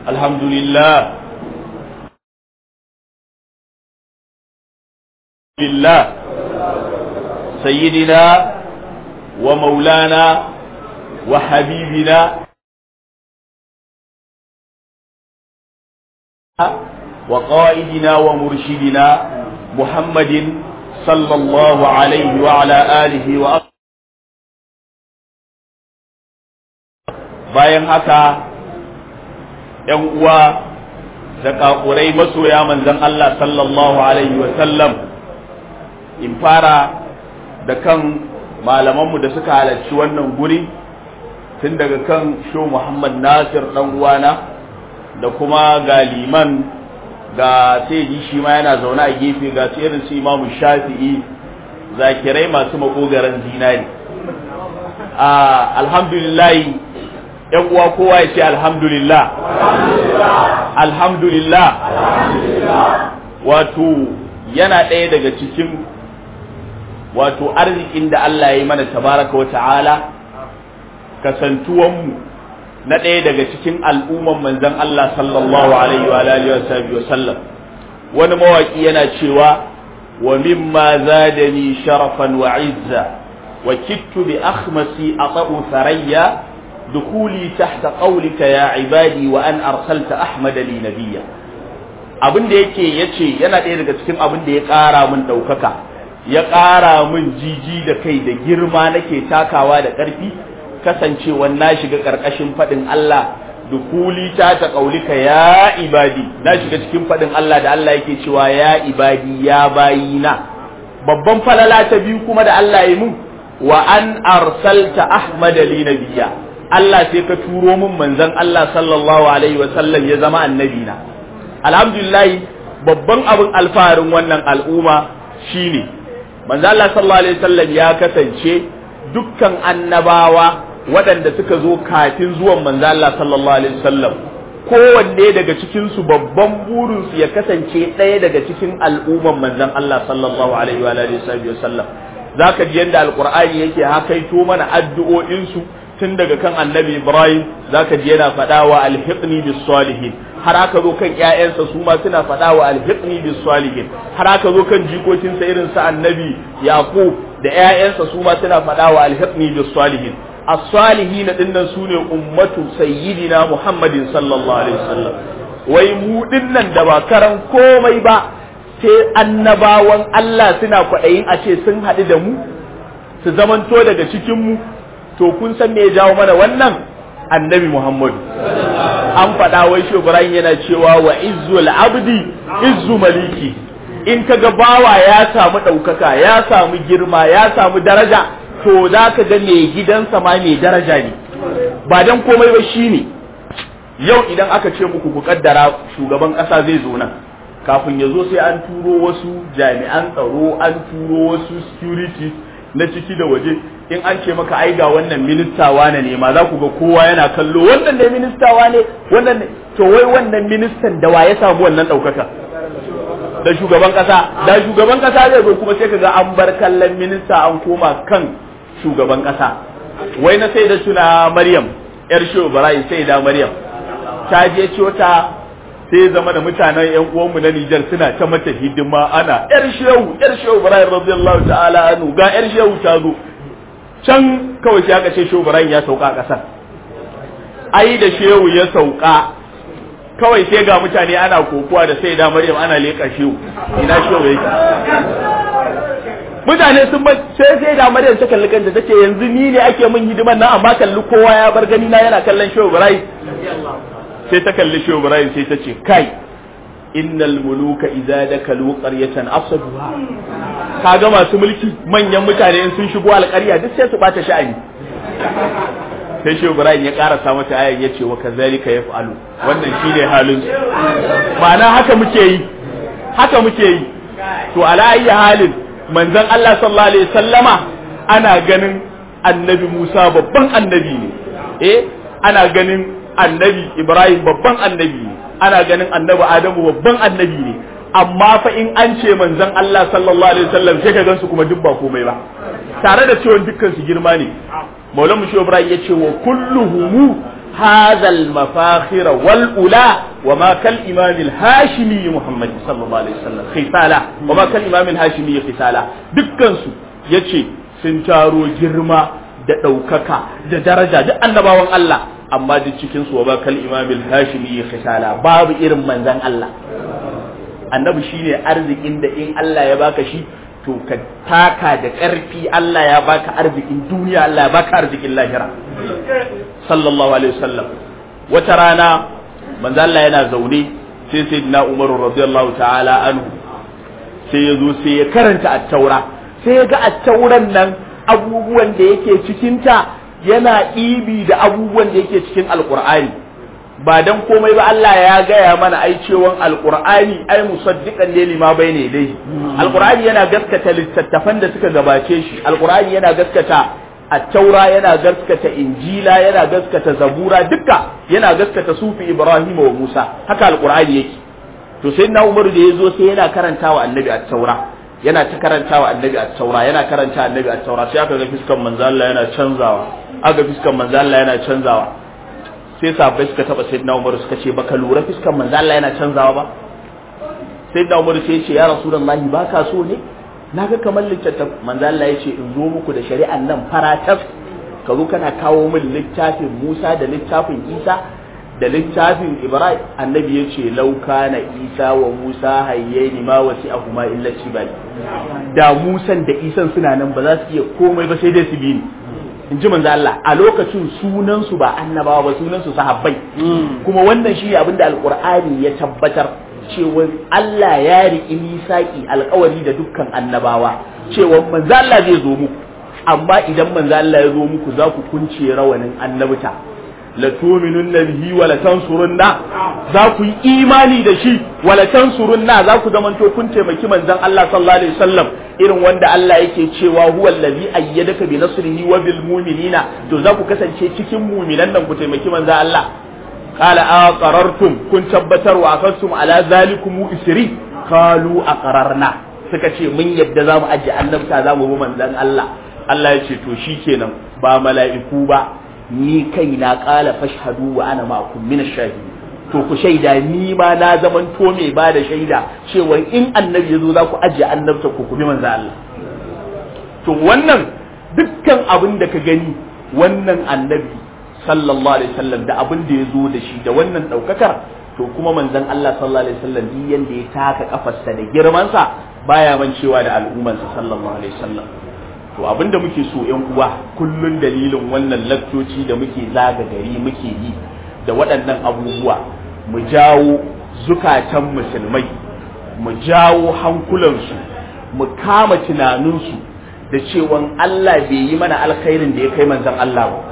الحمد لله لله سيدنا ومولانا وحبيبنا وقائدنا ومرشدنا محمد صلى الله عليه وعلى آله وأصحابه bayan haka ‘yan uwa da ƙaƙurai masoya manzan Allah sallallahu Alaihi wasallam in fara da kan malamanmu da suka halarci wannan guri tun daga kan sho Muhammad Nasir ɗan uwana da kuma ga liman ga sai shi ma yana zaune a gefe ga su irin su imamu shafi'i zakirai masu makogaran zinari alhamdulillahi yan uwa kowa ya ce alhamdulillah alhamdulillah wato yana ɗaya daga cikin wato arzikin da Allah ya yi mana tabaraka wa ta'ala kasantuwanmu na ɗaya daga cikin al'umman manzan Allah sallallahu alaihi wa alihi wa sallam wani mawaki yana cewa wa mimma zadani sharafan wa izza wa kittu bi akhmasi ata'u tharayya دخولي تحت قولك يا عبادي وأن أرسلت أحمد لي نبيا abin da yake yace yana ɗaya daga cikin abin da ya ƙara min ɗaukaka ya ƙara min jiji da kai da girma nake takawa da ƙarfi kasancewa na shiga ƙarƙashin faɗin Allah dukuli ta ta ƙaulika ya ibadi na shiga cikin faɗin Allah da Allah yake cewa ya ibadi ya bayina babban falala ta biyu kuma da Allah ya mun wa an arsalta ahmad li nabiyya Allah sai ka turo min manzon Allah sallallahu alaihi wa sallam ya zama annabi na alhamdulillah babban abin alfaharin wannan al'umma shine manzon Allah sallallahu alaihi wa sallam ya kasance dukkan annabawa waɗanda suka zo kafin zuwan manzon Allah sallallahu alaihi wa sallam kowanne daga cikin su babban burin su ya kasance ɗaya daga cikin al'umman manzon Allah sallallahu alaihi wa sallam zaka ji yadda alqur'ani yake hakaito mana addu'o'in su tun daga kan annabi ibrahim zaka ji yana faɗa wa alhiqni bis salihin har aka zo kan ƴaƴansa su ma suna faɗa wa alhiqni bis salihin har aka zo kan jikokinsa irin sa annabi yaqub da ƴaƴansa su ma suna faɗa wa alhiqni bis salihin as-salihin dinnan sune ummatu sayyidina muhammadin sallallahu alaihi wasallam wai mu dinnan da ba karan komai ba sai annabawan Allah suna kwaɗayin a ce sun haɗu da mu su zamanto daga cikin mu to kun san me ya jawo mana wannan annabi Muhammadu an faɗa wai shi Ibrahim yana cewa wa izzul abdi izzu maliki in kaga bawa ya samu ɗaukaka ya samu girma ya samu daraja to za ka ga mai gidansa ma mai daraja ne ba dan komai ba shine yau idan aka ce muku ku kaddara shugaban ƙasa zai zo nan kafin ya zo sai an turo wasu jami'an tsaro an turo wasu security na ciki da waje in an ce maka ai ga wannan minista wane ne ma za ku ga kowa yana kallo wannan ne minista wane wannan ne to wai wannan ministan da wa ya samu wannan ɗaukaka da shugaban ƙasa da shugaban ƙasa zai zo kuma sai ka ga an bar kallon minista an koma kan shugaban ƙasa wai na sai da tuna maryam yar shehu barayi sai da maryam ta je cota sai zama da mutanen yan uwanmu na Nijar suna ta mata hidima ana yar shehu yar shehu barayi radiyallahu ta'ala anhu ga yar shehu ta zo can kawai sai aka ce shehu Ibrahim ya sauka a ƙasar ai da shehu ya sauka kawai sai ga mutane ana kokuwa da sai da Maryam ana leƙa shehu ina shehu yake mutane sun sai sai da Maryam ta kalli kanta tace yanzu ni ne ake min hidiman nan amma kalli kowa ya bar gani na yana kallon shehu Ibrahim sai ta kalli shehu Ibrahim sai ta ce kai innal muluka idza dakalu qaryatan afsaduha kaga masu mulki manyan mutane in sun shigo alƙarya duk sai su bata sha'ani sai shehu ibrahim ya karasa mata ayan ya ce wa kazalika yaf'alu wannan shine halin ma'ana haka muke yi haka muke yi to ala ayyi halin manzon Allah sallallahu alaihi wasallama ana ganin annabi Musa babban annabi ne eh ana ganin annabi Ibrahim babban annabi ne ana ganin annabi Adamu babban annabi ne amma fa in an ce manzon Allah sallallahu alaihi wasallam sai ka gansu kuma duk ba komai ba tare da cewa dukkan su girma ne Maulana Musho Ibrahim ya ce wa kulluhum هذا المفاخر والأولى وما كالإمام الهاشمي محمد صلى الله عليه وسلم خسالة وما كالإمام الهاشمي خسالة دكانسو يتشي سنتارو جرما da ɗaukaka da daraja duk annabawan Allah amma duk cikin su ba kal imamil hashimi khisala babu irin manzan Allah annabi shine arzikin da in Allah ya baka shi to ka taka da ƙarfi Allah ya baka arzikin duniya Allah ya baka arzikin lahira sallallahu alaihi wasallam wata rana manzo Allah yana zaune sai sayyidina Umar radiyallahu ta'ala anhu sai ya zo sai ya karanta at-taura sai ya ga at-tauran nan abubuwan da yake cikin ta yana ibi da abubuwan da yake cikin alqur'ani ba dan komai ba Allah ya gaya mana ai cewan alqur'ani ai musaddiqan ne lima bayne dai alqur'ani yana gaskata littattafan da suka gabace shi alqur'ani yana gaskata at-taura yana gaskata injila yana gaskata zabura duka yana gaskata sufi ibrahim wa musa haka alqur'ani yake to sai na umaru da yazo sai yana karantawa annabi at-taura yana ta karantawa annabi at-taura yana karanta annabi at-taura sai aka ga fiskan manzo Allah yana canzawa aka fiskan manzo Allah yana canzawa sai sahabbai suka taba sayyidina Umar suka ce baka lura fiskan manzo Allah yana canzawa ba sayyidina Umar sai ya ce ya rasulullahi baka so ne naga kamar littattaf manzo Allah ya ce in zo muku da shari'an nan faratas ka zo kana kawo min littafin Musa da littafin Isa da littafin Ibrahim annabi ya ce lau kana Isa wa Musa hayyaini ma wasi'ahuma illa tibali da Musan da Isan suna nan ba za su iya komai ba sai dai su bi ni in ji manzo Allah a lokacin sunansu ba annabawa ba sunansu sahabbai kuma wannan shi abin da alqur'ani ya tabbatar cewa Allah ya riƙi misaki alƙawari da dukkan annabawa cewa manzo Allah zai zo muku amma idan manzo Allah ya zo muku za ku kunce rawanin annabta la tu'minunna bihi wa la tansurunna za ku yi imani da shi wa la tansurunna za ku zamanto kun taimaki manzon Allah sallallahu alaihi wasallam irin wanda Allah yake cewa huwa allazi ayyadaka bi nasrihi wa bil mu'minina to za ku kasance cikin mu'minan nan ku taimaki manzon Allah qala aqarartum kun tabbatar wa akastum ala zalikum isri qalu aqararna suka ce mun yadda zamu aje annabta zamu bi manzon Allah Allah ya ce to shikenan ba mala'iku ba ni kaina qala fashhadu wa ana ma'akum min ash-shahidin to ku shaida ni ma na zaman to mai ba da shaida cewa in annabi ya zo za ku ajiye annabta ku ku bi manzo Allah to wannan dukkan abin da ka gani wannan annabi sallallahu alaihi wasallam da abin da ya zo da shi da wannan daukakar to kuma manzon Allah sallallahu alaihi wasallam duk yanda ya taka kafarsa da girmansa baya mancewa da al'ummarsa sallallahu alaihi wasallam to abinda muke so yan uwa kullun dalilin wannan lakcoci da muke zaga gari muke yi da waɗannan abubuwa mu jawo zukatan musulmai mu jawo hankulansu mu kama tunaninsu da cewan Allah bai yi mana alkhairin da ya kai manzon Allah ba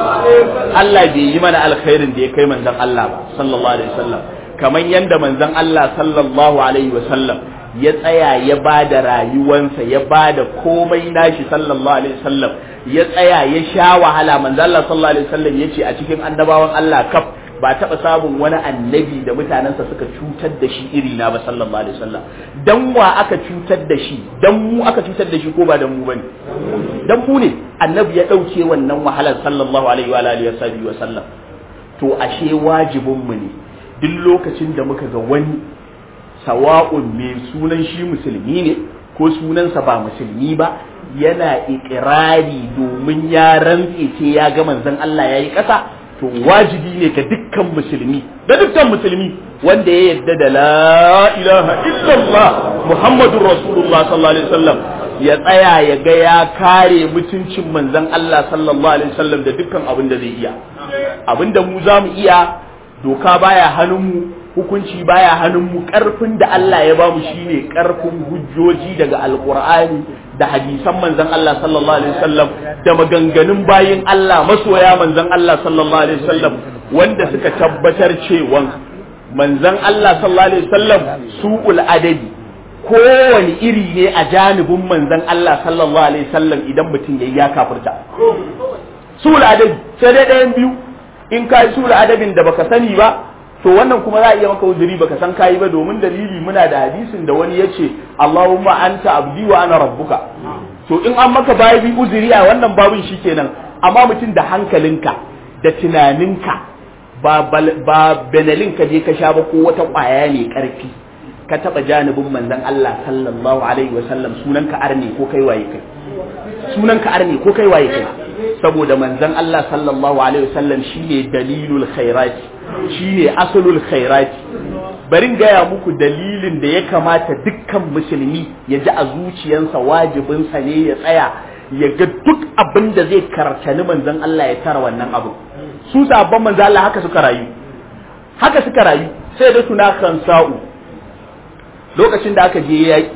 Allah bai yi mana alkhairin da ya kai manzon Allah ba sallallahu alaihi wasallam kamar yanda manzon Allah sallallahu alaihi wasallam ya tsaya ya ba da rayuwansa ya ba da komai nashi sallallahu alaihi wasallam ya tsaya ya sha wahala manzo Allah sallallahu alaihi wasallam yace a cikin annabawan Allah kaf ba taɓa samun wani annabi da mutanensa suka cutar da shi iri na ba sallallahu alaihi wasallam dan wa aka cutar da shi dan mu aka cutar da shi ko ba dan mu bane dan mu ne annabi ya dauke wannan wahalar sallallahu alaihi wa alihi wa sallam to ashe wajibin mu ne duk lokacin da muka ga wani sawa'un mai sunan shi musulmi ne ko sunansa ba musulmi ba yana ikirari domin ya rantse ce ya ga manzon Allah yayi ƙasa to wajibi ne ga dukkan musulmi da dukkan musulmi wanda ya yadda da la ilaha illallah muhammadur rasulullah sallallahu alaihi wasallam ya tsaya ya ga ya kare mutuncin manzon Allah sallallahu alaihi wasallam da dukkan abin da zai iya abin da mu za mu iya doka baya hannun mu hukunci baya hannun mu karfin da Allah ya bamu shine karfin hujjoji daga alqur'ani da hadisan manzon Allah sallallahu alaihi wasallam da maganganun bayin Allah masoya manzon Allah sallallahu alaihi wasallam wanda suka tabbatar cewa manzon Allah sallallahu alaihi wasallam su'ul adabi kowane iri ne a janibin manzon Allah sallallahu alaihi wasallam idan mutum yayi ya kafirta su'ul adabi sai dai ɗayan biyu in kai su'ul adabin da baka sani ba to wannan kuma za a iya maka uzuri baka san kayi ba domin dalili muna da hadisin da wani yace Allahumma anta abdi wa ana rabbuka to in an maka bayi uzuri a wannan babin shikenan amma mutum da hankalinka da tunaninka ba ba benelin ka je ka sha ba ko wata kwaya mai karfi ka taba janibin manzon Allah sallallahu alaihi wasallam sunan ka arne ko kai waye kai sunan ka arne ko kai waye kai saboda manzon Allah sallallahu alaihi wasallam shine dalilul khairati shine asalul khairati barin gaya muku dalilin da ya kamata dukkan musulmi ya ji a zuciyarsa wajibinsa ne ya tsaya ya ga duk abin da zai kartani manzon Allah ya tara wannan abu su sabon manzon Allah haka suka rayu haka suka rayu sai da suna kan sa'u lokacin da aka je yaƙi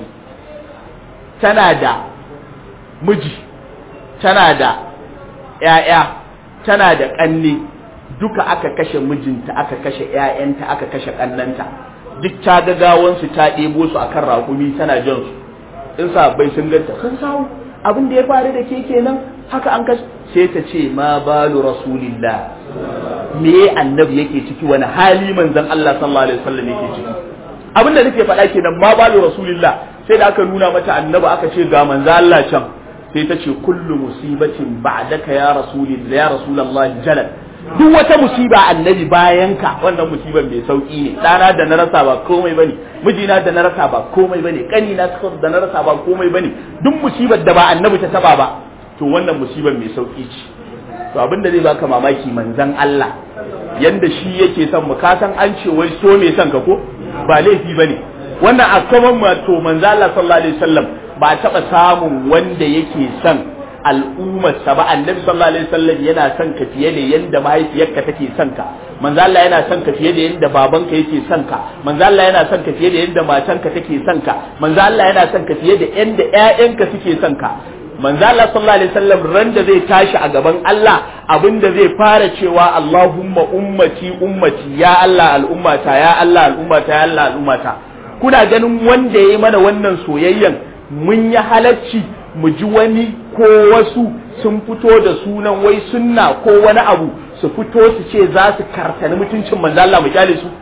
tana da miji tana da ‘ya'ya tana da ƙanne duka aka kashe mijinta aka kashe ‘ya'yanta aka kashe ƙannanta duk ta ga gawansu ta ɗebo su akan raƙumi tana jan su in sabai sun ganta sun samu abin da ya faru da ke kenan haka an kashe sai ta ce ma balu rasulillah me annabi yake ciki wani hali manzon Allah sallallahu alaihi wasallam yake ciki abin da nake faɗa kenan ma balu rasulillah sai da aka nuna mata annabi aka ce ga manzon Allah can sai ta ce kullu musibatin ba'daka ya rasulillah ya rasulullah jalal duk wata musiba annabi bayan ka wannan musibar mai sauki ne ɗana da na rasa ba komai bane mijina da na rasa ba komai bane kani na da na rasa ba komai bane duk musibar da ba annabi ta taba ba to wannan musibar mai sauki ce to abin da zai baka mamaki manzon Allah yanda shi yake son mu ka san an ce wai so me son ka ko ba laifi bane wannan a kaman ma to manzon Allah sallallahu alaihi wasallam ba taba samun wanda yake son al'ummarsa ba annabi sallallahu alaihi wasallam yana son ka fiye da yanda mahaifiyarka take son ka manzo Allah yana son ka fiye da yanda babanka yake son ka manzo Allah yana son ka fiye da yanda matanka take son ka manzo Allah yana son ka fiye da yanda ƴaƴanka suke son ka manzo Allah sallallahu alaihi wasallam ran da zai tashi a gaban Allah abinda zai fara cewa Allahumma ummati ummati ya Allah al'ummata ya Allah al'ummata ya Allah al'ummata kuna ganin wanda yayi mana wannan soyayyan mun yi halacci mu ji wani ko wasu sun fito da sunan wai sunna ko wani abu su fito su ce za su kartani mutuncin manzo Allah mu kyale su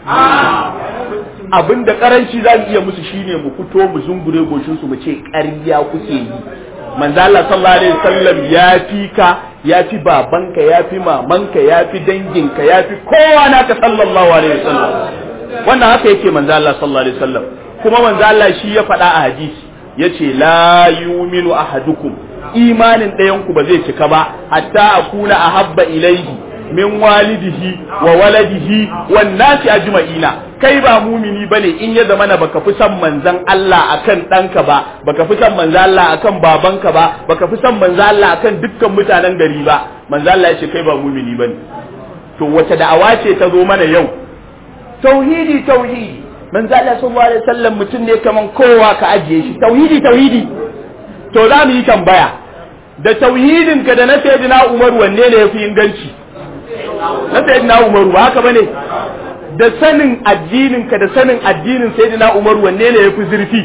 abin da karanci za mu iya musu shine mu fito mu zungure goshin su mu ce ƙarya kuke yi manzo Allah sallallahu alaihi wasallam ya fi ka ya fi babanka ya fi mamanka ya fi danginka ya fi kowa naka sallallahu alaihi wasallam wannan haka yake manzo Allah sallallahu alaihi wasallam kuma manzo Allah shi ya faɗa a hadisi yace la yuminu ahadukum imanin ɗayanku ba zai cika ba hatta akuna ahabba ilaihi min walidihi wa waladihi wan nasi ajma'ina kai ba mumini bane in ya zamana baka fi son manzon Allah akan ɗanka ba baka fi son manzon Allah akan babanka ba baka fi son manzon Allah akan dukkan mutanen gari ba manzon Allah ya ce kai ba mumini bane to wace da'awa ce ta zo mana yau tauhidi tauhidi manzo Allah sallallahu alaihi wasallam mutum ne kaman kowa ka ajiye shi tauhidi tauhidi to za mu yi tambaya da tauhidin ka da na sayyidina Umar wanne ne yafi inganci na sayyidina Umar ba haka bane da sanin addinin ka da sanin addinin sayyidina Umar wanne ne yafi zurfi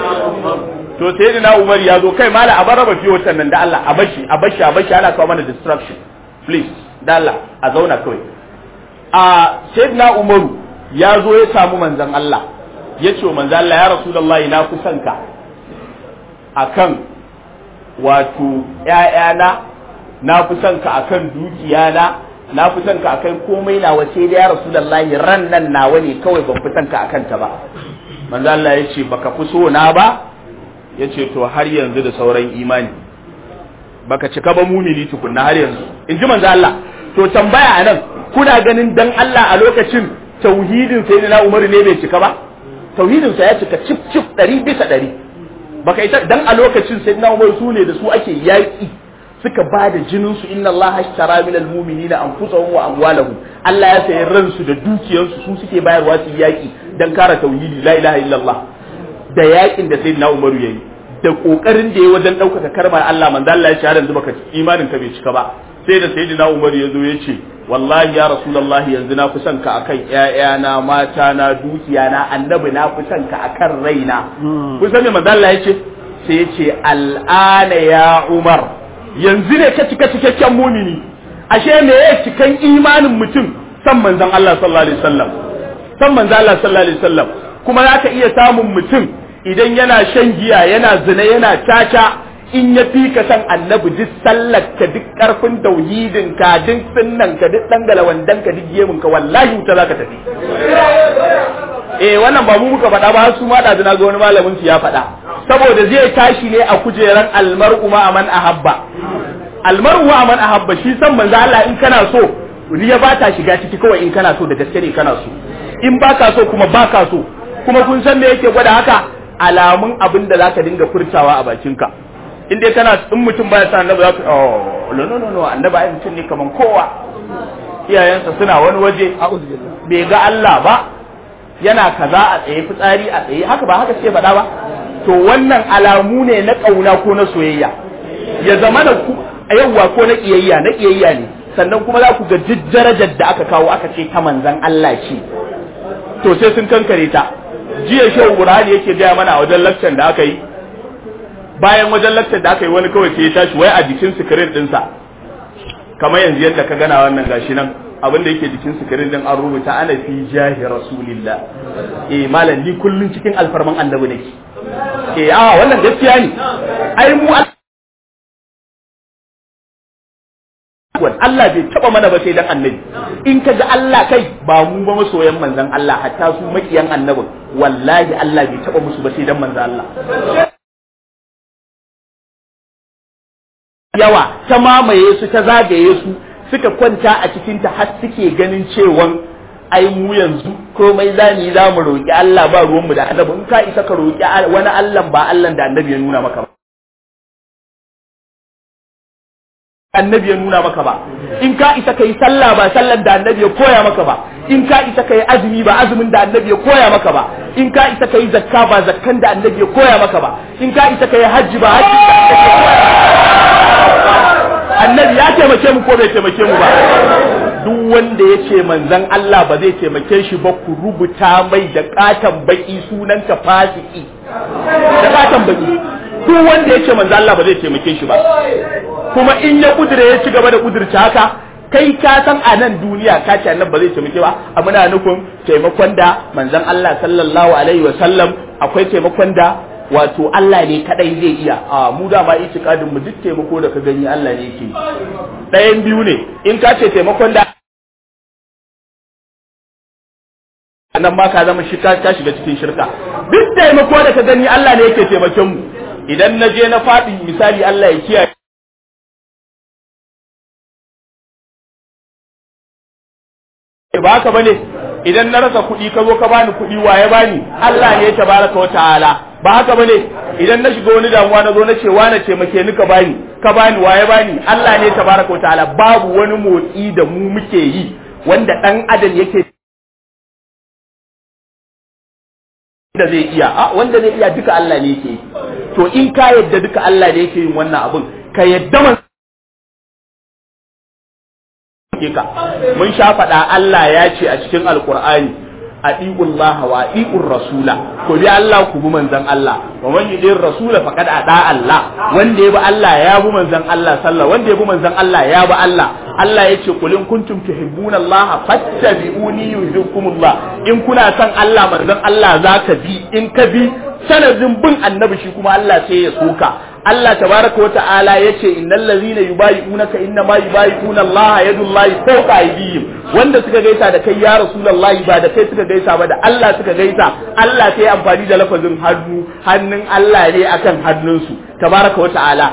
to sayyidina Umar ya zo kai mala a baraba fi watan nan da Allah a bashi a bashi a bashi ana kawo mana distraction please da Allah a zauna kawai a sayyidina Umaru ya zo ya samu manzan Allah ya ce wa manzan Allah ya Rasulullahi na kusan ka akan wato ‘ya'yana na kusan ka akan dukiyana na kusan ka akan komai na wace da ya Rasulullahi ran nan nawa ne kawai ban fi ka akan ta ba manzan Allah ya ce baka fi so na ba ya ce to har yanzu da sauran imani baka cika ba mumini tukunna har yanzu in ji manzan Allah to tambaya anan kuna ganin dan Allah a lokacin tauhidin sai na Umar ne bai cika ba tauhidin sa ya cika cif cif ɗari bisa ɗari baka ita dan a lokacin sai na Umar su ne da su ake yaƙi suka ba da jinin su inna Allah ashtara min almu'minina anfusahum wa amwalahum Allah ya sayi ransu da dukiyarsu su suke bayarwa su yaƙi dan kare tauhidi la ilaha illallah da yaƙin da sayyidina Umar yayi da kokarin da ya wajen ɗaukaka karmar Allah manzo Allah ya ce har yanzu baka imanin ka bai cika ba sai da sayyidina Umar ya zo ya ce wallahi ya rasulullah yanzu na fi son ka akan ƴaƴana mata na dukiya na annabi na fi son ka akan raina kun san me manzo Allah ya ce sai ya ce al'ana ya Umar yanzu ne ka cika cikakken mumini ashe me ya cikan imanin mutum san manzon Allah sallallahu alaihi wasallam san manzon Allah sallallahu alaihi wasallam kuma zaka iya samun mutum idan yana shan giya yana zina yana caca in ya fi ka san annabi duk sallar ka duk karfin tauhidin ka duk sunnan ka duk dangala wandan ka duk yemin ka wallahi wuta zaka tafi eh wannan ba mu muka faɗa ba su ma da na ga wani malamin su ya faɗa saboda zai tashi ne a kujeran almar'u ma aman ahabba almar'u ma aman ahabba shi san manzo Allah in kana so riya ba ta shiga ciki kawai in kana so da gaske ne kana so in baka so kuma baka so kuma kun san me yake gwada haka alamun abin da zaka dinga furtawa a bakinka in dai kana in mutum baya sa annabi zaka oh no no no no annabi ai mutum ne kaman kowa iyayensa suna wani waje bai ga Allah ba yana kaza a tsaye fitsari a tsaye haka ba haka ce faɗa ba to wannan alamu ne na ƙauna ko na soyayya ya zama da ku yawwa ko na ƙiyayya na ƙiyayya ne sannan kuma za ku ga duk darajar da aka kawo aka ce ta manzan Allah ce to sai sun kankare ta jiya shehu burhani yake gaya mana a wajen lakcan da aka yi bayan wajen lakcan da aka yi wani kawai sai ya tashi wai a jikin sikirin dinsa kamar yanzu yadda ka gana wannan gashi nan abin da yake jikin sikirin din an rubuta ana fi jahi rasulillah eh malam ni kullun cikin alfarman annabi nake eh a wannan gaskiya ne ai mu Allah bai taba mana ba sai dan annabi in ka ga Allah kai ba mu ba masoyan manzon Allah hatta su makiyan annabin wallahi Allah bai taba musu ba sai dan manzon Allah yawa ta mamaye su ta zagaye su suka kwanta a cikinta har suke ganin cewan ai mu yanzu komai za mu yi za mu roƙi Allah ba ruwanmu da annabi in ka isa ka roƙi wani Allah ba Allah da annabi ya nuna maka ba annabi ya nuna maka ba in ka isa ka yi sallah ba sallar da annabi ya koya maka ba in ka isa ka yi azumi ba azumin da annabi ya koya maka ba in ka isa ka yi zakka ba zakkan da annabi ya koya maka ba in ka isa ka yi hajji ba hajji da annabi ya koya annabi ya taimake mu ko bai taimake mu ba duk wanda ya ce manzon Allah ba zai taimake shi ba ku rubuta mai da katan baki sunan ka fasiki da katan baki duk wanda ya ce manzon Allah ba zai taimake shi ba kuma in ya kudure ya ci gaba da kudurci haka kai ka san a nan duniya ka ce annabi ba zai taimake ba a muna nufin taimakon da manzon Allah sallallahu alaihi wa sallam akwai taimakon da wato Allah ne kadai zai iya a mu da ma itikadin mu duk taimako da ka gani Allah ne yake ɗayan biyu ne in ka ce taimakon da nan ma ka zama shi ka shiga cikin shirka duk taimako da ka gani Allah ne yake taimakon mu idan na je na faɗi misali Allah ya kiyaye ba haka bane idan na rasa kuɗi ka zo ka bani kuɗi waye bani Allah ne tabaraka wa ta'ala ba haka bane idan na shiga wani damuwa na zo na ce wani taimake ni ka bani ka bani waye bani Allah ne tabaraka wa ta'ala babu wani motsi da mu muke yi wanda dan adam yake da zai iya a wanda zai iya duka Allah ne yake to in ka yadda duka Allah ne yake yin wannan abun ka yadda man ka mun sha faɗa Allah ya ce a cikin alkur'ani atiqul laha wa atiqur rasula ko bi Allah ku bi manzon Allah wa man yudir rasula faqad ada Allah wanda ya bi Allah ya bi manzon Allah sallallahu wanda ya bi manzon Allah ya bi Allah Allah ya ce kulin kuntum tuhibbuna Allah fattabi'uni yuhibbukumullah in kuna son Allah manzon Allah zaka bi in ka bi sanadin bin annabi shi kuma Allah sai ya soka Allah tabaraka wa ta'ala yace innal ladzina yubayi'unaka inna ma yubayi'una Allah yadullahi fawqa aydihim wanda suka gaisa da kai ya rasulullahi ba da kai suka gaisa ba da Allah suka gaisa Allah sai amfani da lafazin hannu hannun Allah ne akan hannunsu tabaraka wa ta'ala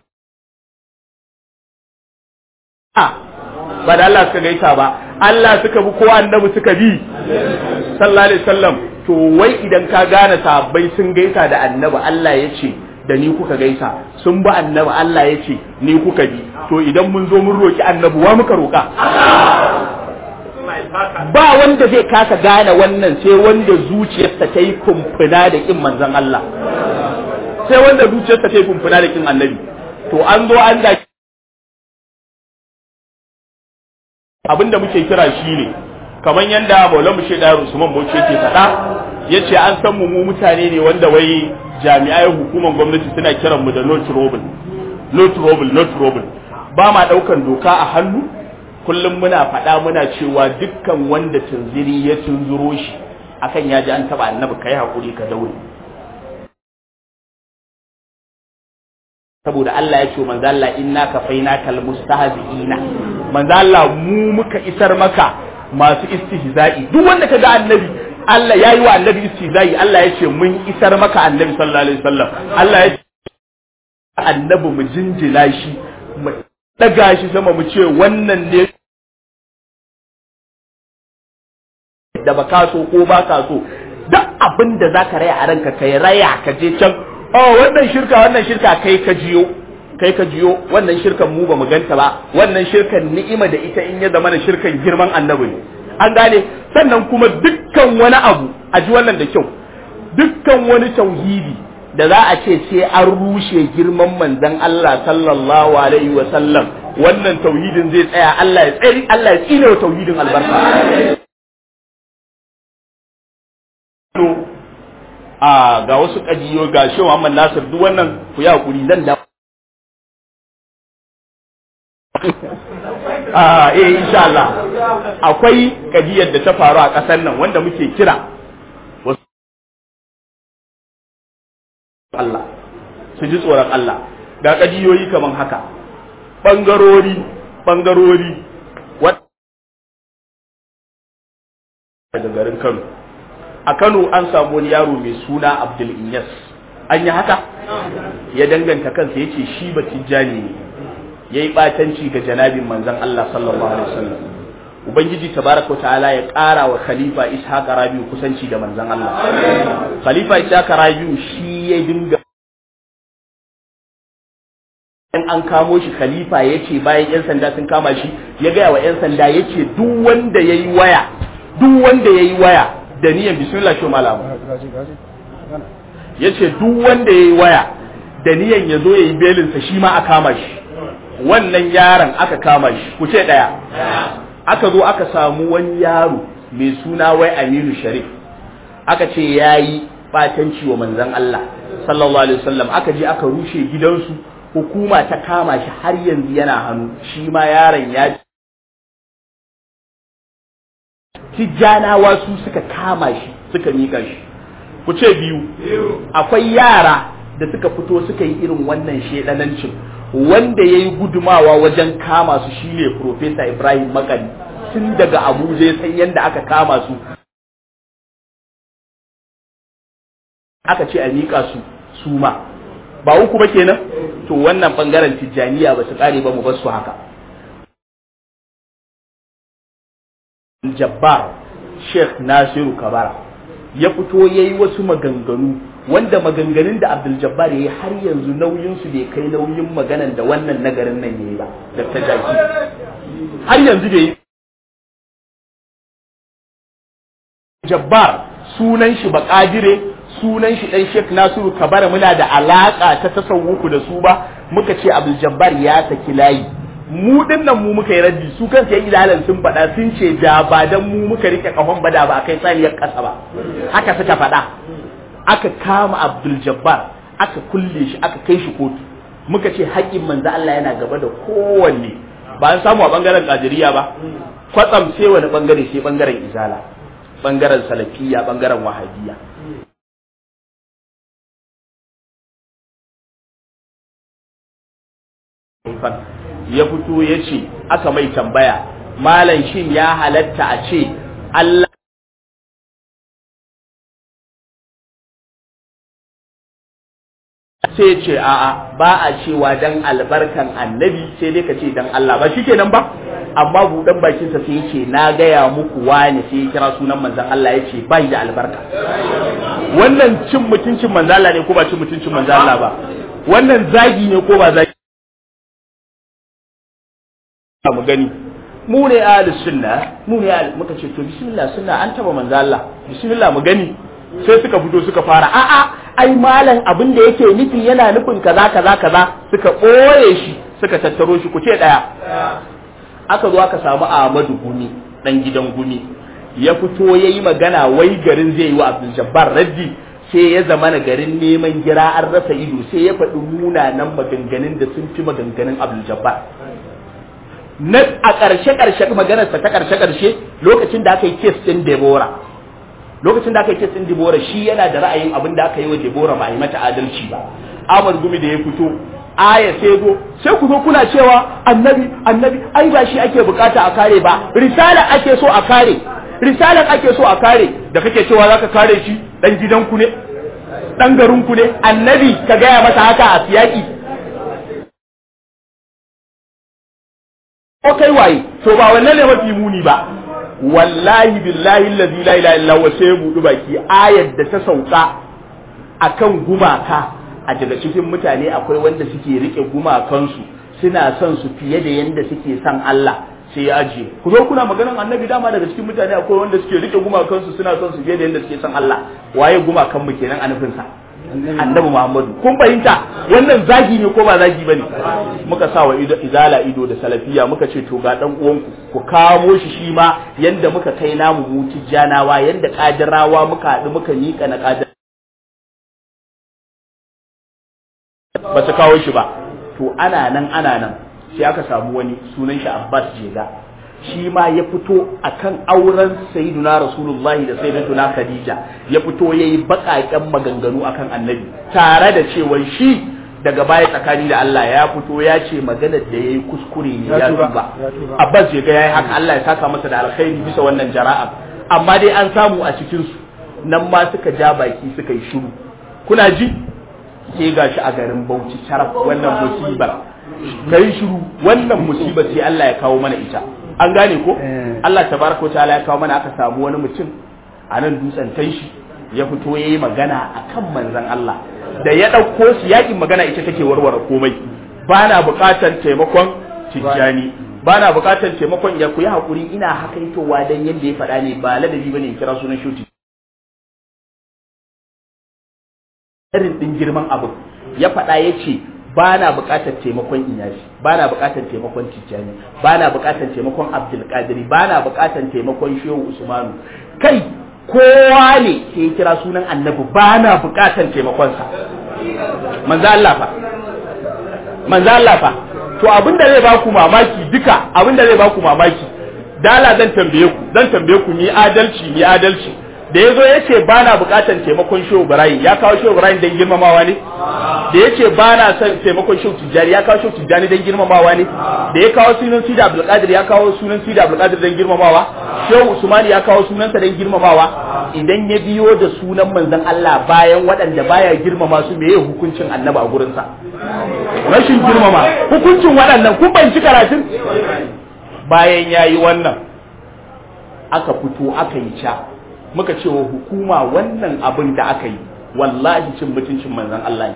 ba da Allah suka gaisa ba Allah suka bi ko annabi suka bi sallallahu alaihi wasallam to wai idan ka gane sahabbai sun gaisa da annabi Allah ya ce da ni kuka gaisa sun bi annabi Allah ya ce ni kuka bi to idan mun zo mun roki annabi wa muka roka ba wanda zai kasa gane wannan sai wanda zuciyarsa ta yi kumfuna da kin manzon Allah sai wanda zuciyarsa ta yi kumfuna da kin annabi to an zo an da abinda muke kira shi ne kamar yadda Maulana Mushe da Usman Bauchi yake faɗa yace an san mu mu mutane ne wanda wai jami'ai hukumar gwamnati suna kiran mu da no trouble no trouble no trouble ba ma daukan doka a hannu kullum muna faɗa muna cewa dukkan wanda tunziri ya tunzuro shi akan ya ji an taba annabi kai hakuri ka daure saboda Allah ya ce manzo Allah inna kafainakal mustahzi'ina manzo Allah mu muka isar maka masu istihza'i duk wanda kaga annabi Allah ya yi wa annabi istihza'i Allah ya ce mun isar maka annabi sallallahu alaihi wasallam Allah ya ce annabi mu jinjina shi mu daga shi sama mu ce wannan ne da baka so ko baka so duk abin da zaka raya a ranka kai raya ka je can oh wannan shirka wannan shirka kai ka jiyo kai ka jiyo wannan shirkan mu ba mu ganta ba wannan shirkan ni'ima da ita in ya zama da shirkan girman annabi ne an gane sannan kuma dukkan wani abu a ji wannan da kyau dukkan wani tauhidi da za a ce sai an rushe girman manzon Allah sallallahu alaihi wa sallam wannan tauhidin zai tsaya Allah ya tsari Allah ya tsine wa tauhidin albarka a ga wasu kajiyo ga shi Muhammad Nasir duk wannan ku ya hakuri zan da a eh insha Allah akwai kadiyar da ta faru a kasar nan wanda muke kira wasu Allah su ji tsoron Allah ga kadiyoyi kaman haka bangarori bangarori daga garin Kano a Kano an samu wani yaro mai suna Abdul Inyas an yi haka ya danganta kansa ya ce shi ba tijjani ne ya yi ɓatanci ga janabin manzan Allah sallallahu alaihi wasallam Ubangiji tabaraka ta'ala ya ƙara wa Khalifa Ishaq Rabiu kusanci da manzan Allah Khalifa Ishaq Rabiu shi ya dinga in an kamo shi Khalifa ya ce bayan 'yan sanda sun kama shi ya gaya wa 'yan sanda ya ce duk wanda ya yi waya duk wanda ya yi waya da niyan bismillah shi malamu ya ce duk wanda ya yi waya da niyan ya zo ya yi belinsa shi ma a kama shi wannan yaron aka kama shi ku ce ɗaya aka zo aka samu wani yaro mai suna wai aminu sharif aka ce ya yi ɓatanci wa manzan Allah sallallahu alaihi wasallam aka je aka rushe gidansu hukuma ta kama shi har yanzu yana hannu shi ma yaron ya tijjanawa su suka kama shi suka mika shi ku ce biyu akwai yara da suka fito suka yi irin wannan shedanancin wanda ya yi gudumawa wajen kama su shine Profesa Ibrahim Makari tun daga Abuja ya san yadda aka kama su aka ce a miƙa su su ma ba uku ba kenan to wannan bangaren tijjaniya ba su kare ba mu bar su haka Jabbar Sheikh Nasiru Kabara ya fito ya yi wasu maganganu wanda maganganun da Abdul Jabbar ya yi har yanzu nauyinsu bai kai nauyin maganan da wannan nagarin nan ya yi ba da ta jaki har yanzu bai yi Jabbar sunan shi bakadire sunan shi dan Sheikh Nasiru Kabara muna da alaka ta tasawuku da su ba muka ce Abdul Jabbar ya saki layi mu din nan mu muka yi raddi su kansu yan ilalan sun faɗa sun ce da ba dan mu muka rike kafan bada ba akai saniyar ƙasa ba haka suka faɗa aka kama Abdul Jabbar aka kulle shi aka kai shi kotu muka ce haƙƙin manzo Allah yana gaba da kowanne ba an samu a bangaren Qadiriyya ba kwatsam sai wani bangare sai bangaren Izala bangaren Salafiyya bangaren Wahabiyya ya fito ya ce aka mai tambaya malam shin ya halatta a ce Allah sai ce a'a ba a cewa dan albarkan annabi sai dai ka ce dan Allah ba shi kenan ba amma buɗan bakinsa sai ya ce na gaya muku wani sai ya kira sunan manzon Allah ya ce bai da albarka wannan cin mutuncin manzon Allah ne ko ba cin mutuncin manzon Allah ba wannan zagi ne ko ba zagi mu gani mu ne ahlus sunna mu ne ahlus muka ce to bismillah sunna an taba manzo Allah bismillah mu gani sai suka fito suka fara a a ai malam abin da yake nufi yana nufin kaza kaza kaza suka boye shi suka tattaro shi ku ce daya aka zo aka samu Ahmadu Gumi dan gidan Gumi ya fito yayi magana wai garin zai yi wa Abdul Jabbar raddi sai ya zama na garin neman gira an rasa ido sai ya faɗi munanan maganganun da sun fi maganganun Abdul Jabbar na a ƙarshe ƙarshe maganarsa ta ƙarshe ƙarshe lokacin da aka yi kes ɗin Debora lokacin da aka yi kes ɗin Debora shi yana da ra'ayin abin da aka yi wa Debora ba a yi mata adalci ba Ahmad Gumi da ya fito aya sai zo sai ku zo kuna cewa annabi annabi ai ba shi ake bukata a kare ba risala ake so a kare risalar ake so a kare da kake cewa zaka kare shi dan gidanku ne dan garinku ne annabi ka gaya masa haka a siyaki ko kai waye to ba wannan ne mafi muni ba wallahi billahi allazi la ilaha illa huwa sai budu baki ayar da ta sauka akan gumaka a daga cikin mutane akwai wanda suke rike gumakansu suna son su fiye da yanda suke son Allah sai ya ajiye ku zo kuna maganan annabi dama daga cikin mutane akwai wanda suke rike gumakansu suna son su fiye da yanda suke son Allah waye gumakan mu kenan a nufin sa annabi Muhammadu kun fahimta wannan zagi ne ko ba zagi bane muka sa wa izala ido da salafiya muka ce to ga dan uwanku ku kamo shi shi ma yanda muka kai namu mu tijjanawa yanda kadirawa muka haɗu muka miƙa na kadir ba su kawo shi ba to ana nan ana nan sai aka samu wani sunan shi Abbas Jega shi ma ya fito akan auren sayyiduna rasulullahi da sayyidatuna khadija ya fito yayi baƙaƙen maganganu akan annabi tare da cewa shi daga baya tsakani da Allah ya fito ya ce maganar da yayi kuskure ne ya tuba abbas je ga yayi haka Allah ya saka masa da alkhairi bisa wannan jara'a amma dai an samu a cikin su nan ma suka ja baki suka yi shiru kuna ji sai gashi a garin Bauchi sharaf wannan musibar kai shiru wannan musibar sai Allah ya kawo mana ita an gane ko Allah tabaraka wa ta'ala ya kawo mana aka samu wani mutum a nan dutsen tanshi ya fito yayi magana akan manzon Allah da ya ɗauko su yakin magana ita take warware komai ba na buƙatar taimakon tijjani ba na buƙatar taimakon ya ku yi haƙuri ina hakaitowa dan yadda ya faɗa ne ba ladabi bane in kira sunan shuti irin ɗin girman abu ya faɗa ya ce ba na buƙatar taimakon iyashi ba na buƙatar taimakon tijjani ba na buƙatar taimakon abdulkadiri ba na buƙatar taimakon shehu usmanu kai kowa ne sai ya kira sunan annabi ba na buƙatar taimakonsa manzo Allah fa manzo Allah fa to abin da zai baku mamaki duka abin da zai baku mamaki dala zan tambaye ku zan tambaye ku ni adalci ni adalci da yazo yace ba na buƙatar taimakon shehu Ibrahim ya kawo shehu Ibrahim dan girmamawa ne da yace ba na son taimakon shehu Tijjani ya kawo shehu Tijjani dan girmamawa ne da ya kawo sunan Sida Abdul Qadir ya kawo sunan Sida Abdul Qadir dan girmamawa shehu Usman ya kawo sunansa dan girmamawa idan ya biyo da sunan manzon Allah bayan waɗanda baya girmama su meye hukuncin annabi a gurinsa rashin girmama hukuncin waɗannan kun banci karatun bayan yayi wannan aka fito aka yi ca muka ce wa hukuma wannan abin da aka yi wallahi cin mutuncin manzon Allah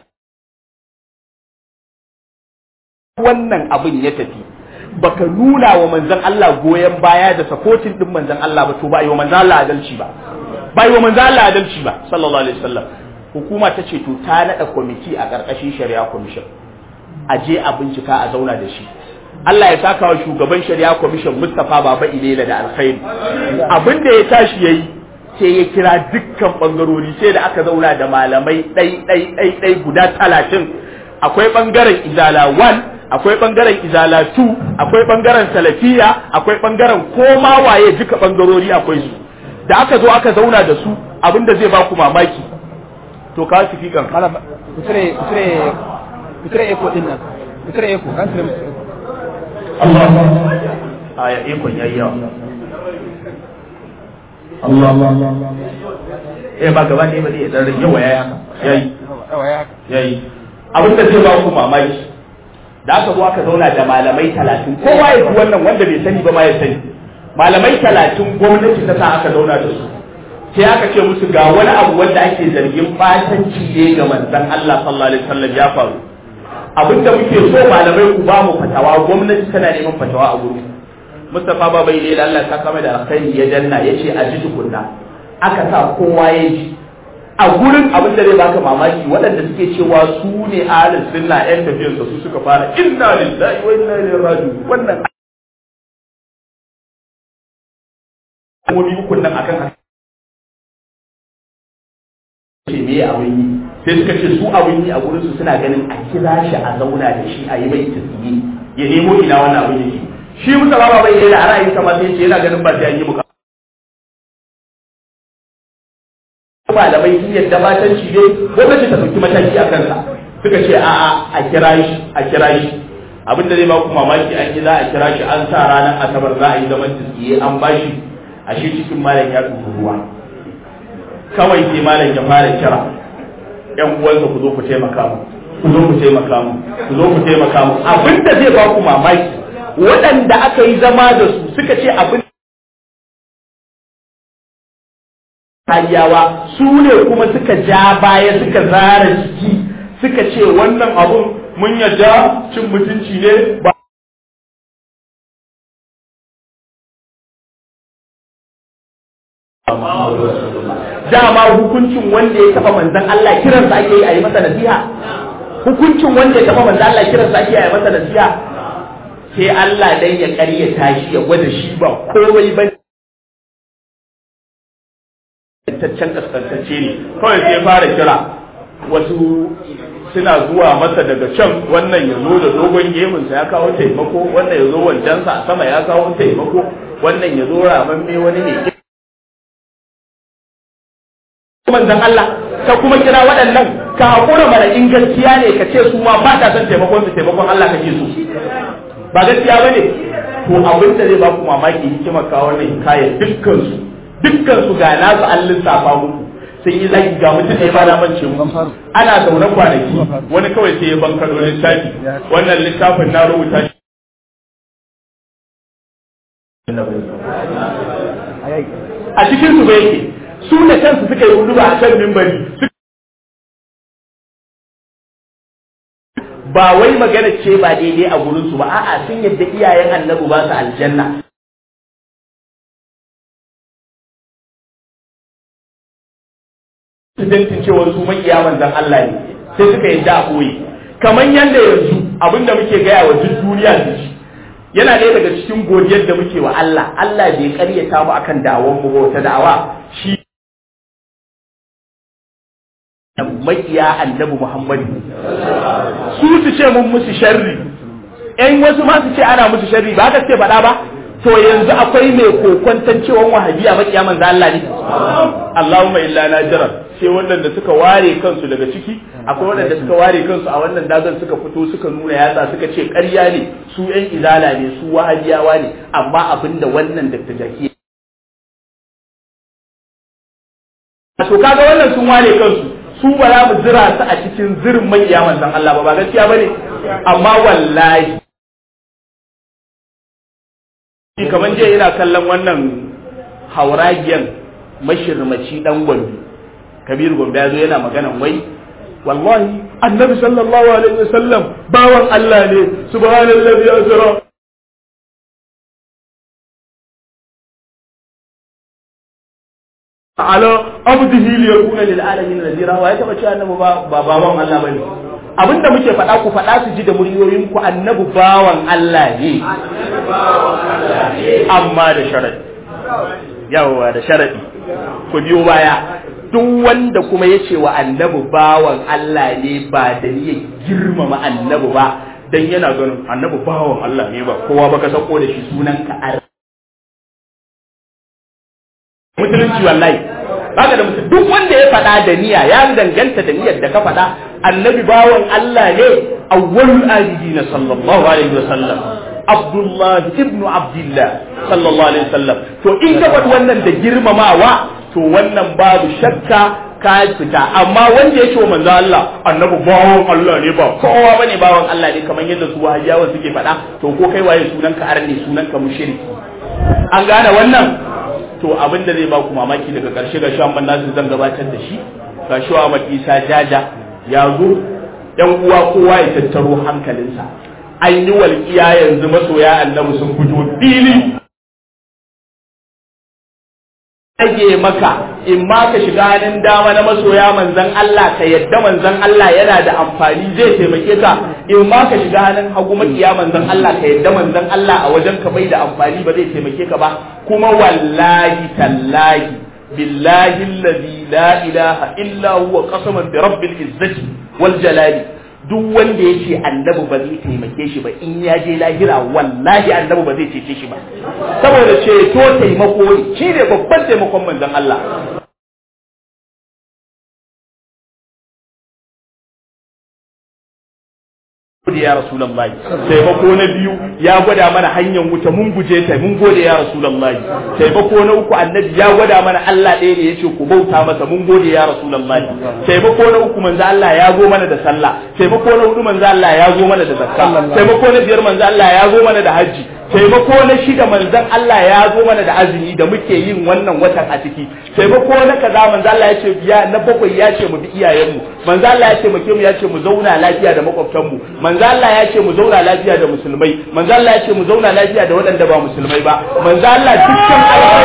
wannan abin ya tafi baka nuna wa manzon Allah goyon baya da supporting din manzon Allah ba to ba yi wa manzon Allah adalci ba ba yi wa manzon Allah adalci ba sallallahu alaihi wasallam hukuma ta ce to ta nada kwamiti a karkashin shari'a commission a je a bincika a zauna da shi Allah ya saka wa shugaban shari'a commission Mustapha Baba Ilela da alkhairi abin da ya tashi yayi sai ya kira dukkan bangarori sai da aka zauna da malamai ɗai ɗai ɗai ɗai guda talatin akwai bangaren izala 1 akwai bangaren izala 2 akwai bangaren salafiya akwai bangaren koma waye duka bangarori akwai su da aka zo aka zauna da su abinda zai ba ku mamaki to ka su fikan kutire kutire kutire eko din nan kutire eko kan tire musu eko Allah aya ikon yayi yawa Allah eh ba gaba ne ba ne dan rage waya yayi yawa ya haka yayi abinda zai ba ku mamaki da aka zo aka zauna da malamai talatin kowa ya ji wannan wanda bai sani ba ma ya sani malamai talatin gwamnati ta sa aka zauna da su sai aka ce musu ga wani abu wanda ake zargin batanci ne ga manzon Allah sallallahu alaihi wasallam ya faru abinda muke so malamai ku ba mu fatawa gwamnati tana neman fatawa a gurin Mustapha Baba ne da Allah ta kama da alkhairi ya danna yace a ji tukunna aka sa kowa ya ji a gurin abin da zai baka mamaki waɗanda suke cewa su ne ahlus sunna yan tafiyar su suka fara inna lillahi wa inna ilaihi raji'un wannan kuma ukun nan akan haka ce me abin yi sai suka ce su abin yi a gurin su suna ganin a kira shi a zauna da shi a yi mai tasiri ya nemo ina wannan abin yake shi musa ba bai yi da a ra'ayin sama sai ce yana ganin ba sai an yi muka malamai sun yadda matanci ne gwamnati ta ɗauki mataki a kansa suka ce a'a a kira shi a kira shi abin da zai ba ku mamaki an yi za a kira shi an sa ranar asabar za a yi zaman tsiye an bashi a shi cikin malam ya tuhu ruwa kawai sai malam ya fara kira yan uwansa ku zo ku taimaka mu ku zo ku taimaka mu ku zo ku taimaka mu abin da zai ba ku mamaki waɗanda aka yi zama da su suka ce abin hariyawa su ne kuma suka ja baya suka zara jiki suka ce wannan abun mun yadda cin mutunci ne ba dama hukuncin wanda ya taba manzan Allah kiransa ake yi a yi masa nasiha hukuncin wanda ya taba manzan Allah kiransa ake yi a yi masa nasiha sai Allah dan ya karyata shi ya gwada shi ba komai ba taccen kaskantacce ne kawai sai fara kira wasu suna zuwa masa daga can wannan ya zo da dogon gemunsa ya kawo taimako wannan ya zo wancansa a sama ya kawo taimako wannan ya zo ramamme wani ne manzon Allah ka kuma kira waɗannan ka haƙura mana in gaskiya ne ka ce su ma ba ta son taimakon su taimakon Allah kake so ba gaskiya bane to abin da zai ba ku mamaki hikimar kawo wannan hikayar dukkan su dukkan su ga nasu an lissafa muku sun yi zaki ga mutum ne ba na mance mu ana zaune kwanaki wani kawai sai ya bankaro littafi wannan littafin na rubuta shi a cikin su bai yake su da kansu suka yi hudu a kan mimbari ba wai magana ce ba daidai a gurin su ba a'a sun yadda iyayen annabi ba su aljanna studentin cewar su makiya manzan Allah ne sai suka yadda a koyi kamar yadda yanzu abinda muke gaya wa duk duniya da shi yana ɗaya daga cikin godiyar da muke wa Allah Allah bai karyata mu akan dawon mu wata da'awa shi makiya annabi Muhammadu su su ce mun musu sharri ƴan wasu ma su ce ana musu sharri ba ka ce faɗa ba to yanzu akwai mai kokwantan cewa wahabiya makiya manzo Allah ne Allahumma illa najira sai waɗanda suka ware kansu daga ciki akwai waɗanda suka ware kansu a wannan dagan suka fito suka nuna yatsa suka ce ƙarya ne su ƴan izala ne su wahabiyawa ne amma abinda wannan Dr. Jaki to kaga wannan sun ware kansu su ba za mu zira su a cikin zirin makiya manzon Allah ba ba gaskiya bane amma wallahi kamar jiya ina kallon wannan hauragiyan mashirmaci dan gombe kabir gombe ya zo yana maganan wai wallahi annabi sallallahu alaihi wasallam bawan Allah ne subhanallazi asra ala abdihi li yakuna lil alamin nadira wa ya taba cewa annabi ba bawan Allah bane abinda muke faɗa ku faɗa su ji da muryoyin ku annabi bawan Allah ne amma da sharadi yawa da sharadi ku biyo baya duk wanda kuma ya ce wa annabi bawan Allah ne ba da niyyar girmama annabi ba dan yana ganin annabi bawan Allah ne ba kowa baka sako da shi sunan ka ar musulunci wallahi baka da mutum duk wanda ya faɗa da niyya ya danganta da niyyar da ka faɗa annabi bawan Allah ne awwalul abidina sallallahu alaihi wasallam Abdullahi ibn Abdullah sallallahu alaihi wasallam to in ka faɗi wannan da girmamawa to wannan babu shakka ka fita amma wanda ya ce wa manzo Allah annabi bawan Allah ne ba kowa bane bawan Allah ne kamar yadda su wahabiyawa suke faɗa to ko kai waye sunan ka arne sunan ka mushriki an gane wannan to abin da zai ba ku mamaki daga ƙarshe ga shan nasu zan gabatar da shi ga shi wa Isa jaja ya zo yan uwa kowa ya tattaro hankalinsa an yi walƙiya yanzu masoya annabi sun fito fili rage maka in ma ka shiga hannun dama na masoya manzan Allah ka yadda manzan Allah yana da amfani zai taimake ka in ma ka shiga hannun hagu makiya manzan Allah ka yadda manzan Allah a wajen ka bai da amfani ba zai taimake ka ba kuma wallahi tallahi billahi alladhi la ilaha illa huwa qasaman bi rabbil izzati wal jalali duk wanda ya ce annabi ba zai taimake shi ba in ya je lahira wallahi annabi ba zai cece shi ba saboda ceto taimako ne shi ne babban taimakon manzon Allah gode ya rasulullahi taimako na biyu ya gwada mana hanyar wuta mun guje ta mun gode ya rasulullahi taimako na uku annabi ya gwada mana Allah ɗaya ne yace ku bauta masa mun gode ya rasulullahi taimako na uku manzo Allah ya zo mana da sallah taimako na hudu manzo Allah ya zo mana da zakka taimako na biyar manzo Allah ya zo mana da haji taimako na shida manzon Allah ya zo mana da azumi da muke yin wannan watan a ciki taimako na kaza manzon Allah ya ce biya na bakwai ya ce mu bi iyayenmu manzon Allah ya ce mu mu ya ce mu zauna lafiya da makwabtanmu manzon Allah ya ce mu zauna lafiya da musulmai manzon Allah ya ce mu zauna lafiya da waɗanda ba musulmai ba manzon Allah dukkan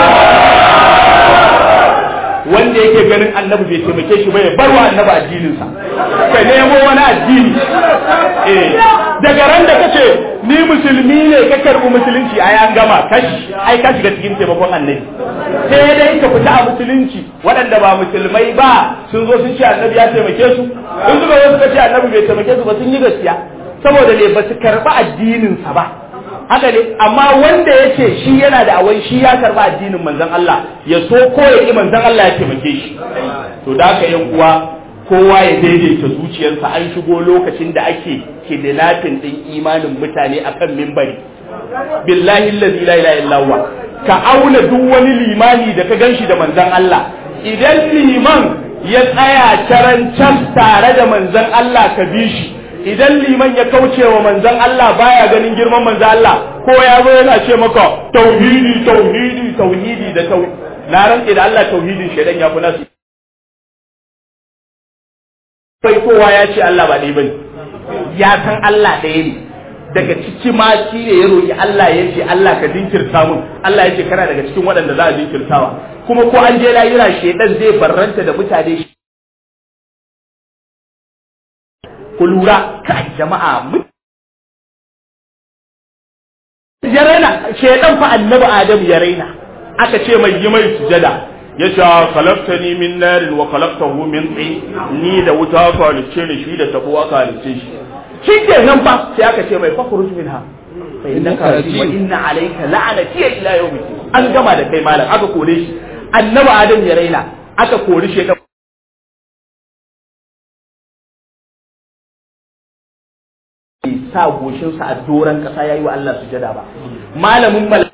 wanda yake ganin annabi bai taimake shi ba ya bar wa annabi addininsa ka nemo wani addini eh daga ran da kace ni musulmi ne ka karbi musulunci ai an gama kashi ai ka shiga cikin taimakon annabi sai dai ka fita a musulunci waɗanda ba musulmai ba sun zo sun ce annabi ya taimake su in suka zo suka ce annabi bai taimake su ba sun yi gaskiya saboda ne ba su karɓi addininsa ba haka ne amma wanda ya ce shi yana da awai shi ya karba addinin manzon Allah ya so ko ya ki manzon Allah ya taimake shi to da haka yan uwa kowa ya daidaita zuciyarsa an shigo lokacin da ake kidnapping din imanin mutane akan mimbari billahi allazi la ilaha illa huwa ka auna duk wani limani da ka ganshi da manzon Allah idan liman ya tsaya carancan tare da manzon Allah ka bi shi idan liman ya kauce wa manzon Allah baya ganin girman manzon Allah ko ya zo yana ce maka tauhidi tauhidi tauhidi da tauhidi na rantse da Allah tauhidin shedan ya fi nasu bai kowa ya ce Allah ba ɗaya bane ya san Allah ɗaya ne daga ciki ma shi ne ya roƙi Allah ya ce Allah ka jinkirta mun Allah ya ce kana daga cikin waɗanda za a jinkirtawa kuma ko an je lahira shedan zai barranta da mutane ku lura kai jama'a ya raina shedan fa annabi adam ya raina aka ce mai yi mai sujada ya ce khalaqtani min narin wa khalaqtahu min tin ni da wuta ka halicce ni shi da tabo aka halicce shi shi ke nan fa sai aka ce mai fakhruj minha fa innaka rajim wa inna alayka la'nati ila yawmi an gama da kai malam aka kore shi annabi adam ya raina aka kori shedan sa goshinsa a doron ƙasa ya yi wa Allah sujada ba. Malamin mal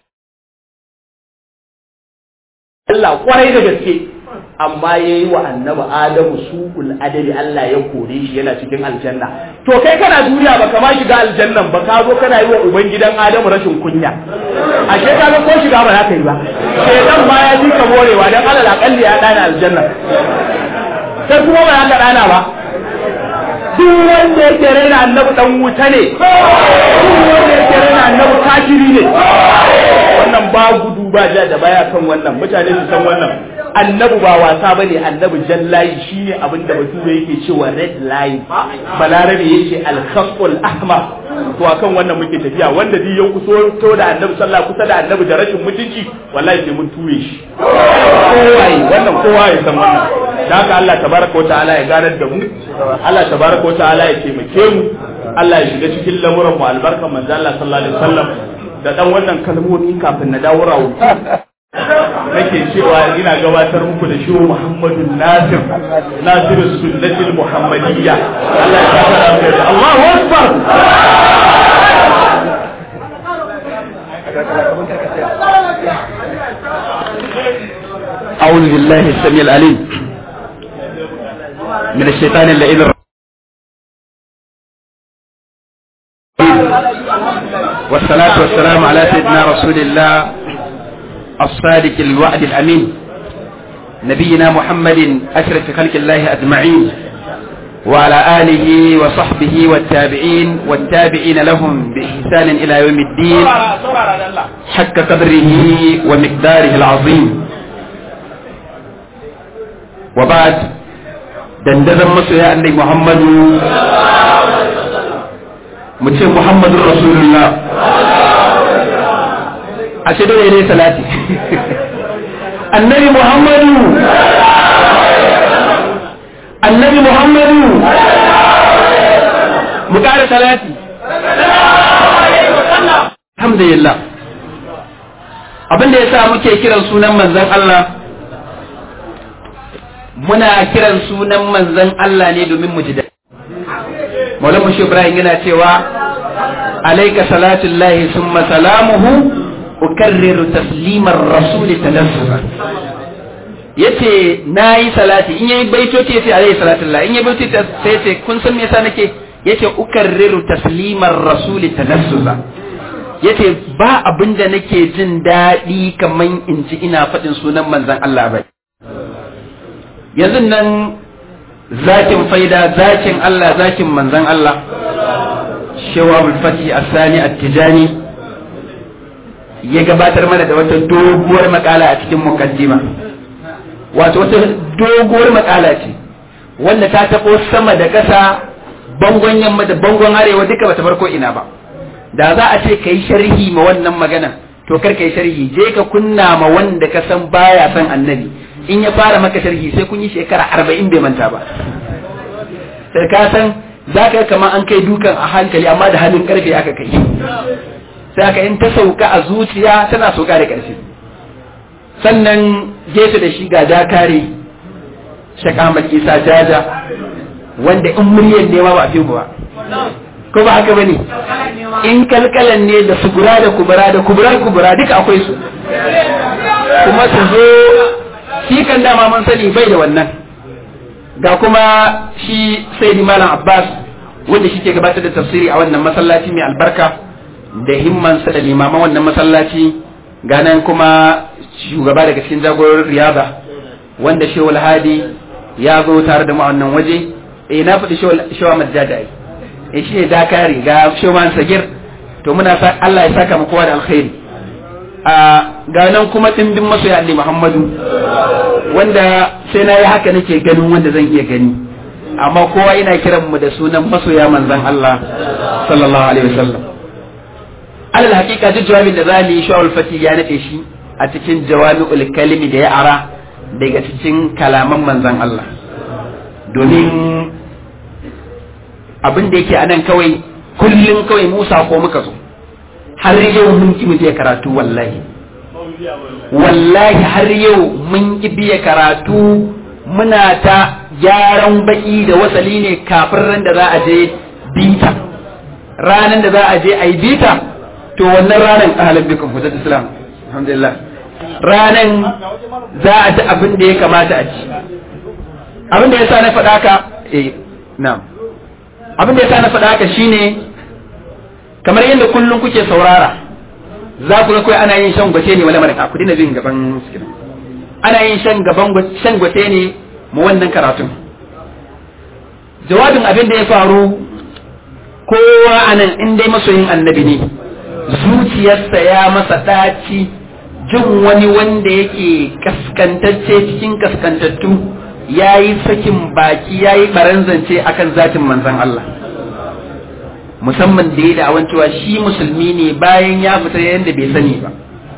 Allah kwarai da gaske amma ya yi wa annabi Adamu su'ul adali Allah ya kore shi yana cikin aljanna. To kai kana duniya ba kama shiga aljannan ba ka zo kana yi wa ubangidan Adamu rashin kunya. Ashe ka ga ko shiga ba za ka yi ba. Shedan ma ya ji ka morewa dan alal akalli ya dana aljanna. Sai kuma ba ya ka dana ba. duk wanda yake raina annabi dan wuta ne duk wanda yake raina annabi kafiri ne wannan ba gudu ba ja da baya kan wannan mutane su san wannan annabi ba wasa bane annabi jallayi shine abin da bature yake cewa red line balarabe yake al-khafful ahmar to akan wannan muke tafiya wanda duk ya kuso to da annabi sallallahu kusa da annabi da rashin mutunci wallahi sai mun ture shi kowa wannan kowa ya san wannan da haka Allah tabaraka wa ta'ala ya ganar da mu Allah tabaraka wa ta'ala ya taimake mu Allah ya shiga cikin lamuran mu albarkan manzo Allah sallallahu alaihi wasallam da dan wannan kalmomi kafin na dawo rawu nake cewa ina gabatar muku da shiru Muhammadu Nasir Nasir sunnatul Muhammadiyya Allah ya saka da Allahu Akbar أعوذ بالله السميع العليم من الشيطان اللعين الرجيم والصلاة والسلام على سيدنا رسول الله الصادق الوعد الأمين نبينا محمد أشرف خلق الله أجمعين وعلى آله وصحبه والتابعين والتابعين لهم بإحسان إلى يوم الدين حق قدره ومقداره العظيم وبعد dandazon masoya annai muhammadu mu ce muhammadun rasulullah a ce dole ne salati annabi muhammadu annabi muhammadu mu ƙara salati alhamdulillah abinda ya sa muke kiran sunan manzon Allah muna kiran sunan manzon Allah ne domin mu ji daɗi maulamu shi ibrahim yana cewa alaika salatullahi summa salamuhu ukarriru taslimar rasul talassufa yace nayi salati in yayi baitoci yace alayhi salatullah in yayi baitoci sai yace kun san me yasa nake yace ukarriru taslimar rasul talassufa yace ba abinda nake jin daɗi kaman in ji ina faɗin sunan manzon Allah ba yanzu nan zakin faida zakin Allah zakin manzon Allah shawabul fati asani at-tijani ya gabatar mana da wata doguwar makala a cikin mukaddima wato wata doguwar makala ce wanda ta taɓo sama da ƙasa bangon yamma da bangon arewa duka bata farko ina ba da za a ce ka yi sharhi ma wannan magana to kar ka yi sharhi je ka kunna ma wanda ka san baya san annabi in ya fara maka sharhi sai kun yi shekara arba'in bai manta ba sai ka san za ka kama an kai dukan a hankali amma da hannun karfe aka kai sai aka in ta sauka a zuciya tana sauka da ƙarfi sannan gefe da shi ga dakare shaka Ahmad Isa jaja wanda in muryar nema ba a fi ba ko ba haka bane in kalkalan ne da sugura da kubura da kuburar kubura duka akwai su kuma su zo shi kan dama mun sani bai da wannan ga kuma shi sai malam abbas wanda shi ke gabatar da tafsiri a wannan masallaci mai albarka da himmansa da limaman wannan masallaci ga nan kuma shugaba daga cikin jagorar riyada wanda shewul hadi ya zo tare da mu a wannan waje eh na faɗi shewa majjada ai eh shi ne dakari ga shewan sagir to muna sa Allah ya saka mu kowa da alkhairi a ga nan kuma dimbin masoya Ali Muhammadu wanda sai na yi haka nake ganin wanda zan iya gani amma kowa yana kiran mu da sunan masoya manzon Allah sallallahu alaihi wasallam alal hakika duk jawabin da za mu yi shawul fati ya nade shi a cikin jawami'ul kalimi da ya ara daga cikin kalaman manzon Allah domin abin da yake anan kawai kullum kawai Musa ko muka zo har yau mun ki mu je karatu wallahi wallahi har yau mun ki biya karatu muna ta gyaran baki da wasali ne kafin ran da za a je bita ranan da za a je a yi bita to wannan ranan ahalan bikin hujjat islam alhamdulillah ranan za a ji abin da ya kamata a ci abin da ya sa na faɗa ka eh na'am abin da ya sa na faɗa haka shine kamar yadda kullum kuke saurara za ku ga kawai ana yin shan gwace ne wala malaka ku dina bin gaban sikin ana yin shan gaban shan gwace ne mu wannan karatun jawabin abin da ya faru kowa anan in dai masoyin annabi ne zuciyarsa ya masa ɗaci jin wani wanda yake kaskantacce cikin kaskantattu ya yi sakin baki ya yi baranzance akan zatin manzan Allah musamman da ya da awan cewa shi musulmi ne bayan ya fita yadda bai sani ba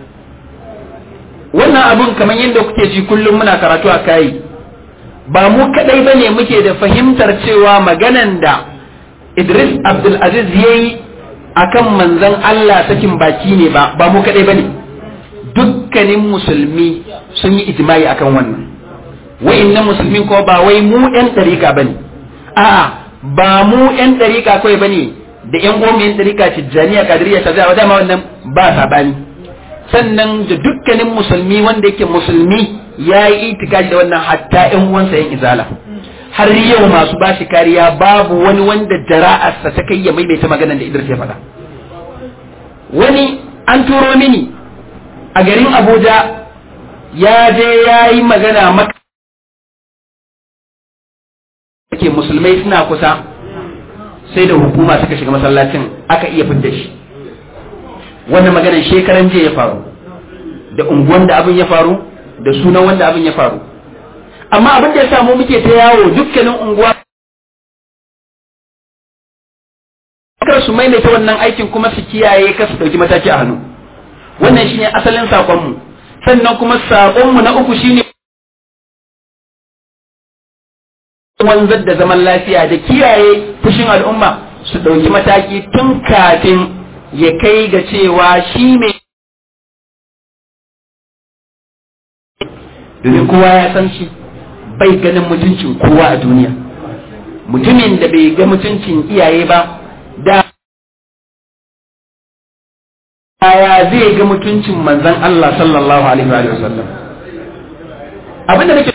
wannan abun kamar yadda kuke ji kullum muna karatu a kayi ba mu kadai ba ne muke da fahimtar cewa maganan da Idris Abdulaziz ya yi a kan manzan Allah sakin baki ne ba ba mu kadai ba ne dukkanin musulmi sun yi ijimai akan wannan wa'innan musulmin ko ba wai mu 'yan ɗarika ba ne a'a ba mu 'yan ɗarika kawai ba ne da yan goma yan ɗarika tijjaniya kadiriya ta zai dama wannan ba sabani sannan da dukkanin musulmi wanda yake musulmi ya yi itikaji da wannan hatta yan uwansa yan izala har yau masu bashi kariya babu wani wanda jara'arsa ta kai ya maimaita maganar da Idris ya faɗa wani an turo mini a garin Abuja ya je ya yi magana maka ke musulmai suna kusa sai da hukuma suka shiga masallacin aka iya fidda shi wannan maganar shekaran jiya ya faru da unguwan da abin ya faru da sunan wanda abin ya faru amma abin da ya samu muke ta yawo dukkanin unguwa kar su maimaita wannan aikin kuma su kiyaye kar su dauki mataki a hannu wannan shine asalin sakonmu sannan kuma sakonmu na uku shine wanzar da zaman lafiya da kiyaye fushin al'umma su ɗauki mataki tun kafin ya kai ga cewa shi mai domin kowa ya san shi bai ganin mutuncin kowa a duniya mutumin da bai ga mutuncin iyaye ba da ya zai ga mutuncin manzon Allah sallallahu alaihi wa sallam abinda nake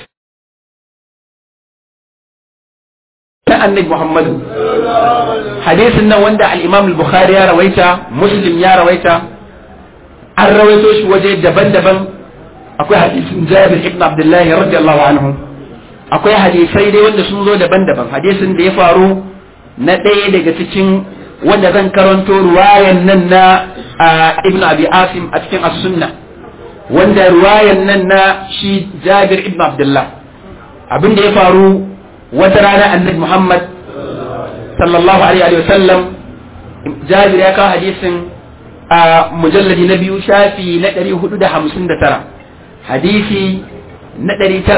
ta annabi Muhammadu hadisin nan wanda al-Imam al-Bukhari ya rawaita Muslim ya rawaita an rawaito shi waje daban-daban akwai hadisin Jabir ibn Abdullah radiyallahu anhu akwai hadisai dai wanda sun zo daban-daban hadisin da ya faru na ɗaya daga cikin wanda zan karanto ruwayan nan na ibn Abi Asim a cikin as-Sunnah wanda ruwayan nan na shi Jabir ibn Abdullah abin da ya faru wata rana annabi Muhammad sallallahu alaihi wa sallam Jabir ya kawo hadisin a mujalladi na biyu shafi na 459 hadisi na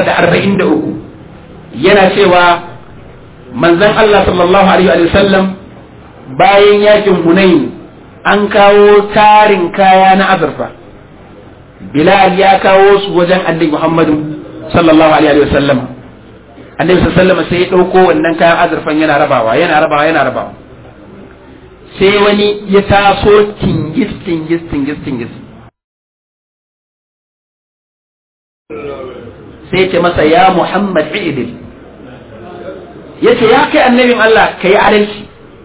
943 yana cewa manzon Allah sallallahu alaihi wa sallam bayan yakin Hunain an kawo tarin kaya na azurfa Bilal ya kawo su wajen annabi Muhammadu sallallahu alaihi wa sallam annabi sallallahu alaihi sai ya dauko wannan kayan azurfan yana rabawa yana rabawa yana rabawa sai wani ya taso tingis tingis tingis tingis sai ya ce masa ya Muhammad idil ya ce ya kai annabin Allah ka yi adalci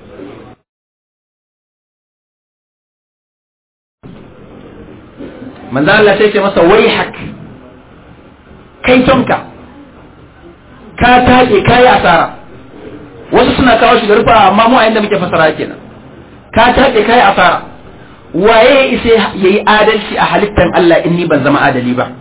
manzo Allah sai ce masa wai hak kai tonka ka taƙe ka yi asara wasu suna kawo shi da rufa amma mu a inda muke fasara kenan ka taƙe ka yi asara waye isa ya yi adalci a halittar Allah in ni ban zama adali ba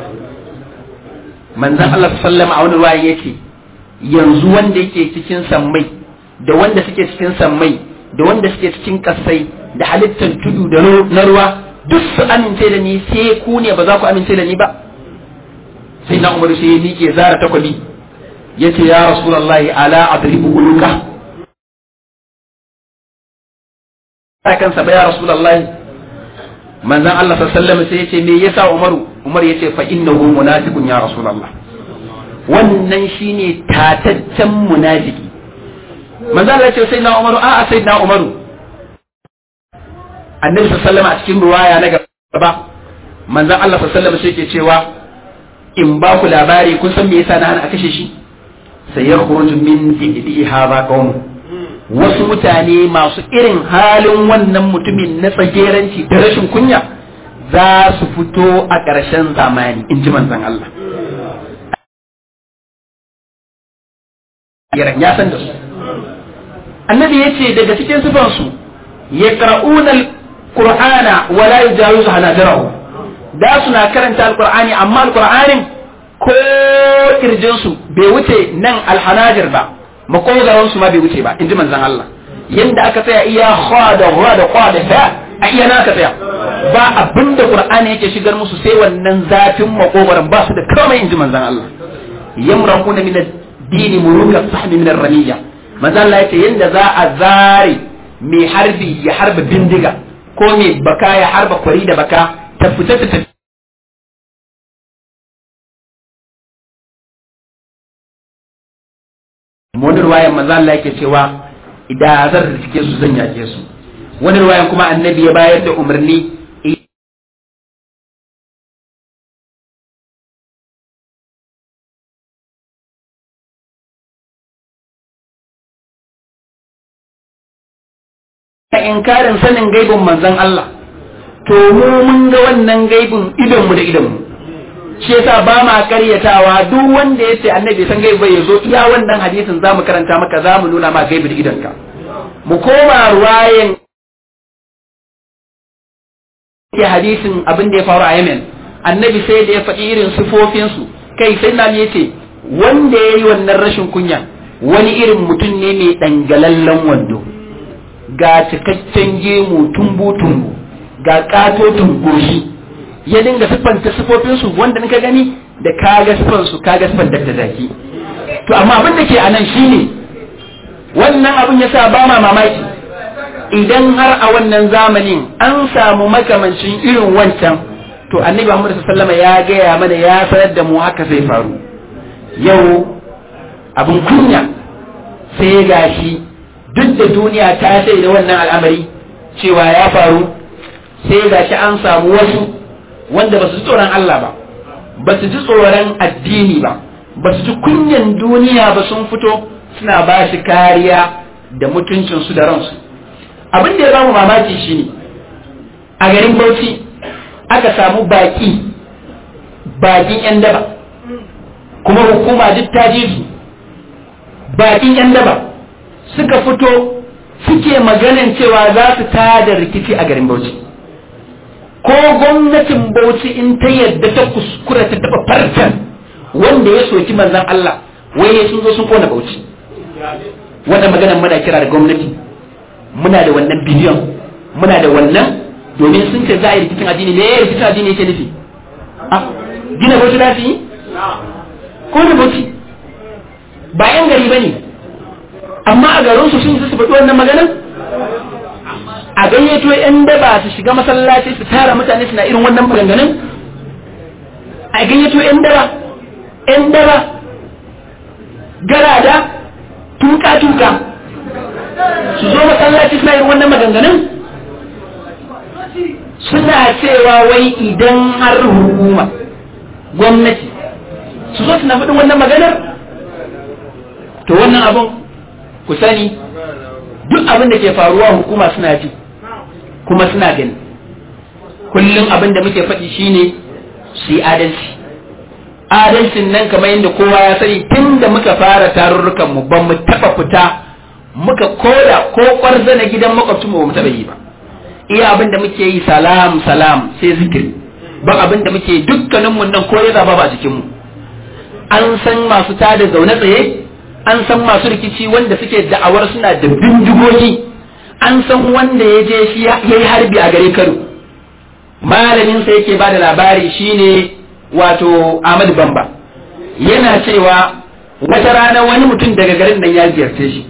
manzan Allah sallama a wani ruwa yake yanzu wanda yake cikin sammai da wanda suke cikin sammai da wanda suke cikin kasai da halittar tudu da na ruwa duk su amince da ni sai ku ne ba za ku amince da ni ba sai na umaru sai ya miƙe zara takwabi ya ce ya rasulallahi ala adribu uluka a kansa ba ya rasulallahi manzan Allah sallallahu sai ya ce me yasa umaru umar ya ce fa innahu munafiqun ya rasulallah wannan shine tataccen munafiki manzan Allah ya ce sai na umaru a'a sai na umaru annabi sallallahu a cikin ruwaya na gaba manzan Allah sallallahu sai ke cewa in ba ku labari kun san me yasa na hana a kashe shi sai ya khuruju min di'i hadha qawm wasu mutane masu irin halin wannan mutumin na tsageranci da rashin kunya za su fito a ƙarshen zamani in ji manzan Allah ya san da su annabi ya ce daga cikin sifansu ya ƙar'unar qur'ana wala yujawizu hanajarahu da suna karanta alqur'ani amma alqur'anin ko kirjin su bai wuce nan alhanajir ba makogaran su ma bai wuce ba inji manzon Allah yanda aka tsaya iya kha da ra da qa da fa a iya na aka tsaya ba abinda qur'ani yake shigar musu sai wannan zafin makogaran ba su da komai inji manzon Allah yamraquna min ad-dini muruka sahmi min ar-ramiyya manzon Allah yace yanda za a zare mai harbi ya harba bindiga ko mai baka ya harba kwari da baka ta fita ta tafi wani ruwayan manzo Allah yake cewa idan zan rike su zan yake su wani ruwayan kuma annabi ya bayar da umarni inkarin sanin gaibin manzon Allah to mu mun ga wannan gaibin idon mu da idon mu shi yasa ba ma karyatawa duk wanda yace annabi san gaibi bai zo iya wannan hadisin zamu karanta maka zamu nuna ma gaibi da idonka mu koma ruwayen ke hadisin abin da ya faru a Yemen annabi sai da ya faɗi irin sifofin su kai sai na yace wanda yayi wannan rashin kunya wani irin mutum ne mai dangalallen wando ga cikakken gemu tumbu-tumbu ga katotun goshi ya dinga siffanta siffofinsu wanda ka gani da kaga siffansu kaga siffan da zaki to amma abin da ke a nan shine wannan abin ya sa ba ma mamaki idan har a wannan zamanin an samu makamancin irin wancan to annabi Muhammad sallallahu ya gaya mana ya sanar da mu haka zai faru yau abin kunya sai gashi duk da duniya ta sai da wannan al'amari cewa ya faru sai gashi an samu wasu wanda ba su ji tsoron Allah ba ba su ji tsoron addini ba ba su ji kunyan duniya ba sun fito suna ba shi kariya da mutuncinsu da ransu abin da ya bamu mamaki shine a garin bauchi aka samu baki bakin yan daba kuma hukuma duk ta ji su bakin yan daba suka fito suke maganin cewa za su tada rikici a garin bauchi ko gwamnatin bauchi in ta yadda ta kuskura ta taba farcen wanda ya soki manzan Allah wai sun zo sun kona bauchi wannan maganan muna kira da gwamnati muna da wannan biliyon muna da wannan domin sun ce za a yi rikicin addini me rikicin addini yake nufi gina bauchi za su yi ko da bauchi ba yan gari ba ne amma a garin su sun su faɗi wannan maganan a gayyato yan daba su shiga masallaci su tara mutane suna irin wannan maganganun a gayyato yan daba yan daba garada tuka-tuka su zo masallaci suna irin wannan maganganun suna cewa wai idan har hukuma gwamnati su zo suna faɗin wannan maganar to wannan abin ku sani duk abin da ke faruwa hukuma suna ji kuma suna gani kullum abin da muke faɗi shine su yi adalci adalcin nan kamar yadda kowa ya sani tun da muka fara tarurrukan mu ba mu taɓa fita muka koda ko ƙwarza na gidan makwabcinmu ba mu taɓa yi ba iya abin da muke yi salam salam sai zikiri ba abin da muke dukkanin mun nan ko ya zaba ba jikin mu an san masu tada zaune tsaye an san masu rikici wanda suke da'awar suna da bindigogi an san wanda ya je shi ya yi harbi a gare Kano malamin sa yake bada labari shine wato Ahmad Bamba yana cewa wata rana wani mutum daga garin nan ya ziyarce shi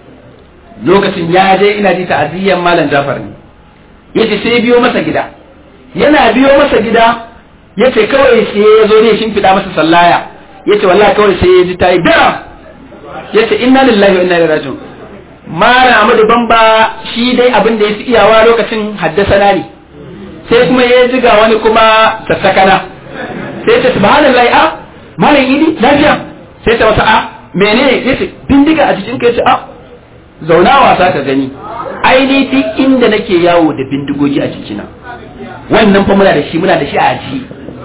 lokacin ya je ina ji ta'aziyyar malam Jafar ne yace sai biyo masa gida yana biyo masa gida yace kawai sai ya zo ne shimfiɗa masa sallaya yace wallahi kawai sai ya ji tayi dara yace inna lillahi wa inna ilaihi raji'un mara Ahmadu Bamba shi dai abin da ya fi iyawa lokacin haddasa ne sai kuma ya ji ga wani kuma sassakana sai ta subhanallahi a malam idi lafiya sai ta wasa a menene yace bindiga a jikin ka yace a zauna wasa ka gani aini duk inda nake yawo da bindigogi a jikina wannan fa muna da shi muna da shi a aji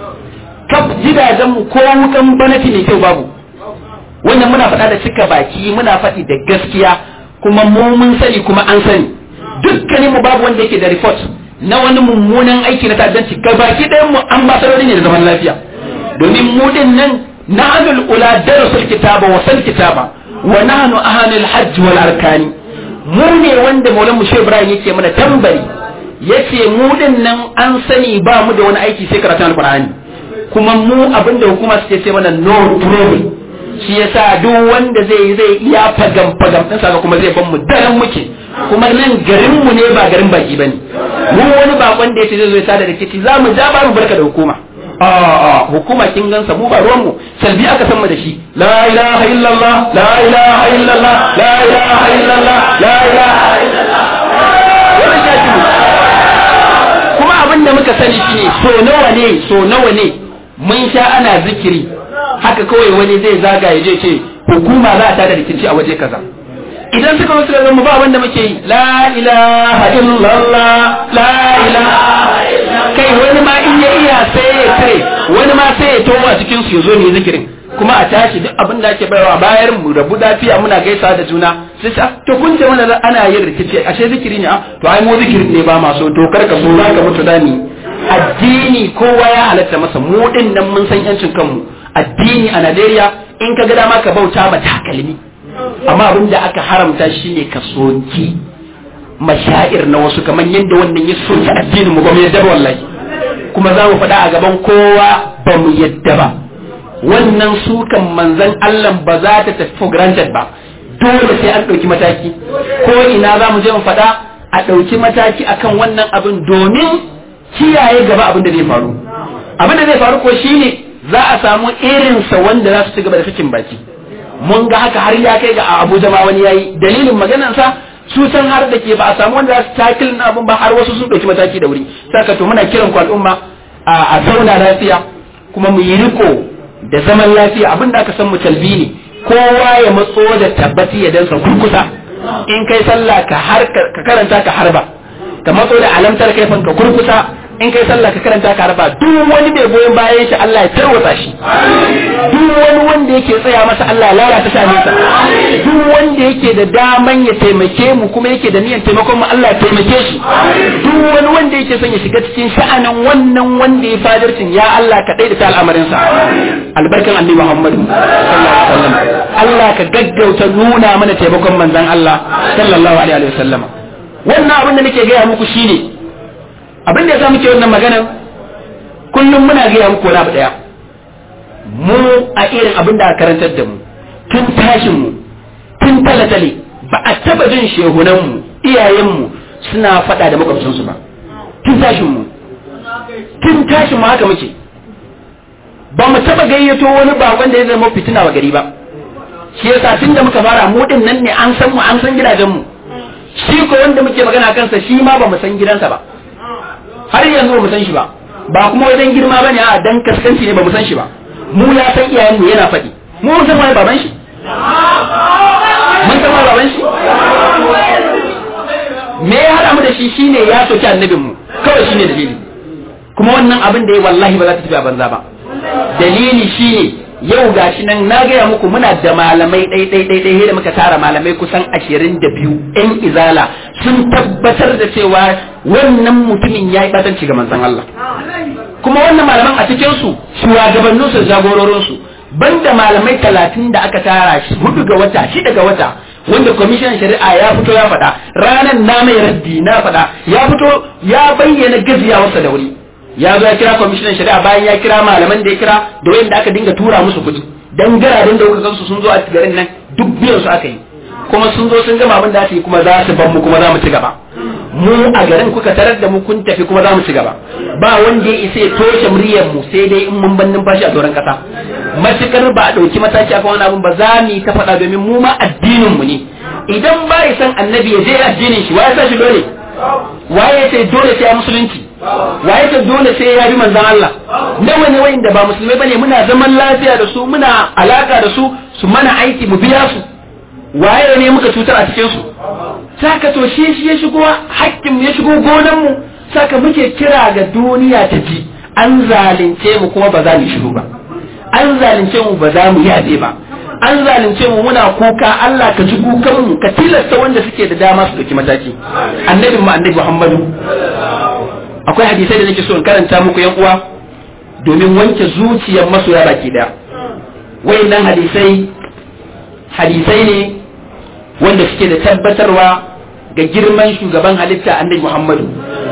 kaf gidajen mu ko wukan banati ne kyau babu wannan muna faɗa da cika baki muna faɗi da gaskiya kuma mu mun sani kuma an sani dukkanin mu babu wanda yake da report na wani mummunan aiki na ta'addanci ga baki ɗayan mu an ba ne da zaman lafiya domin mu din nan na'anul ula darasul kitaba wa sal kitaba wa nahnu ahanul hajj wal arkani mu ne wanda maulan mu shehu ibrahim yake mana tambari yace mu din nan an sani ba mu da wani aiki sai karatun alqur'ani kuma mu abinda hukuma suke ce mana no trouble shi yasa duk wanda zai yi zai iya fagam fagam din saka kuma zai ban mu daren muke kuma nan garin mu ne ba garin baki bane mu wani bakon da yace zai zo ya tada rikici za mu ja ba mu barka da hukuma a hukuma kin gansa mu ba ruwan mu salbi aka san mu da shi la ilaha illallah la ilaha illallah la ilaha illallah la ilaha illallah wannan shafi kuma abin da muka sani shine so nawa ne so nawa ne mun sha ana zikiri haka kawai wani zai zaga ya je ce hukuma za ta da rikici a waje kaza idan suka wasu da mu ba wanda muke yi la ilaha illallah la ilaha kai wani ma in ya iya sai ya tare wani ma sai ya tomo a cikin su ya zo ne zikirin kuma a tashi duk abin da ake bayarwa bayar mu rabu lafiya muna gaisa da juna sai sa to kun ce mana ana yin rikici ashe zikiri ne a to ai mu zikirin ne ba ma so to kar ka so za ka mutu dani addini kowa ya halatta masa mu din nan mun san yancin kanmu addini a Najeriya in ka ga dama ka bauta ma takalmi amma abin da aka haramta shine ka soki mashair na wasu kamar yadda wannan ya soki addinin mu ba mu yadda wallahi kuma za mu faɗa a gaban kowa ba mu yadda ba wannan sukan manzan Allah ba za ta tafi for granted ba dole sai an ɗauki mataki ko ina za mu je mu faɗa a ɗauki mataki akan wannan abin domin kiyaye gaba abin da zai faru abin da zai faru ko shine za a samu irinsa wanda za su ci gaba da sakin baki mun ga haka har ya kai ga a Abuja ma wani yayi dalilin maganarsa su san har da ke ba a samu wanda za su takil na abun ba har wasu sun ɗauki mataki da wuri saka to muna kiran ku al'umma a zauna lafiya kuma mu yi riko da zaman lafiya abin da aka san mu talbi ne kowa ya matso da tabbati ya dansa kurkusa in kai sallah ka har ka karanta ka harba ka matso da alamtar kaifan ka kurkusa in kai sallah ka karanta ka harba duk wani mai goyon bayan shi Allah ya tarwatsa shi duk wani wanda yake tsaya masa Allah ya lalata shaninsa duk wanda yake da daman ya taimake mu kuma yake da niyyar taimakon mu Allah ya taimake shi duk wani wanda yake son ya shiga cikin sha'anin wannan wanda ya fadarcin ya Allah ka daidaita al'amarinsa albarkan annabi Muhammad sallallahu alaihi wasallam Allah ka gaggauta nuna mana taimakon manzon Allah sallallahu alaihi wasallam wannan abin da nake gaya muku shine abin da yasa muke wannan maganar kullum muna gaya muku wani abu daya mu a irin abin da aka karantar da mu tun tashin mu tun talatale ba a taba jin shehunan mu iyayen mu suna faɗa da makwabcinsu ba tun tashin mu tun tashin mu haka muke ba mu taba gayyato wani bakon da ya zama fitina wa gari ba shi yasa tun da muka fara mu din nan ne an san mu an san gidajen mu shi ko wanda muke magana kansa shi ma ba mu san gidansa ba har yanzu ba mu san shi ba ba kuma wajen girma ba ne a dan kaskanci ne ba mu san shi ba mu ya san iyayen mu yana faɗi mu mun san wani baban shi mun san wani baban shi me ya haɗa mu da shi shine ya soki annabin mu kawai shine dalili kuma wannan abin da ya wallahi ba za ta tafi a banza ba dalili shine yau gashi nan na gaya muku muna da malamai ɗai ɗai ɗai ɗai da muka tara malamai kusan ashirin da biyu ƴan izala sun tabbatar da cewa wannan mutumin ya yi ɓatanci ga manzon Allah kuma wannan malaman a cikin su shugabannin su jagororin su banda malamai talatin da aka tara shi hudu ga wata shida ga wata wanda kwamishinan shari'a ya fito ya faɗa ranar na mai raddi na faɗa ya fito ya bayyana gajiyawarsa da wuri ya zo ya kira kwamishinan shari'a bayan ya kira malaman da ya kira da wanda aka dinga tura musu kuɗi dan garaden da kuka gansu sun zo a garin nan duk biyan su aka yi kuma sun zo sun gama abin da aka yi kuma za su ban mu kuma za mu ci gaba mu a garin kuka tarar da mu kun tafi kuma za mu ci gaba ba wanda ya isa ya toshe muryar mu sai dai in mun ban numfashi a doron kasa matukar ba a ɗauki mataki akan wani abin ba za mu yi ta faɗa domin mu ma addinin mu ne idan ba ya san annabi ya je addinin shi wa ya sa shi dole waye sai dole sai ya musulunci waye sai dole sai ya bi manzon Allah nawa ne wayanda ba musulmai bane muna zaman lafiya da su muna alaka da su su mana aiki mu biya su waye ne muka cutar a cikin su saka to shi shi ya shigo hakkin ya shigo gonan mu saka muke kira ga duniya ta ji an zalunce mu kuma ba za mu shiru ba an zalunce mu ba za mu yabe ba an zalunce mu muna kuka Allah ka ji kukan mu ka tilasta wanda suke da dama su dauki mataki annabin mu annabi Muhammadu akwai hadisai da nake so in karanta muku yan uwa domin wanke zuciyar masoya baki daya wayannan hadisai hadisai ne wanda suke da tabbatarwa ga girman shugaban halitta annabi Muhammadu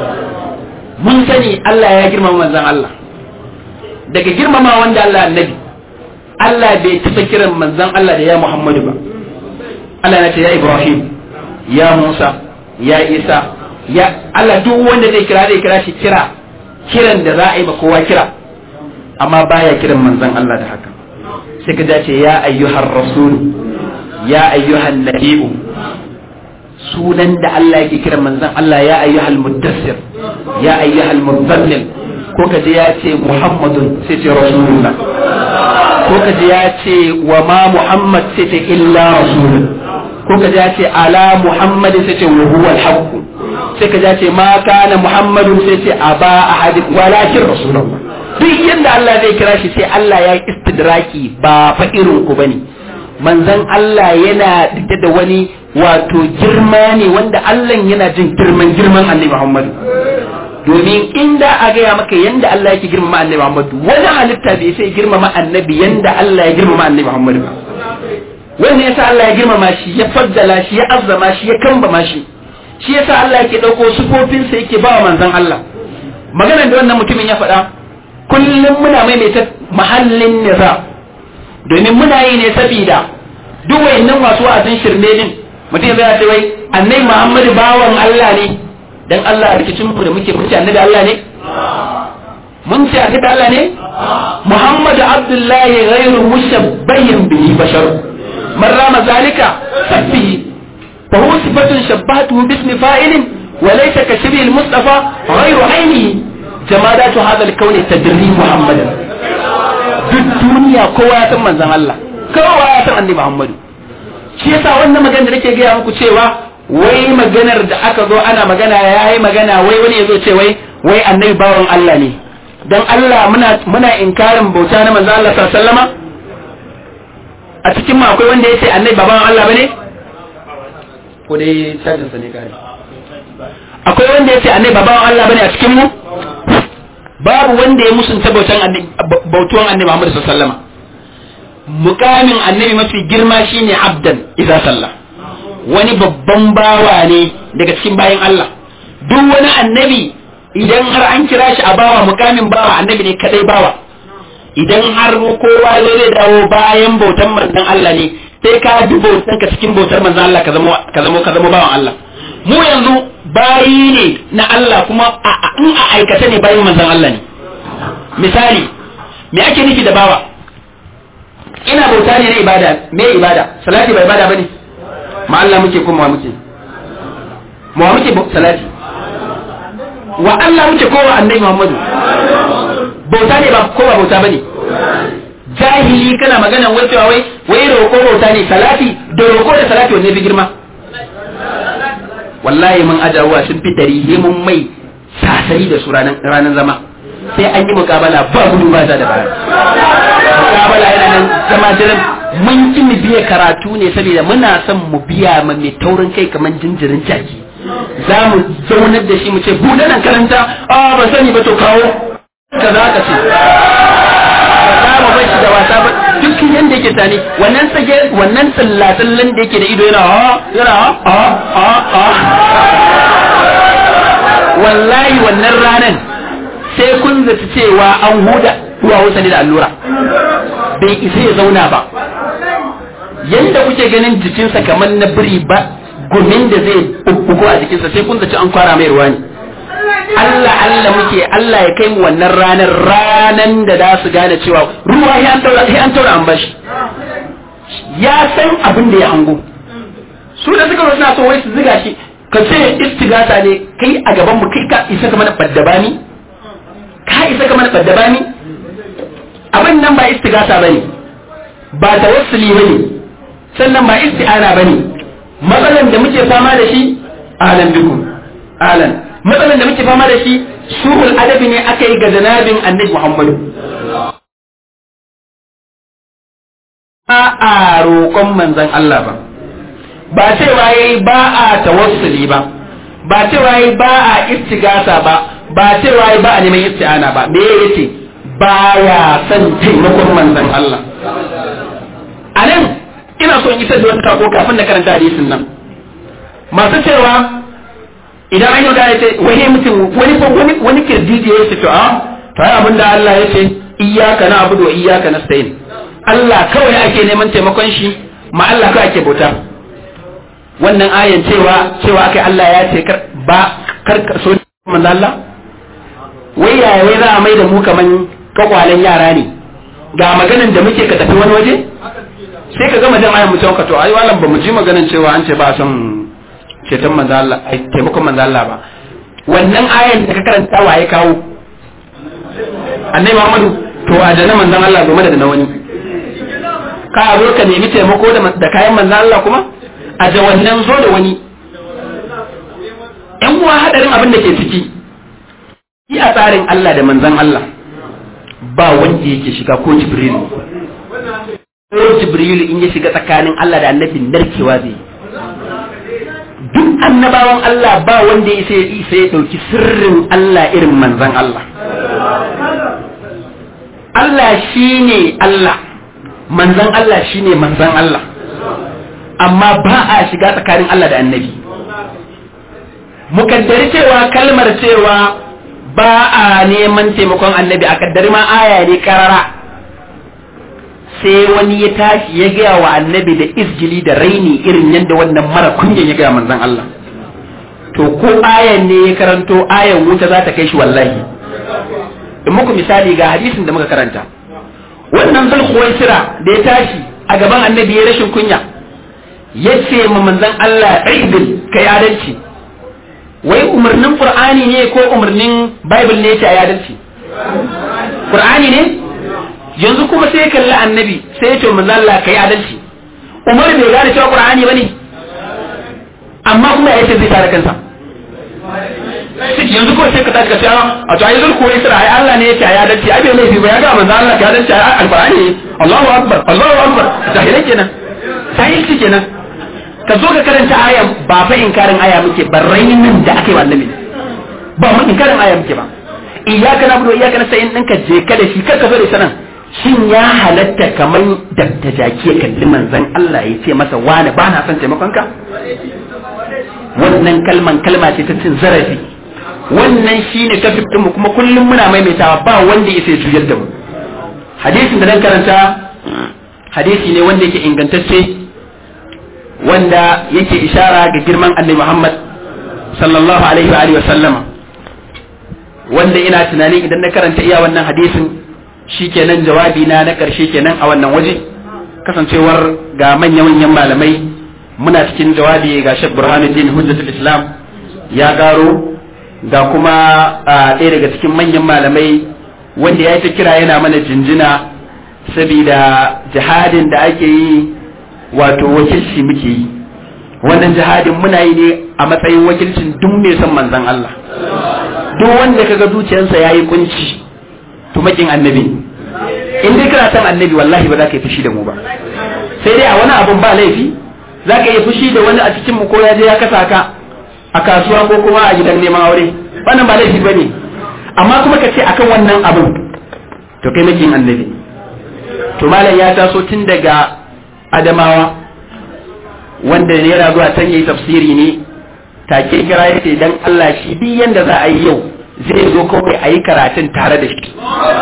mun sani Allah ya girmama manzon Allah daga girmama wanda Allah annabi Allah bai taɓa kiran manzon Allah da ya Muhammadu ba Allah na ce ya Ibrahim ya Musa ya Isa ya Allah duk wanda zai kira zai kira shi kira kiran da za a yi ba kowa kira amma baya kiran manzon Allah da haka sai ka dace ya ayyuhar rasul ya ayyuhan nabiyyu sunan da Allah yake kiran manzon Allah ya ayyuhal muddassir ya ayyuhal muzammil ko ka je ya ce Muhammadun sai ce rasulullah ko ka je ya ce wa ma Muhammad sai ce illa rasulun ko ka je ya ce ala Muhammadin sai ce wa huwa al-haqq sai ka je ya ce ma kana Muhammadun sai ce aba ahad walakin rasulullah duk yadda Allah zai kira shi sai Allah ya istidraki ba fa irin ku bane manzon Allah yana da da wani wato girma ne wanda Allah yana jin girman girman Annabi Muhammad domin inda a gaya maka yanda Allah yake girmama Annabi Muhammad wani halitta bai sai girmama Annabi yanda Allah ya girmama Annabi Muhammad ba wannan yasa Allah ya girmama shi ya faddala shi ya azzama shi ya kambama shi shi yasa Allah yake dauko sufofinsa yake ba wa manzon Allah maganar da wannan mutumin ya faɗa kullum muna maimaita mahallin niza domin muna yi ne saboda duk wayannan masu wa'azin shirme din mutum zai ce wai annai Muhammadu bawan Allah ne dan Allah a rikicin mu da muke muke annabi Allah ne mun ce annabi Allah ne Muhammadu Abdullahi ghairu mushabbahin bihi bashar man rama zalika sabbihi fa huwa sifatun shabbatuhu bismi fa'ilin wa laysa ka shibhi al-mustafa ghayru ainihi jamadatu hadha al-kawn tadri muhammadan duk duniya kowa ya san manzon Allah kowa ya san annabi muhammadu shi yasa wannan magana da nake gaya muku cewa wai maganar da aka zo ana magana yayi magana wai wani yazo ce wai wai annabi bawan Allah ne dan Allah muna muna inkarin bauta na manzon Allah sallallahu alaihi wasallama a cikin mu akwai wanda yace annabi ba bawan Allah bane ko dai cajin sa ne kai akwai wanda yace annabi ba bawan Allah bane a cikin mu babu wanda ya musunta bautan annabi bautuwan annabi Muhammad sallallahu alaihi wasallama mukamin annabi mafi girma shine abdan idza sallah wani babban bawa ne daga cikin bayan Allah duk wani annabi idan har an kira shi a bawa mukamin bawa annabi ne kadai bawa idan har kowa zai dawo bayan bautan manzon Allah ne sai ka bi bautan ka cikin bautar manzon Allah ka zama ka zama ka zama bawan Allah mu yanzu bayi ne na Allah kuma in a aikata ne bayan manzon Allah ne misali me ake nufi da bawa ina bauta ne na ibada me ibada salati ba ibada bane ma Allah muke kuma muke mu muke salati wa Allah muke kowa annabi Muhammadu bauta ne ba kowa bauta bane jahili kana magana wai cewa wai wai roko bauta ne salati da roko da salati wanne fi girma wallahi mun ajawa sun fi dari mun mai sasari da su ranar zama sai an yi mukabala ba gudu ba da baya mukabala yana nan zama jiran mun ki mu biya karatu ne saboda muna son mu biya ma mai taurin kai kamar jinjirin jaki za mu zaunar da shi mu ce buɗe nan karanta a ba sani ba to kawo ka za ka ce ba za mu bar shi da wasa ba duk yanda yake tani wannan sage wannan tsallatsallan da yake da ido yana ha yana ha ha ha wallahi wannan ranan sai kun zata cewa an huda duwawunsa ne da allura bai isa ya zauna ba yadda kuke ganin jikinsa kamar na biri ba gumin da zai bubbugo a jikinsa sai kun zaci an kwara mai ruwa ne Allah Allah muke Allah ya kai mu wannan ranar ranan da za su gane cewa ruwa ya an taura sai an taura an bashi ya san abin da ya hango su da suka suna so wai su ziga shi ka ce istigata ne kai a gaban mu kai ka isa ka mana baddabani ka isa ka mana baddabani abin nan ba istigata bane ba tawassuli bane sannan ba isti'ana bane matsalan da muke fama da shi alan bikum alan matsalan da muke fama da shi suhul adabi ne aka yi ga janabin annabi Muhammadu ba a roƙon manzon Allah ba ba cewa yayi ba a tawassuli ba ba cewa yayi ba a istigasa ba ba cewa yayi ba a neman isti'ana ba me yace baya son taimakon manzon Allah anan ina so in isar da wani kako kafin na karanta hadisin nan masu cewa idan an yi da ya ce wani mutum wani wani wani kirdiji ya ce to a to ai abinda Allah ya ce iyyaka na'budu wa iyyaka nasta'in Allah kawai ake neman taimakon shi ma Allah kawai ake bauta wannan ayan cewa cewa akai Allah ya ce kar ba kar so manzo Allah wai yaya wai za a mai da mu kaman kwakwalen yara ne ga maganan da muke ka tafi wani waje sai ka gama jan ayan mutum ka to ai walan ba mu ji maganan cewa an ce ba son ceton manzo Allah ai taimakon manzo Allah ba wannan ayan da ka karanta waye kawo annabi Muhammadu to a jana manzon Allah game da na wani ka zo ka nemi taimako da kayan manzon Allah kuma a da wannan zo da wani yan uwa hadarin abin da ke ciki yi a tsarin Allah da manzon Allah ba wanda yake shiga ko Jibril ko Jibril in ya shiga tsakanin Allah da annabi narkewa zai duk annabawan Allah ba wanda ya sai ya dauki sirrin Allah irin manzon Allah Allah shine Allah manzon Allah shine manzon Allah amma ba a shiga tsakanin Allah da annabi mukaddari cewa kalmar cewa ba a neman taimakon annabi a kaddari ma aya ne karara sai wani ya tashi ya gaya wa annabi da izgili da raini irin yadda wannan mara kunyan ya gaya manzon Allah to ko ayan ne ya karanto ayan wuta za ta kai shi wallahi in muku misali ga hadisin da muka karanta wannan zulkhuwaisira da ya tashi a gaban annabi ya rashin kunya yace ma manzon Allah idil kai adalci wai umarnin qur'ani ne ko umarnin bible ne yake adalci qur'ani ne yanzu kuma sai kalli annabi sai ya ce manzon Allah kai adalci umar bai gane cewa qur'ani bane amma kuma ya ce zai tare kansa yanzu kuma sai ka tashi ka ce a to ayi zulku isra ai Allah ne yake ya dace ai bai laifi ba ya ga manzo Allah ya dace ai alqur'ani Allahu akbar Allahu akbar jahilai kenan jahilci kenan ka zo ka karanta aya ba fa inkarin aya muke ba rainin da aka yi wa annabi ba mu inkarin aya muke ba iyyaka na'budu wa iyyaka nasta'in ɗinka je ka da shi kar ka zo da sanan shin ya halatta kamar da ta jaki ya kalli manzon Allah ya ce masa wani ba na son taimakon ka wannan kalman kalma ce ta cin zarafi wannan shine kafin mu kuma kullum muna maimaitawa ba wanda ya sai juyar da mu hadisin da nan karanta hadisi ne wanda yake ingantacce wanda yake ishara ga girman annabi Muhammad sallallahu alaihi wa alihi wa sallama wanda ina tunanin idan na karanta iya wannan hadisin shikenan jawabi na na karshe kenan a wannan waje kasancewar ga manya-manyan malamai muna cikin jawabi ga Sheikh Burhanuddin Hujjatul Islam ya garo ga kuma ɗaya daga cikin manyan malamai wanda ya ta kira yana mana jinjina saboda jihadin da ake yi wato wakilci muke yi wannan jihadin muna yi ne a matsayin wakilcin duk mai son manzon Allah duk wanda kaga zuciyarsa yayi kunci to makin annabi in dai kana son annabi wallahi ba za ka yi fushi da mu ba sai dai a wani abun ba laifi za ka yi fushi da wani a cikin mu ko ya je ya kasa ka a kasuwa ko kuma a gidan neman aure wannan ba laifi bane amma kuma ka ce akan wannan abun to kai makin annabi to malam ya taso tun daga adamawa wanda ne yana zuwa can yayi tafsiri ne take kira yace dan Allah shi duk yanda za a yi yau zai zo kawai a yi karatun tare da shi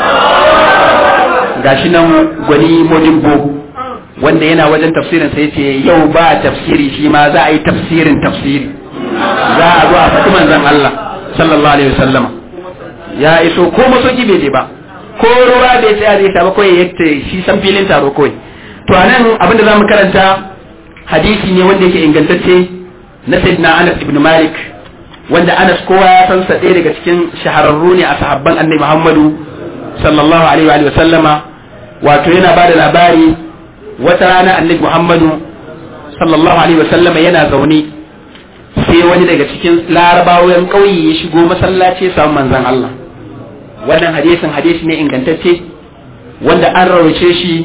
gashi nan gwani modibbo wanda yana wajen tafsirin sai ce yau ba tafsiri shi ma za a yi tafsirin tafsiri za a zo a faɗi manzon Allah sallallahu alaihi wasallama ya iso ko masoki bai je ba ko ruwa bai tsaya zai sha ba kawai yadda shi san filin taro kawai to anan abinda za mu karanta hadisi ne wanda yake ingantacce na sayyidina Anas ibn Malik wanda Anas kowa ya san sa ɗaya daga cikin shahararru ne a sahabban Annabi Muhammadu sallallahu alaihi wa sallama wato yana ba da labari wata rana Annabi Muhammadu sallallahu alaihi wa sallama yana zaune sai wani daga cikin larabawan ƙauye ya shigo masallaci samun manzon Allah wannan hadisin hadisi ne ingantacce wanda an rawace shi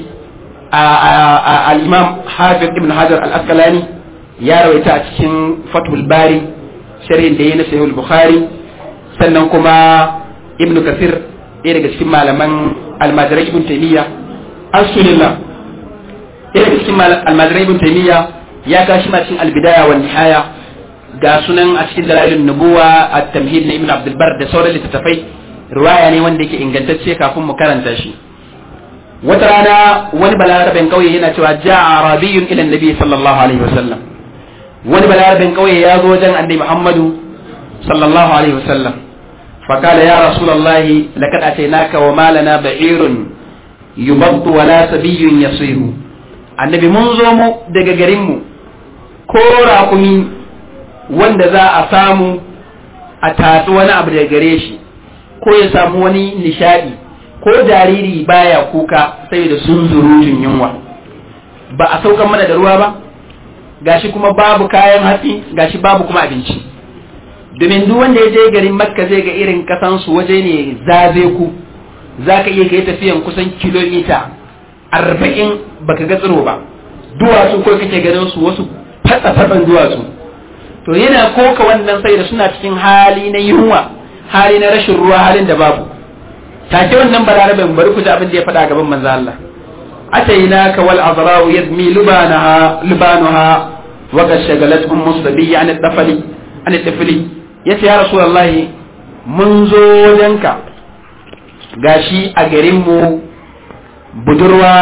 al-imam hafiz ibn hajar al-asqalani ya rawaita a cikin fathul bari sharhin da ya na sahih bukhari sannan kuma ibn kasir ɗaya daga cikin malaman almajirai ibn taymiya asulillah ɗaya daga cikin almajirai ibn taymiya ya kashi ma cikin albidaya wa nihaya ga sunan a cikin dalailun nubuwa at-tamhid na ibn abdul bar da sauran littattafai riwaya ne wanda yake ingantacce kafin mu karanta shi wata rana wani balarabin kauye yana cewa ja'a arabiyyun ila annabi sallallahu alaihi wasallam wani balarabin kauye ya zo wajen annabi muhammadu sallallahu alaihi wasallam فقال يا رسول الله لقد أتيناك وما لنا بعير يبط ولا سبي يصير annabi mun zo mu daga garinmu ko raƙumi wanda za a samu a tatsi wani abu daga gare shi ko ya samu wani nishadi ko jariri baya kuka sai da sun zurutun yunwa ba a saukan mana da ruwa ba gashi kuma babu kayan hatsi gashi babu kuma abinci domin duk wanda ya je garin makka zai ga irin kasansu waje ne zaze ku za ka iya kai tafiyan kusan kilomita arba'in baka ga tsiro ba duwatsu ko kake ganin su wasu fatsa-fatsan duwatsu to yana koka wannan sai da suna cikin hali na yunwa hali na rashin ruwa halin da babu take wannan balarabin bari ku ji abin da ya faɗa gaban manzo Allah atainaka wal azra'u yadmi lubanaha lubanuha wa qad shagalat ummu sabiyya an dafali an dafali yace ya rasulullahi mun zo wajenka gashi a garin mu budurwa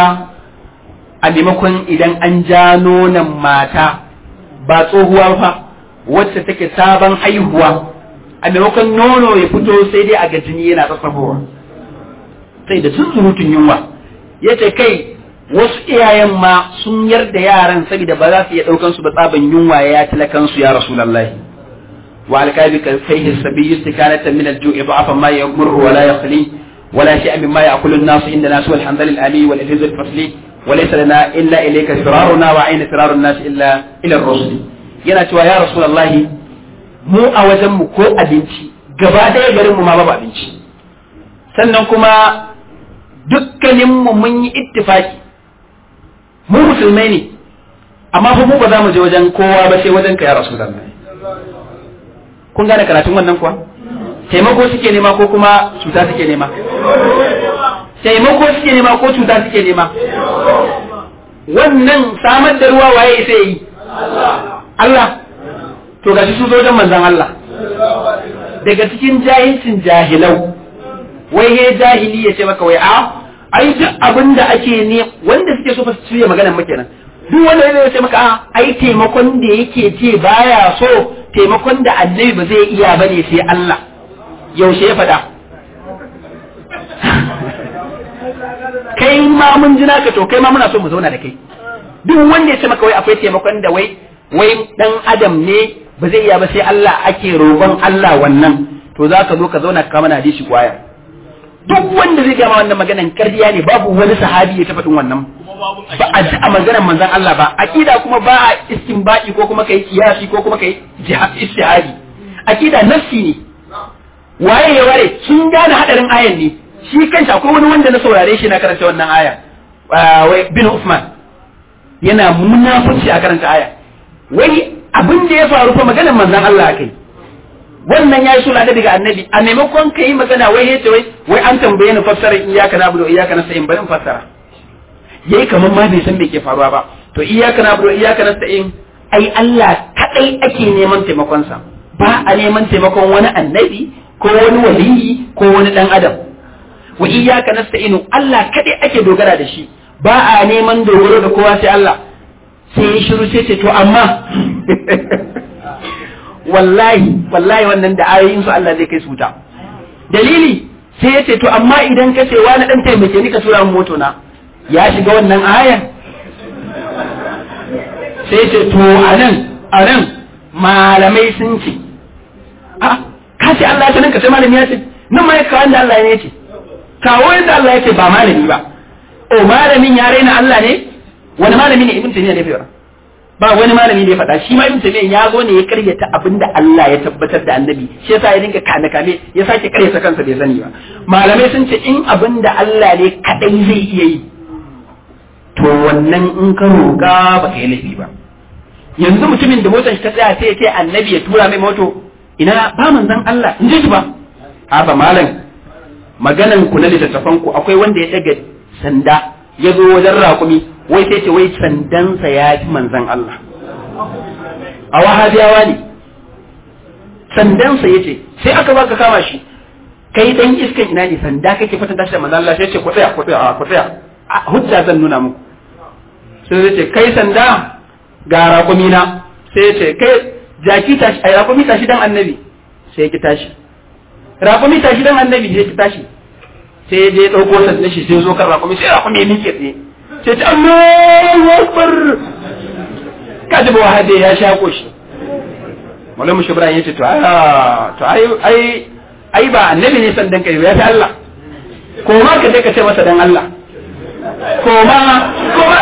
a maimakon idan an ja nonon mata ba tsohuwa fa wacce take sabon haihuwa a maimakon nono ya fito sai dai a ga jini yana tsatsafowa sai da sun surutun yunwa ya ce kai wasu iyayen ma sun yarda yaran saboda ba za su iya daukan su ba tsaban yunwa ya talakan su ya rasulullahi wa alqabi ka fayhi sabiyyu istikanatan min al-ju'i da'afa ma yamurru wa la yakhli wa la shay'an mimma ya'kulu an-nas inda nas wal hamdal al-ali wal ihz al-fasli wa laysa lana illa ilayka firaruna wa ayna firaru an-nas illa ila ar-rusul yana cewa ya rasulullahi mu a wajen mu ko abinci gaba ɗaya garin mu ma babu abinci sannan kuma dukkanin mu mun yi ittifaki mu musulmai ne amma fa mu ba za mu je wajen kowa ba sai wajen ka ya rasulullahi kun gane karatun wannan kuwa taimako suke nema ko kuma cuta suke nema taimako suke nema ko cuta suke nema wannan samar da ruwa waye sai yi Allah to gashi su zo don manzon Allah daga cikin jahilcin jahilau wai he jahili ya ce maka wai a ai duk abin da ake ne wanda suke so fa su ciye maganar muke nan duk wanda zai ce maka a ai taimakon da yake ce baya so taimakon da annabi ba zai iya bane sai Allah yaushe ya faɗa kai ma mun ji naka to kai ma muna so mu zauna da kai duk wanda ya ce maka wai akwai taimakon da wai wai dan adam ne ba zai iya ba sai Allah ake roƙon Allah wannan to za ka zo ka zauna ka mana hadisi kwaya duk wanda zai gama wannan maganan kardiya ne babu wani sahabi ya tafaɗin wannan ba a ji a maganar manzon Allah ba aqida kuma ba a istinbadi ko kuma kai kiyasi ko kuma kai istihadi aqida nafsi ne waye ya ware sun gane hadarin ayan ne shi kanshi akwai wani wanda na saurare shi na karanta wannan aya wai bin Usman yana munafunci a karanta aya wai abin da ya faru fa maganar manzon Allah kai wannan yayi suna da daga annabi a maimakon ka yi magana wai ya ce wai wai an tambaye ni fassara iyyaka na'budu wa iyyaka nasta'in bari in fassara yayi kaman ma bai san me ke faruwa ba to iyyaka na'budu wa iyyaka nasta'in ai Allah kadai ake neman taimakon sa ba a neman taimakon wani annabi ko wani waliyi ko wani dan adam wa iyyaka nasta'inu Allah kadai ake dogara da shi ba a neman dogaro da kowa sai Allah sai ya shiru sai ce to amma wallahi wallahi wannan da ayoyin su Allah zai kai su wuta dalili sai ya ce to amma idan ka ce wani dan taimake ni ka tura min moto na ya shiga wannan ayan sai ce to anan anan malamai sun ce a ka ce Allah ya ce nan ka sai malami ya ce nan ma ya kawo da Allah ne ya ce kawo yadda Allah ya ce ba malami ba o malamin ya raina Allah ne wani malami ne ibn taymiya ne fa ba wani malami da ya faɗa shi ma ibn taymiya ya zo ne ya karyata abinda Allah ya tabbatar da annabi shi yasa ya dinga kame kame ya sake karyata kansa bai sani ba malamai sun ce in abinda Allah ne kadai zai iya yi to wannan in ka roƙa ba ka yi laifi ba yanzu mutumin da motar shi ta tsaya sai ya ce annabi ya tura mai moto ina ba manzon Allah in ji shi ba ha ba malam maganan ku na littattafan ku akwai wanda ya daga sanda ya zo wajen raƙumi wai sai ce wai sandansa ya fi manzan Allah a wahabiyawa ne sandansa ya ce sai aka baka kama shi kai dan iskan ina ne sanda kake fatan tashi da manzan Allah sai ce ku tsaya ku tsaya ku tsaya hujja zan nuna muku sai ya ce kai sanda ga raƙumi na sai ya ce kai jaki tashi ai raƙumi tashi dan annabi sai ya ki tashi raƙumi tashi dan annabi sai ya ki tashi sai ya je ya ɗauko sandan shi sai zo kan raƙumi sai raƙumi ya miƙe tsaye sai ta Allahu Akbar ka ji wahabe ya shako shi Maulana Shibran ya ce to a to ai ai ai ba annabi ne sandan kai ya fi Allah ko ma ka je ka ce masa dan Allah ko ma ko ma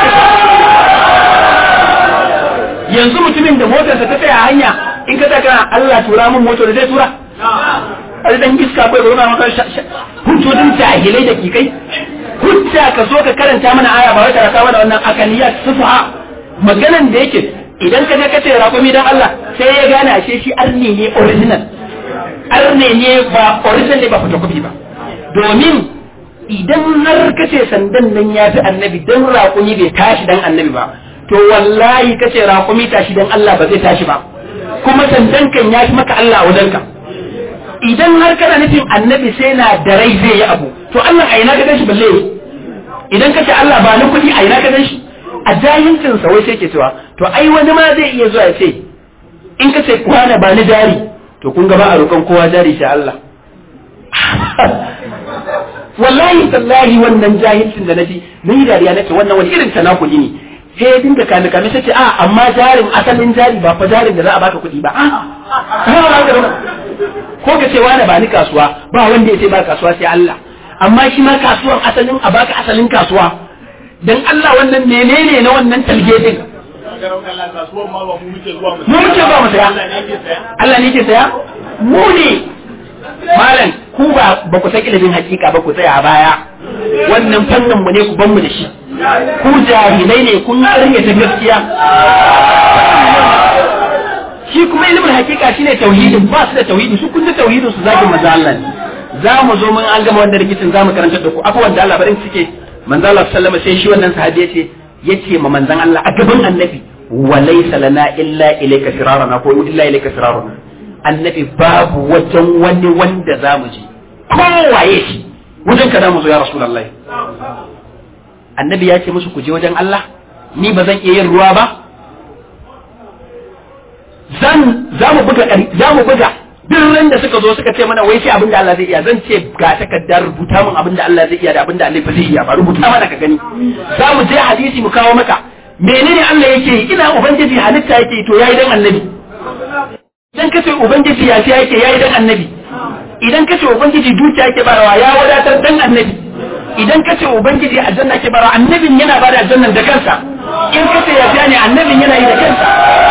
yanzu mutumin da motarsa ta tsaya hanya in ka kana Allah tura min motar da zai tura a dan iska bai zo maka hujjodin jahilai da kikai hujja ka zo ka karanta mana aya ba wai ka raka mana wannan akaliyat sufa maganan da yake idan ka je ka ce raƙumi dan Allah sai ya gane ashe shi arne ne original arne ne ba original ne ba photocopy ba domin idan har ka ce sandan nan ya fi annabi dan raƙumi bai tashi dan annabi ba to wallahi ka ce raƙumi tashi dan Allah ba zai tashi ba kuma sandan kan ya fi maka Allah a wajenka idan har kana nufin annabi sai na da rai zai yi abu to Allah a ina ka gan shi balle idan ka ce Allah ba ni kuɗi a ina ka gan shi a jahilcin sa wai sai ke cewa to ai wani ma zai iya zuwa ya ce in ka ce kwana ba ni jari to kun ga ba a roƙon kowa jari sai Allah wallahi tallahi wannan jahilcin da naji ni dariya nace wannan wani irin tanakuli ne sai ya dinga kame kame sai ce a amma jarin asalin jari ba fa jarin da za a baka kuɗi ba ko ka ce wani ba ni kasuwa ba wanda ya ce ba kasuwa sai Allah amma shi ma kasuwan asalin a baka asalin kasuwa dan Allah wannan menene na wannan talge din mu muke ba mu saya Allah ne ke saya mu ne malam ku ba ba ku san ilimin hakika ba ku tsaya a baya wannan fannin mu ne ku ban mu da shi ku jahilai ne kun rage ta gaskiya shi kuma ilimin hakika shine tauhidin ba su da tauhidi su kun da tauhidin su zaki manzo Allah ne za mu zo mun an gama wannan rikicin za mu karanta da ku abubuwan da Allah barin suke manzo Allah sallama sai shi wannan sahabi yace yace ma manzon Allah a gaban annabi wa laysa lana illa ilayka firarana ko illa ilayka firarana annabi babu wajen wani wanda za mu je kowaye shi wajen ka za mu zo ya rasulullahi annabi ya ce musu ku je wajen Allah ni ba zan iya yin ruwa ba zan za mu buga za mu buga duk da suka zo suka ce mana wai sai abin da Allah zai iya zan ce ga takardar rubuta min abin da Allah zai iya da abin da Allah ba zai iya ba rubuta mana ka gani za mu je hadisi mu kawo maka menene Allah yake yi ina ubangiji halitta yake yi to yayi dan annabi idan kace ubangiji ya ce yake yayi dan annabi idan kace ubangiji dukiya yake barawa ya wadatar dan annabi idan kace ubangiji aljanna yake barawa annabin yana bada aljannan da kansa in kace ya ne annabin yana yi da kansa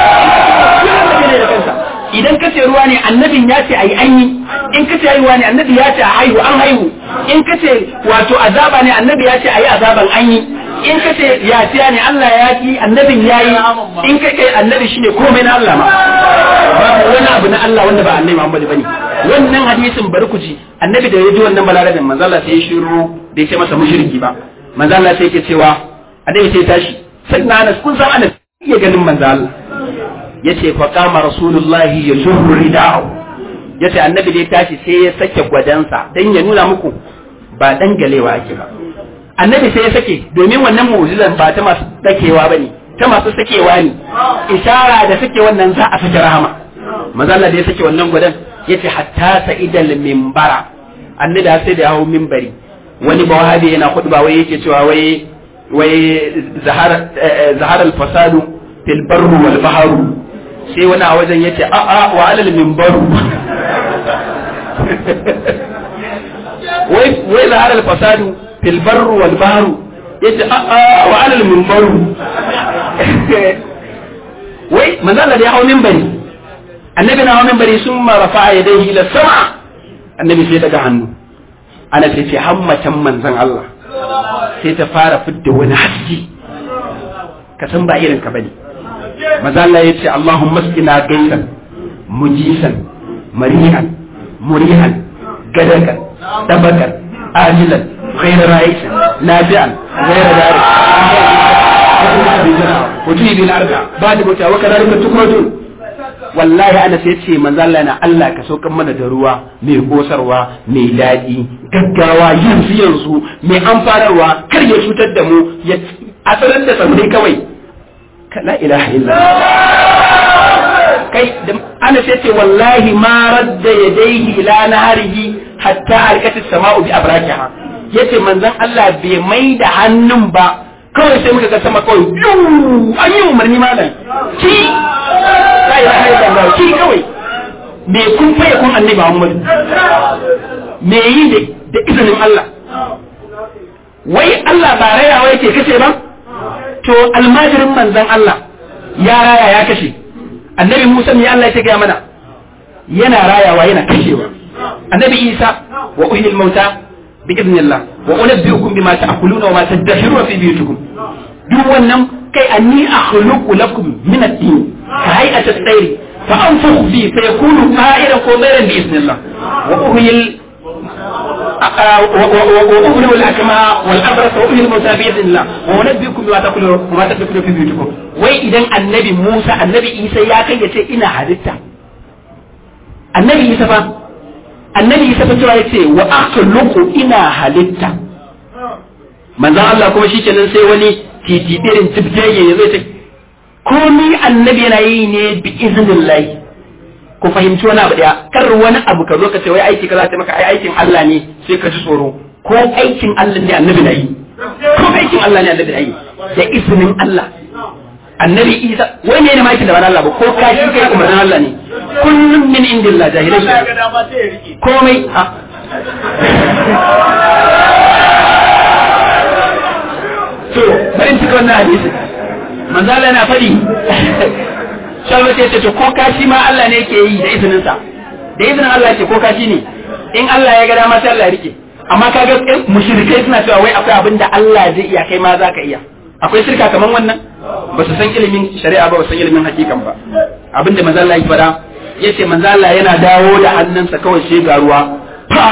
idan kace ruwa ne annabin ya ce ayi an yi in kace haihuwa ne annabi ya ce a haihu an haihu in kace wato azaba ne annabi ya ce ayi azaban an yi in kace yafiya ne Allah ya ki annabin ya yi in kace annabi shine komai na Allah ma babu wani abu na Allah wanda ba annabi Muhammad bane wannan hadisin bari ku ji annabi da ya ji wannan balarabin manzo Allah sai ya shiru bai ce masa mushriki ba manzo Allah sai yake cewa annabi sai tashi sai na Anas kun san Anas iya ganin manzo Allah yace fa kama rasulullahi yajurru rida'u yace annabi da ya tashi sai ya sake gwadansa dan ya nuna muku ba dan galewa ake ba annabi sai ya sake domin wannan mu'jizan ba ta masu dakewa bane ta masu sakewa ne ishara da sake wannan za a sake rahama manzo Allah da ya sake wannan gwadan yace hatta sa'idal minbara annabi sai da ya hawo minbari wani bawahabi yana khutba wai yake cewa wai wai zahar zahar al-fasadu fil barru wal bahru sai wani a wajen yace a a wa alal minbaru wai wai zahar al-fasadu fil barru wal bahru yace a a wa alal minbaru wai manzo Allah ya hawo minbari annabi na hawo minbari sun ma rafa'a yadayhi ila sama annabi sai daga hannu ana sai ce hammatan manzon Allah sai ta fara fidda wani haske ka san ba irin ka bane maza Allah ya ce Allahumma skina gaisan mujisan marihan murihan gadakan dabakan ajilan غير رئيس نافعا غير دار وتجي بالارض بعد موتا وكذلك تخرجون wallahi ana sai ce manzo Allah na Allah ka saukan mana da ruwa mai kosarwa mai daɗi gaggawa yanzu yanzu mai amfanarwa kar ya cutar da mu ya asarar da samurai kawai la ilaha illallah kai da ana sai ce wallahi ma radda yadayhi ila naharihi hatta alkati sama'u bi abrakiha yace manzon Allah bai mai da hannun ba kawai sai muka ga sama kawai an yi umarni malam ki la ilaha illallah ki kawai me kun faye kun annabi Muhammad me yi da izinin Allah wai Allah ba rayawa yake kace ba to almajirin manzon Allah ya raya ya kashe annabi Musa ne Allah ya gaya mana yana rayawa yana kashewa annabi Isa wa uhyil mauta bi idnillah wa unabbiukum bima ta'kuluna wa ma tadakhiruna fi buyutikum duk wannan kai anni akhluqu lakum min ad-din ka hay'ati at-tayr fa anfukhu fi fa yakunu ta'iran ko mayran bi idnillah wa uhyil وأبلغ الأكمى والأبرص وأبلغ الموتى بإذن الله وأنبئكم بما تأكلون وما تدخلون في بيوتكم wai idan annabi Musa annabi Isa ya kai ya ce ina halitta annabi Isa fa annabi Isa fa cewa ya ce wa akhluqu ina halitta manzon Allah kuma shikenan sai wani titi irin tibjeye ya zai ce komai annabi yana yi ne bi iznillahi ku fahimci wani abu daya kar wani abu ka zo ka ce wai aiki kaza ta maka ai aikin Allah ne sai ka ji tsoro ko aikin Allah ne annabi na yi ko aikin Allah ne annabi na yi da izinin Allah annabi Isa wai ne ne ma yake da wani Allah ba ko kashi kai umarnin Allah ne kullum min indillah jahilai su komai ha to bari in cika wannan hadisi manzo Allah yana faɗi shalwa ce ce to ko kashi ma Allah ne yake yi da izinin sa da izinin Allah yake ko kashi ne in Allah ya ga dama sai Allah ya rike amma kaga mushrikai suna cewa wai akwai abin da Allah zai iya kai ma za ka iya akwai shirka kaman wannan ba su san ilimin shari'a ba ba su san ilimin hakikan ba abinda manzo Allah ya faɗa yace manzo Allah yana dawo da hannunsa kawai sai ga ruwa fa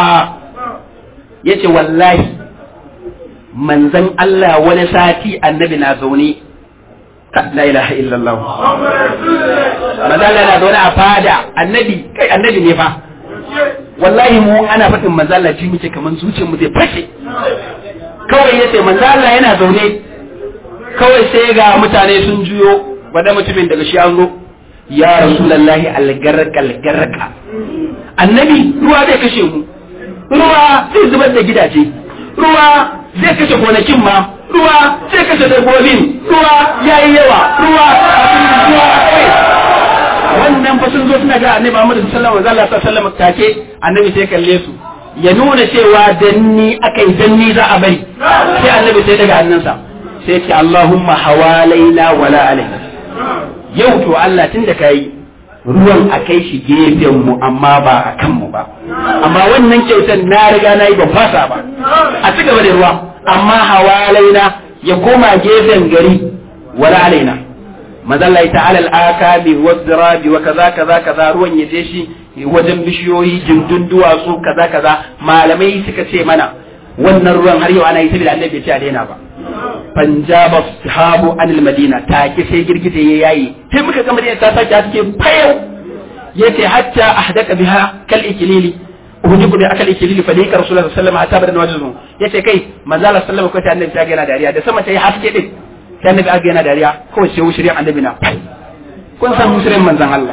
yace wallahi manzon Allah wani sati annabi na zaune la ilaha illallah manzo Allah na zaune a fada annabi kai annabi ne fa wallahi mu ana faɗin manzo Allah ji muke kaman zuciyar mu zai fashe kawai yace manzo Allah yana zaune kawai sai ga mutane sun juyo wanda mutumin daga shi an zo ya rasulullahi algarka algarka annabi ruwa zai kashe mu ruwa zai zubar da gidaje ruwa zai kashe gonakin ma ruwa zai kashe dabbobin ruwa yayi yawa ruwa ruwa kai wannan fa sun zo suna ga annabi Muhammad sallallahu alaihi wasallam take annabi sai kalle su ya nuna cewa danni akai danni za a bari sai annabi sai daga hannunsa sai ce Allahumma hawalaina wala alaina yau to Allah tunda kai ruwan a kai shi gefen mu amma ba a kan mu ba amma wannan kyautar na riga na yi ban fasa ba a ci gaba da ruwa amma hawalaina ya koma gefen gari wala alaina mazallai ta'ala al'akabi wa zirabi wa kaza kaza kaza ruwan ya je shi wajen bishiyoyi jindun duwatsu kaza kaza malamai suka ce mana wannan ruwan har yau ana yi saboda annabi bai ce a daina ba panjaba sahabu anil madina ta ki sai girgije ya yayi sai muka ga madina ta sake haske fayau yace hatta ahdaka biha kal ikilili uhujiku bi akal ikilili fa dika rasulullahi sallallahu alaihi wasallam hatta bada wajhu yace kai manzo Allah sallallahu alaihi wasallam ko ta annabi ta ga yana dariya da sama ta yi haske din sai annabi aga yana dariya kawai sai wushiri annabi na kun san mushirin manzon Allah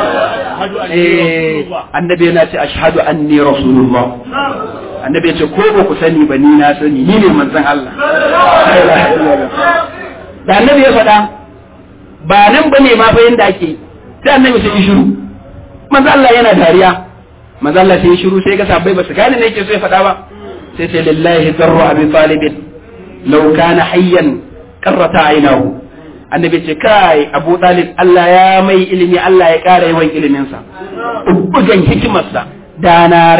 eh annabi yana ce ashhadu anni rasulullah annabi ya ce ko ba ku sani ba ni na sani ni ne manzon Allah da annabi ya faɗa ba nan ba ne ma fa yanda ake sai annabi sai yi shiru manzon Allah yana dariya manzon Allah sai yi shiru sai ga sabbai ba su gane ne yake so ya faɗa ba sai sai lillahi darru abi talib law kana hayyan qarrata aynahu annabi ce kai abu talib Allah ya mai ilimi Allah ya ƙara yawan iliminsa bugan hikimarsa dana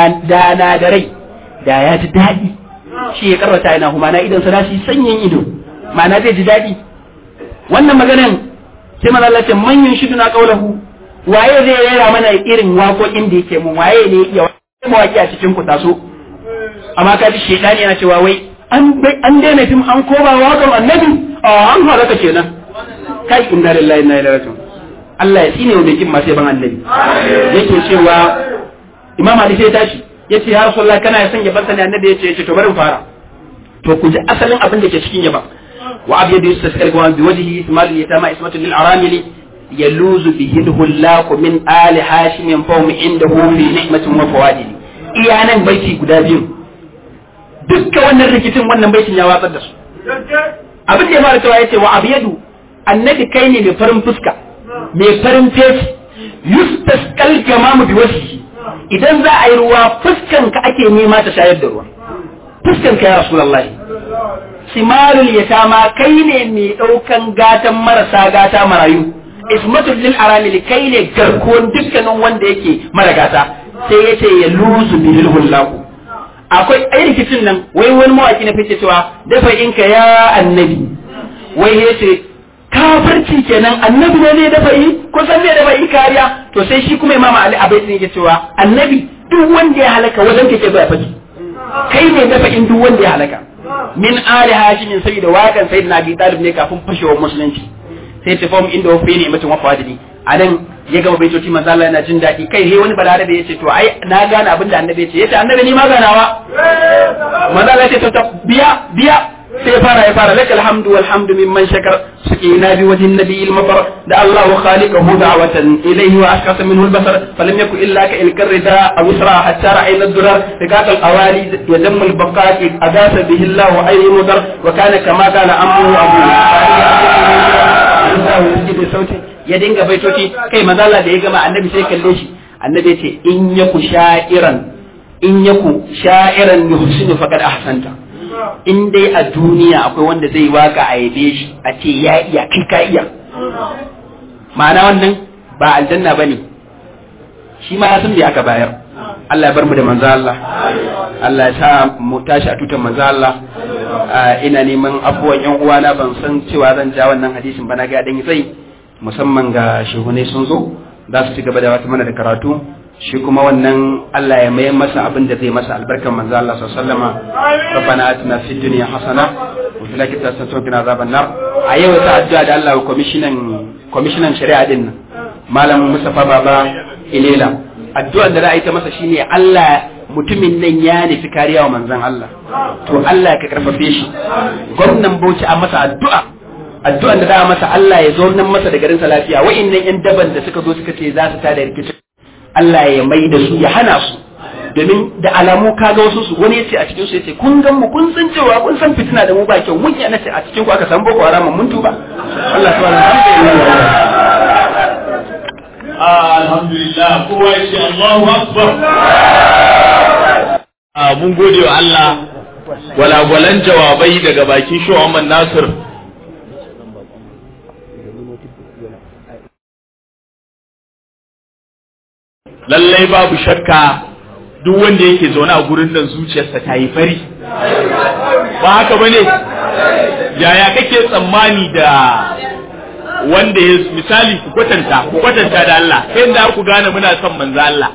da rai da ya ji daɗi shi ya karrata yana kuma na idan sana shi sanyin ido ma'ana zai ji daɗi wannan maganan sai mana Allah ce manyan shidu na kaulahu waye zai rera mana irin waƙoƙin da yake mun waye ne ya mawaki a cikin ku taso amma ka ji shedani yana cewa wai an daina fim an koma waƙar annabi a an halaka kenan kai inna lillahi inna ilaihi raji'un Allah ya tsine wa mai kin masu yaban annabi yake cewa imam ali sai tashi yace ya rasulullah kana son ya bar sani annabi yace yace to bari mu fara to ku ji asalin abin da ke cikin yaba wa abyadu yustasqal wa bi wajhihi ismail yatama ismatu lil aramili yaluzu bihi hullahu min ali hashim fawm indahu fi ni'matin wa fawadil iya nan baiti guda biyu dukkan wannan rikicin wannan baitin ya watsar da su abin da ya fara cewa yace wa abyadu annabi kai ne mai farin fuska mai farin fesi yustasqal jamamu bi wajhihi idan za a yi ruwa fuskan ka ake nema ta shayar da ruwa fuskan ka ya rasulullahi simarul yatama kai ne mai daukan gatan marasa gata marayu ismatul lil aramil kai ne garkuwan dukkanin wanda yake mara gata sai yace ya luzu bil hullahu akwai ai rikicin nan wai wani mawaki na fice cewa dafa inka ya annabi wai yace kafirci kenan annabi ne zai dafa yi ko san zai dafa yi kariya to sai shi kuma imama ali abai yake cewa annabi duk wanda ya halaka wajen kake zuwa faki kai ne dafa in duk wanda ya halaka min ali hashimin saboda wakan sayyidina abi talib ne kafin fashewar musulunci sai ta famu inda wafi ne mutum wafa wadini a nan ya gama baitoci manzo Allah yana jin daɗi kai he wani balarabe yace to ai na gane abin da annabi yace yace annabi ni ma ganawa manzo Allah yace to biya biya sai fara ya fara lakal hamdu wal hamdu mimman shakar سقينا بوجه النبي المطر دعا الله خالقه دعوة إليه وأشخص منه البصر فلم يكن إلا كإلك الرداء أو إسراء حتى رأينا الدرر رقاق الأوالي ودم البقاء أداس به الله أي مدر وكان كما قال أمه أبوه يسجد صوته ya dinga baitoci kai maza Allah da ya gama annabi sai kalle shi annabi ya ce in yaku sha'iran in yaku sha'iran yuhsinu faqad ahsanta in dai a duniya akwai wanda zai waka a yabe shi a ce ya iya kai ka iya ma'ana wannan ba aljanna ba ne shi ma ya san da aka bayar Allah ya bar mu da manzo Allah Allah ya sa mu tashi a tutan manzo Allah ina neman abubuwan yan uwana ban san cewa zan ja wannan hadisin ba na ga dan sai musamman ga shehunai sun zo za su ci gaba da wata mana da karatu shi kuma wannan Allah ya mai masa abin da zai masa albarkan manzo Allah sallallahu alaihi wasallam rabbana atina fid dunya hasana wa fil akhirati hasanatan wa qina azaban nar a yau ta addu'a da Allah commissioner commissioner shari'a din nan malam Mustafa Baba Ilela addu'ar da za a yi ta masa shine Allah mutumin nan ya nufi kariya wa manzon Allah to Allah ka karfafe shi gwamnan Bauchi a masa addu'a addu'an da za a masa Allah ya zo nan masa da garinsa lafiya wa'annan yan daban da suka zo suka ce za su tada rikicin Allah ya mai da su ya hana su domin da alamu ka ga wasu su wani yace a cikin su yace kun gan mu kun san cewa kun san fitina da mu ba kyau mun yana ce a cikin ku aka san boko haram mun tuba Allah subhanahu wa ta'ala alhamdulillah kowa ya ce Allahu akbar mun gode wa Allah gwalagwalan jawabai daga bakin Muhammad Nasir lallai babu shakka duk wanda yake zaune a gurin nan zuciyarsa ta yi fari ba haka bane yaya kake tsammani da wanda ya misali ku kwatanta ku kwatanta da Allah ta yadda ku gane muna son manzo Allah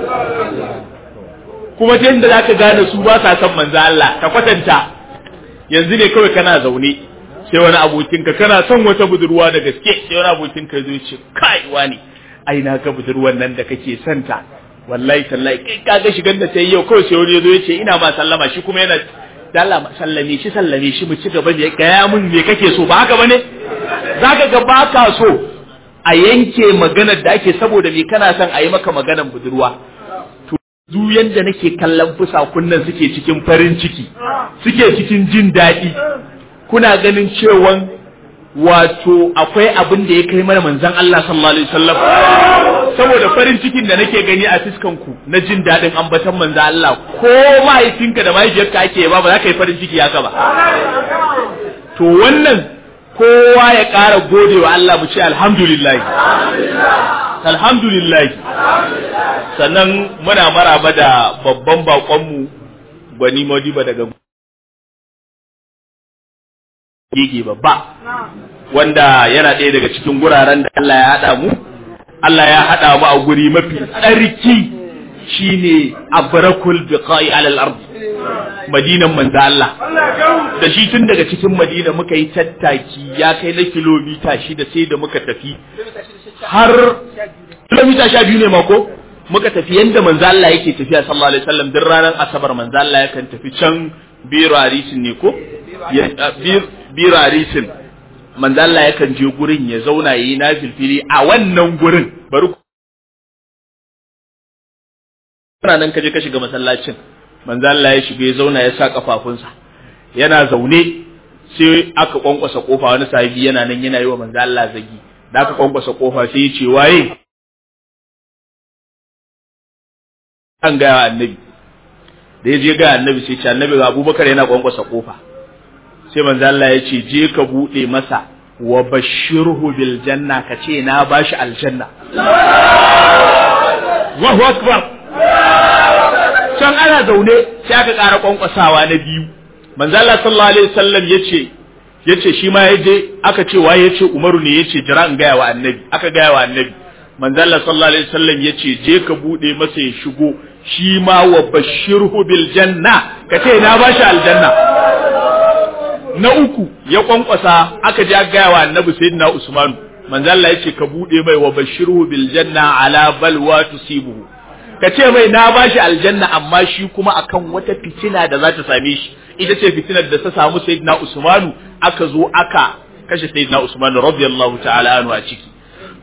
kuma ta yadda zaka gane su ba sa son manzo Allah ka kwatanta yanzu ne kawai kana zaune sai wani abokinka kana son wata budurwa da gaske sai wani abokinka zai ce kai wani ai na ga budurwan nan da kake santa wallahi tallahi kai ka ga shigan da sai yau kawai sai wani yazo yace ina ma sallama shi kuma yana da Allah sallame shi sallame shi mu ci gaba da gaya mun me kake so ba haka bane zaka ga baka so a yanke maganar da ake saboda me kana son a yi maka maganar budurwa to zu yanda nake kallon fusakun nan suke cikin farin ciki suke cikin jin daɗi kuna ganin cewan wato akwai abin da ya kai mana manzon Allah sallallahu alaihi wasallam saboda farin cikin da nake gani a fiskan ku na jin daɗin ambaton manzon Allah ko mahaifinka da mahaifiyarka ake ba ba za ka yi farin ciki haka ba to wannan kowa ya ƙara gode wa Allah mu ce alhamdulillah alhamdulillah sannan muna maraba da babban baƙonmu Gwani Modiba daga gege babba wanda yana ɗaya daga cikin guraren da Allah ya haɗa mu Allah ya haɗa mu a guri mafi tsarki shine abrakul biqa'i alal ard madinan manzo Allah da shi tun daga cikin madina muka yi tattaki ya kai na kilomita shida sai da muka tafi har kilomita sha biyu ne mako muka tafi yanda manzo Allah yake tafiya sallallahu alaihi wasallam duk ranar asabar manzo Allah yakan tafi can biro harisin ne ko biro harisin manzo Allah yakan je gurin ya zauna yayi na filfili a wannan gurin bari kana nan ka je ka shiga masallacin manzo Allah ya shiga ya zauna ya sa kafafunsa yana zaune sai aka kwankwasa kofa wani sahibi yana nan yana yi wa manzo Allah zagi da aka kwankwasa kofa sai ya ce waye an ga annabi da ya je ga annabi sai ce annabi ga Abubakar yana kwankwasa kofa sai manzo Allah ya ce je ka bude masa wa bashirhu bil janna ka ce na bashi aljanna Allahu akbar can ana zaune sai aka ƙara kwankwasawa na biyu manzo Allah sallallahu alaihi wasallam yace yace shi ma yaje aka ce waye yace Umaru ne yace jira in gaya wa annabi aka gaya wa annabi manzo Allah sallallahu alaihi wasallam yace je ka bude masa ya shigo shi ma wa bashirhu bil janna ka ce na bashi aljanna na uku ya kwankwasa aka je aka gaya wa annabi sayyidina Usman manzo Allah yace ka bude mai wa bashirhu bil janna ala balwa tusibuhu ka ce mai na bashi aljanna amma shi kuma akan wata fitina da za ta same shi ita ce fitinar da ta samu sayyidina Usmanu aka zo aka kashe sayyidina Usmanu radiyallahu ta'ala anhu a ciki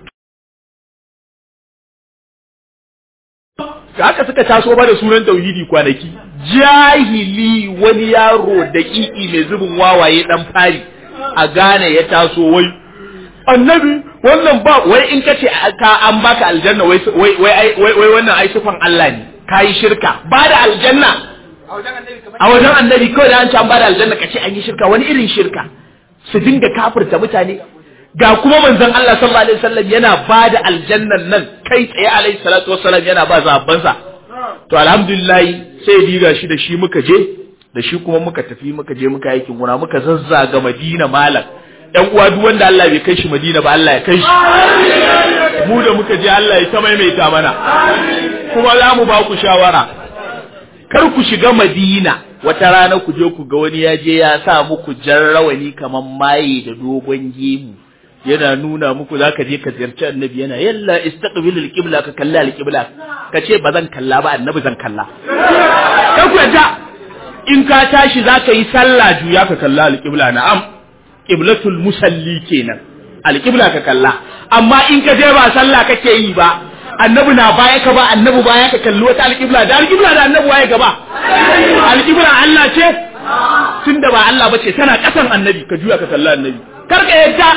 haka suka taso ba da sunan tauhidi kwanaki jahili wani yaro da ƙiƙi mai zubin wawaye dan fari a gane ya taso wai annabi wannan ba wai in ka ce ka an baka aljanna wai wai wai wannan ai sifan Allah ne kai shirka ba da aljanna a wajen annabi kawai da an ce an ba da aljanna ka ce an yi shirka wani irin shirka su dinga kafirta mutane ga kuma manzon Allah sallallahu alaihi wasallam yana ba da aljannan nan kai tsaye alaihi salatu wassalam yana ba zabansa to alhamdulillah sai diga shi da shi muka je da shi kuma muka tafi muka je muka aikin gona muka zazzaga Madina malam ɗan uwa duk wanda Allah bai kai shi Madina ba Allah ya kai shi mu da muka je Allah ya ta maimaita mana kuma za mu ba ku shawara kar ku shiga Madina wata rana ku je ku ga wani ya je ya sa muku jarrawani kaman maye da dogon gemu yana nuna muku za ka je ka ziyarci annabi yana yalla istaqbil alqibla ka kalla alqibla ka ce ba zan kalla ba annabi zan kalla kar ku yadda in ka tashi za ka yi sallah juya ka kalla alqibla na'am qiblatul musalli kenan alqibla ka kalla amma in ka je ba sallah kake yi ba annabi na baya ka ba annabi baya ka kalli wata alqibla da alqibla da annabi waye gaba alqibla Allah ce tunda ba Allah bace tana kasan annabi ka juya ka kalla annabi kar ka yadda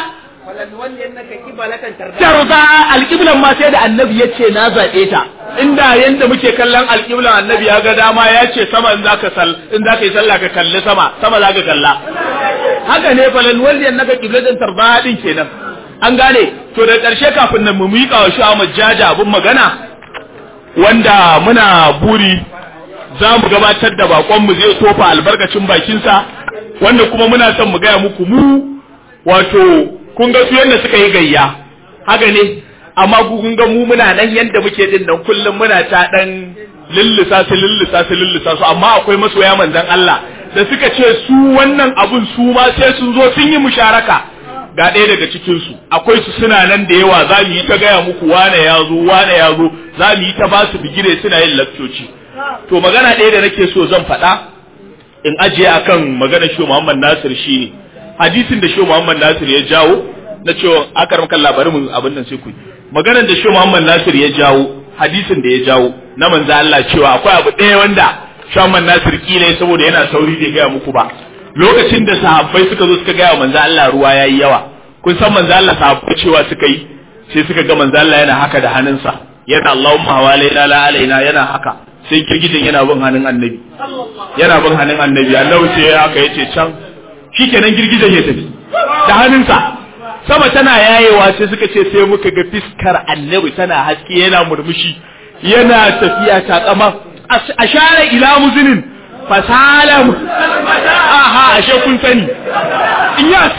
tarza alƙiblan ma sai da annabi ya ce na zaɓe ta inda yanda muke kallon alƙiblan annabi ya ga dama ya ce sama in zaka sal in zaka yi sallah ka kalli sama sama zaka kalla haka ne falan wanda yan naka qiblatan tarza din kenan an gane to da ƙarshe kafin nan mu miƙa wa shi Ahmad Jaja abun magana wanda muna buri za mu gabatar da bakon mu zai tofa albarkacin bakinsa wanda kuma muna son mu gaya muku mu wato kun ga su yadda suka yi gayya haka ne amma ku kun ga mu muna nan yadda muke din nan kullum muna ta dan lillisa su lillisa su lillisa su amma akwai masoya manzon Allah da suka ce su wannan abun su ma sai sun zo sun yi musharaka ga ɗaya daga cikin su akwai su suna nan da yawa za mu yi ta gaya muku wane ya zo wane ya zo za mu yi ta ba su bigire suna yin lakcoci to magana ɗaya da nake so zan faɗa in ajiye akan magana shi Muhammad Nasir shine hadisin da shi Muhammad Nasir ya jawo na cewa akaram kan labarin mun abin nan sai ku maganar da shi Muhammad Nasir ya jawo hadisin da ya jawo na manzo Allah cewa akwai abu ɗaya wanda shi Muhammad Nasir kila saboda yana sauri bai gaya muku ba lokacin da sahabbai suka zo suka gaya manzo Allah ruwa yayi yawa kun san manzo Allah sahabbai cewa suka yi sai suka ga manzo Allah yana haka da hannunsa yana Allahumma hawalaina la alaina yana haka sai girgijin yana bin hannun annabi yana bin hannun annabi annabi sai haka yace can shikenan girgijen ya tafi da hannunsa sama tana yayewa sai suka ce sai muka ga fiskar annabi tana haske yana murmushi yana tafiya takama a share ila muzinin fasalam aha ashe kun sani iyas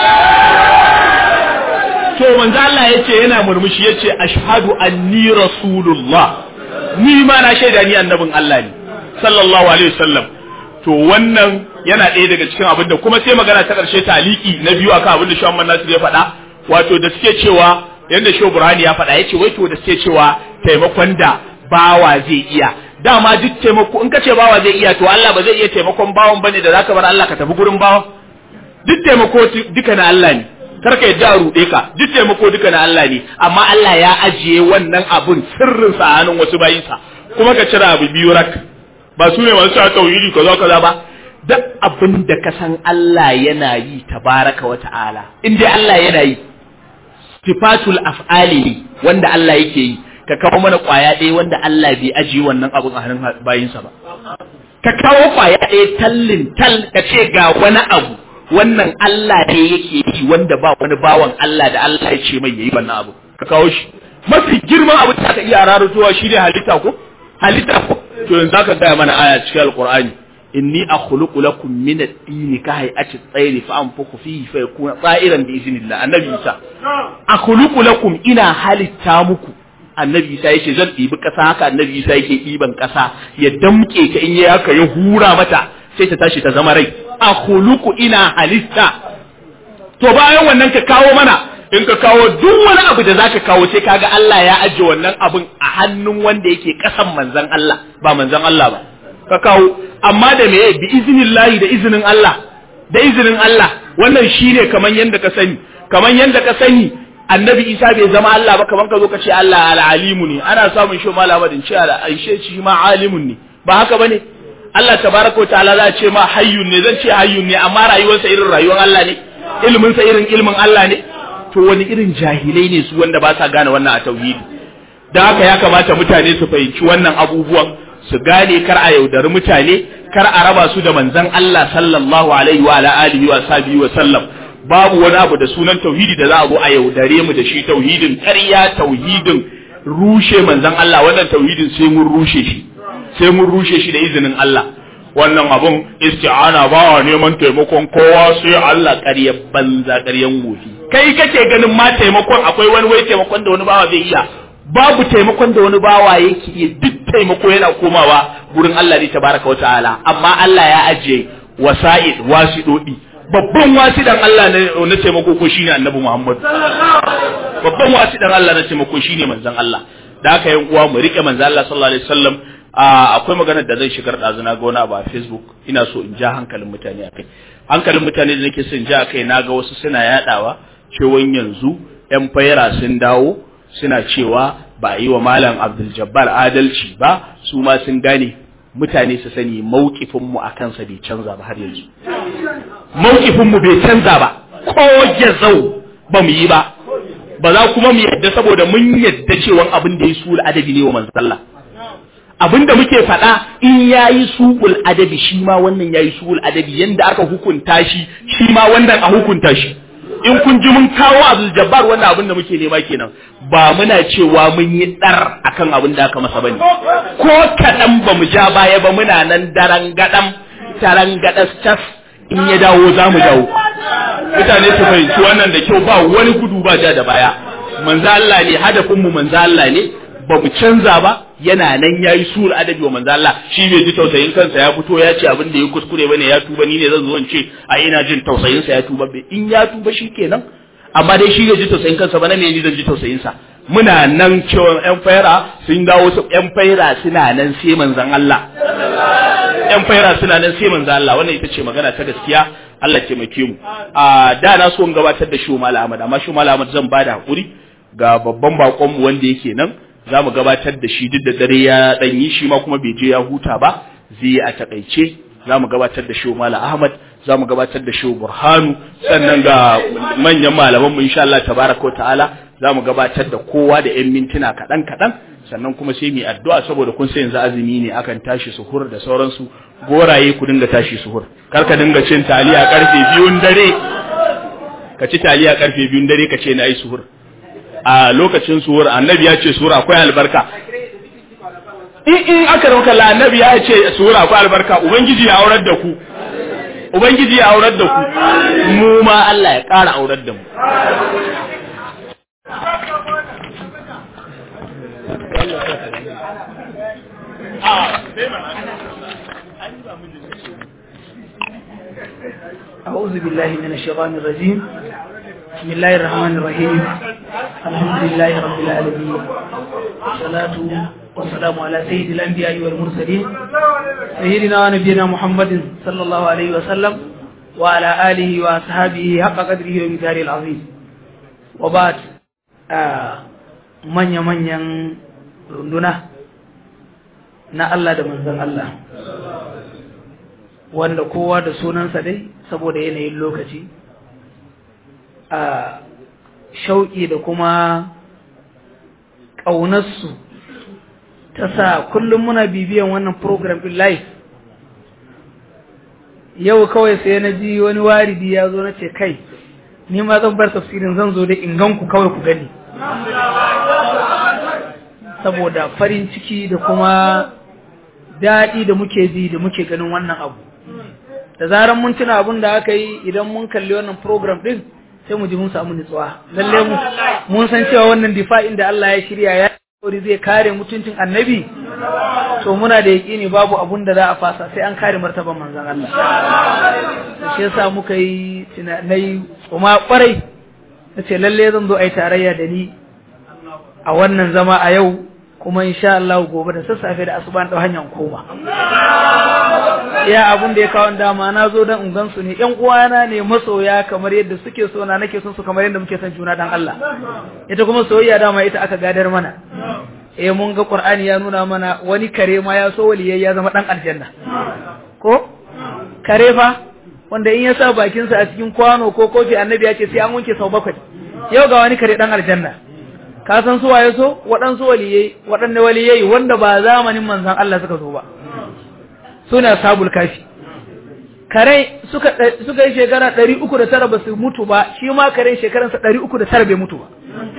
to manzo Allah yace yana murmushi yace ashhadu anni rasulullah ni ma na shaida ni annabin Allah ne sallallahu alaihi wasallam to wannan yana ɗaya daga cikin abin da kuma sai magana ta ƙarshe taliki na biyu akan abin da Shehu Muhammad Nasir ya faɗa wato da suke cewa yanda Shehu Burhani ya faɗa yace wai to da suke cewa taimakon da bawa zai iya dama duk taimako in ka ce bawa zai iya to Allah ba zai iya taimakon bawan bane da zaka bar Allah ka tafi gurin bawa duk taimako duka na Allah ne kar ka yadda a ruɗe ka duk taimako duka na Allah ne amma Allah ya ajiye wannan abun sirrin sa a hannun wasu bayinsa kuma ka cira abu biyu rak ba su ne masu cewa tauhidi kaza kaza ba duk abin da ka san Allah yana yi tabaraka wa ta'ala in dai Allah yana yi sifatul af'ali ne wanda Allah yake yi ka kawo mana kwaya ɗaya wanda Allah bai ajiye wannan abun a hannun bayinsa ba ka kawo kwaya ɗaya tallin tal ka ce ga wani abu wannan Allah ne yake yi wanda ba wani bawan Allah da Allah ya ce mai yayi wannan abu ka kawo shi mafi girman abu da ka iya rarratuwa shi ne halitta ko halitta ko to yanzu zaka gaya mana aya cikin alqur'ani inni akhluqu lakum min at-tini ka hay'ati at-tayr fa anfukhu fihi fa yakuna ta'iran bi iznillah annabi Isa akhluqu lakum ina halitta muku annabi Isa yace zan ɗibi ƙasa haka annabi Isa yake ɗiban ƙasa ya damƙe ta in ya haka ya hura mata sai ta tashi ta zama rai akhluqu ina halitta to bayan wannan ka kawo mana in ka kawo duk wani abu da zaka kawo sai kaga Allah ya ajiye wannan abun a hannun wanda yake kasan manzon Allah ba manzon Allah ba ka kawo amma da me bi iznillahi da izinin Allah da izinin Allah wannan shine kaman yanda ka sani kaman yanda ka sani annabi Isa bai zama Allah ba kaman ka zo ka ce Allah al-alimu ne ana samun shi malamadin ce aishe shi ma alimun ne ba haka bane Allah tabaraka ta'ala za ce ma hayyun ne zan ce hayyun ne amma rayuwarsa irin rayuwar Allah ne ilimin sa irin ilimin Allah ne to wani irin jahilai ne su wanda ba sa gane wannan a tauhidi dan haka ya kamata mutane su fahimci wannan abubuwan su gane kar a yaudari mutane kar a raba su da manzon Allah sallallahu alaihi wa ala alihi wa sahbihi wa sallam babu wani abu da sunan tauhidi da za a zo a yaudare mu da shi tauhidin ƙarya tauhidin rushe manzon Allah wannan tauhidin sai mun rushe shi sai mun rushe shi da izinin Allah wannan abun isti'ana ba wa neman taimakon kowa sai Allah ƙarya banza ƙaryan wofi kai kake ganin ma taimakon akwai wani wai taimakon da wani bawa zai iya babu taimakon da wani bawa yake iya duk taimako yana komawa gurin Allah ne tabaraka wa ta'ala amma Allah ya ajiye wasa'id wasidodi babban wasidan Allah na taimako ko shine Annabi Muhammad babban wasidan Allah na taimako shine manzon Allah da haka yan uwa mu rike manzon Allah sallallahu alaihi wasallam akwai maganar da zai shigar ɗazuna ga wani abu a facebook ina so in ja hankalin mutane akai hankalin mutane da nake son ja akai na ga wasu suna yadawa cewan yanzu yan fayara sun dawo suna cewa ba a yi wa malam abdul jabbar adalci ba su ma sun gane mutane su sani mawkifinmu a kansa bai canza ba har yanzu mawkifinmu bai canza ba ko ya zau ba mu yi ba ba za kuma mu yadda saboda mun yadda cewa abin da ya su adabi ne wa manzon Allah abin da muke faɗa in yayi su'ul adabi shi ma wannan yayi su'ul adabi yanda aka hukunta shi shi ma wannan a hukunta shi in kun ji mun kawo Abdul Jabbar wannan abin da muke nema kenan ba muna cewa mun yi dar akan abin da aka masa bane ko kaɗan ba mu ja baya ba muna nan daren gadam taran gadas tas in ya dawo za mu dawo mutane su fahimci wannan da kyau ba wani gudu ba ja da baya manzo Allah ne hadafin mu manzo Allah ne ba mu canza ba yana nan ya yi sur adabi wa manzo Allah shi bai ji tausayin kansa ya fito ya ce abin da ya kuskure bane ya tuba ni ne zan zo in ce a ina jin tausayin sa ya tuba bai in ya tuba shikenan amma dai shi bai ji tausayin kansa ba na me ni zan ji tausayin sa muna nan cewa yan faira sun dawo su yan faira suna nan sai manzon Allah yan faira suna nan sai manzon Allah wannan ita ce magana ta gaskiya Allah taimake mu a da na so in gabatar da shi Malam Ahmad amma shi Malam Ahmad zan bada hakuri ga babban bakon mu wanda yake nan za mu gabatar da shi duk da dare ya dan yi shi ma kuma bai je ya huta ba zai yi a takaice za mu gabatar da shi Malam Ahmad za mu gabatar da shi Burhanu sannan ga manyan malaman mu insha Allah tabaraka wa ta'ala za mu gabatar da kowa da yan mintuna kaɗan kaɗan sannan kuma sai mu addu'a saboda kun sai yanzu azumi ne akan tashi suhur da sauransu goraye ku dinga tashi suhur kar ka dinga cin taliya karfe biyun dare ka ci taliya karfe biyun dare ka ce na yi suhur a lokacin suhur annabi ya ce suhur akwai albarka in in aka rauka la annabi ya ce suhur akwai albarka ubangiji ya aurar da ku ubangiji ya aurar da ku mu ma Allah ya ƙara aurar da mu أعوذ بالله من الشيطان الرجيم بسم الله الرحمن الرحيم الحمد لله رب العالمين والصلاة والسلام على سيد الأنبياء والمرسلين سيدنا ونبينا محمد صلى الله عليه وسلم وعلى آله وأصحابه حق قدره ومثاله العظيم وبعد من يمن ين رندنا na Allah da manzon Allah wanda kowa da sunansa dai saboda yanayin lokaci a shauƙi da kuma ƙaunarsu ta sa kullum muna bibiyan wannan program ɗin live yau kawai sai na ji wani waridi ya zo na ce kai ni ma zan bar tafsirin zan zo da inganku kawai ku gani saboda farin ciki da kuma daɗi da muke ji da muke ganin wannan abu da zaran mun tuna abin da aka yi idan mun kalli wannan program din sai mu ji mun samu nutsuwa lalle mu mun san cewa wannan difa'in da Allah ya shirya ya kori zai kare mutuncin annabi to muna da yaƙini babu abun da za a fasa sai an kare martaban manzon Allah shi yasa muka yi tunanai kuma kwarai ta ce lalle zan zo a yi tarayya da ni a wannan zama a yau kuma insha Allah gobe da sassafe da asuban ɗau hanyar koma ya abun da ya kawo dama na zo don in gansu ne ƴan uwana ne masoya kamar yadda suke so na nake son su kamar yadda muke son juna dan Allah ita kuma soyayya dama ita aka gadar mana eh mun ga Qur'ani ya nuna mana wani kare ma ya so waliyai ya zama dan aljanna ko kare fa wanda in ya sa bakin sa a cikin kwano ko kofi annabi ya ce sai an wanke sau bakwai yau ga wani kare dan aljanna ka san su waye so waɗansu waliyai waɗanne waliyai wanda ba zamanin manzon Allah suka zo ba suna sabul kafi kare suka suka yi shekara 309 ba su mutu ba shi ma kare shekaransa 309 bai mutu ba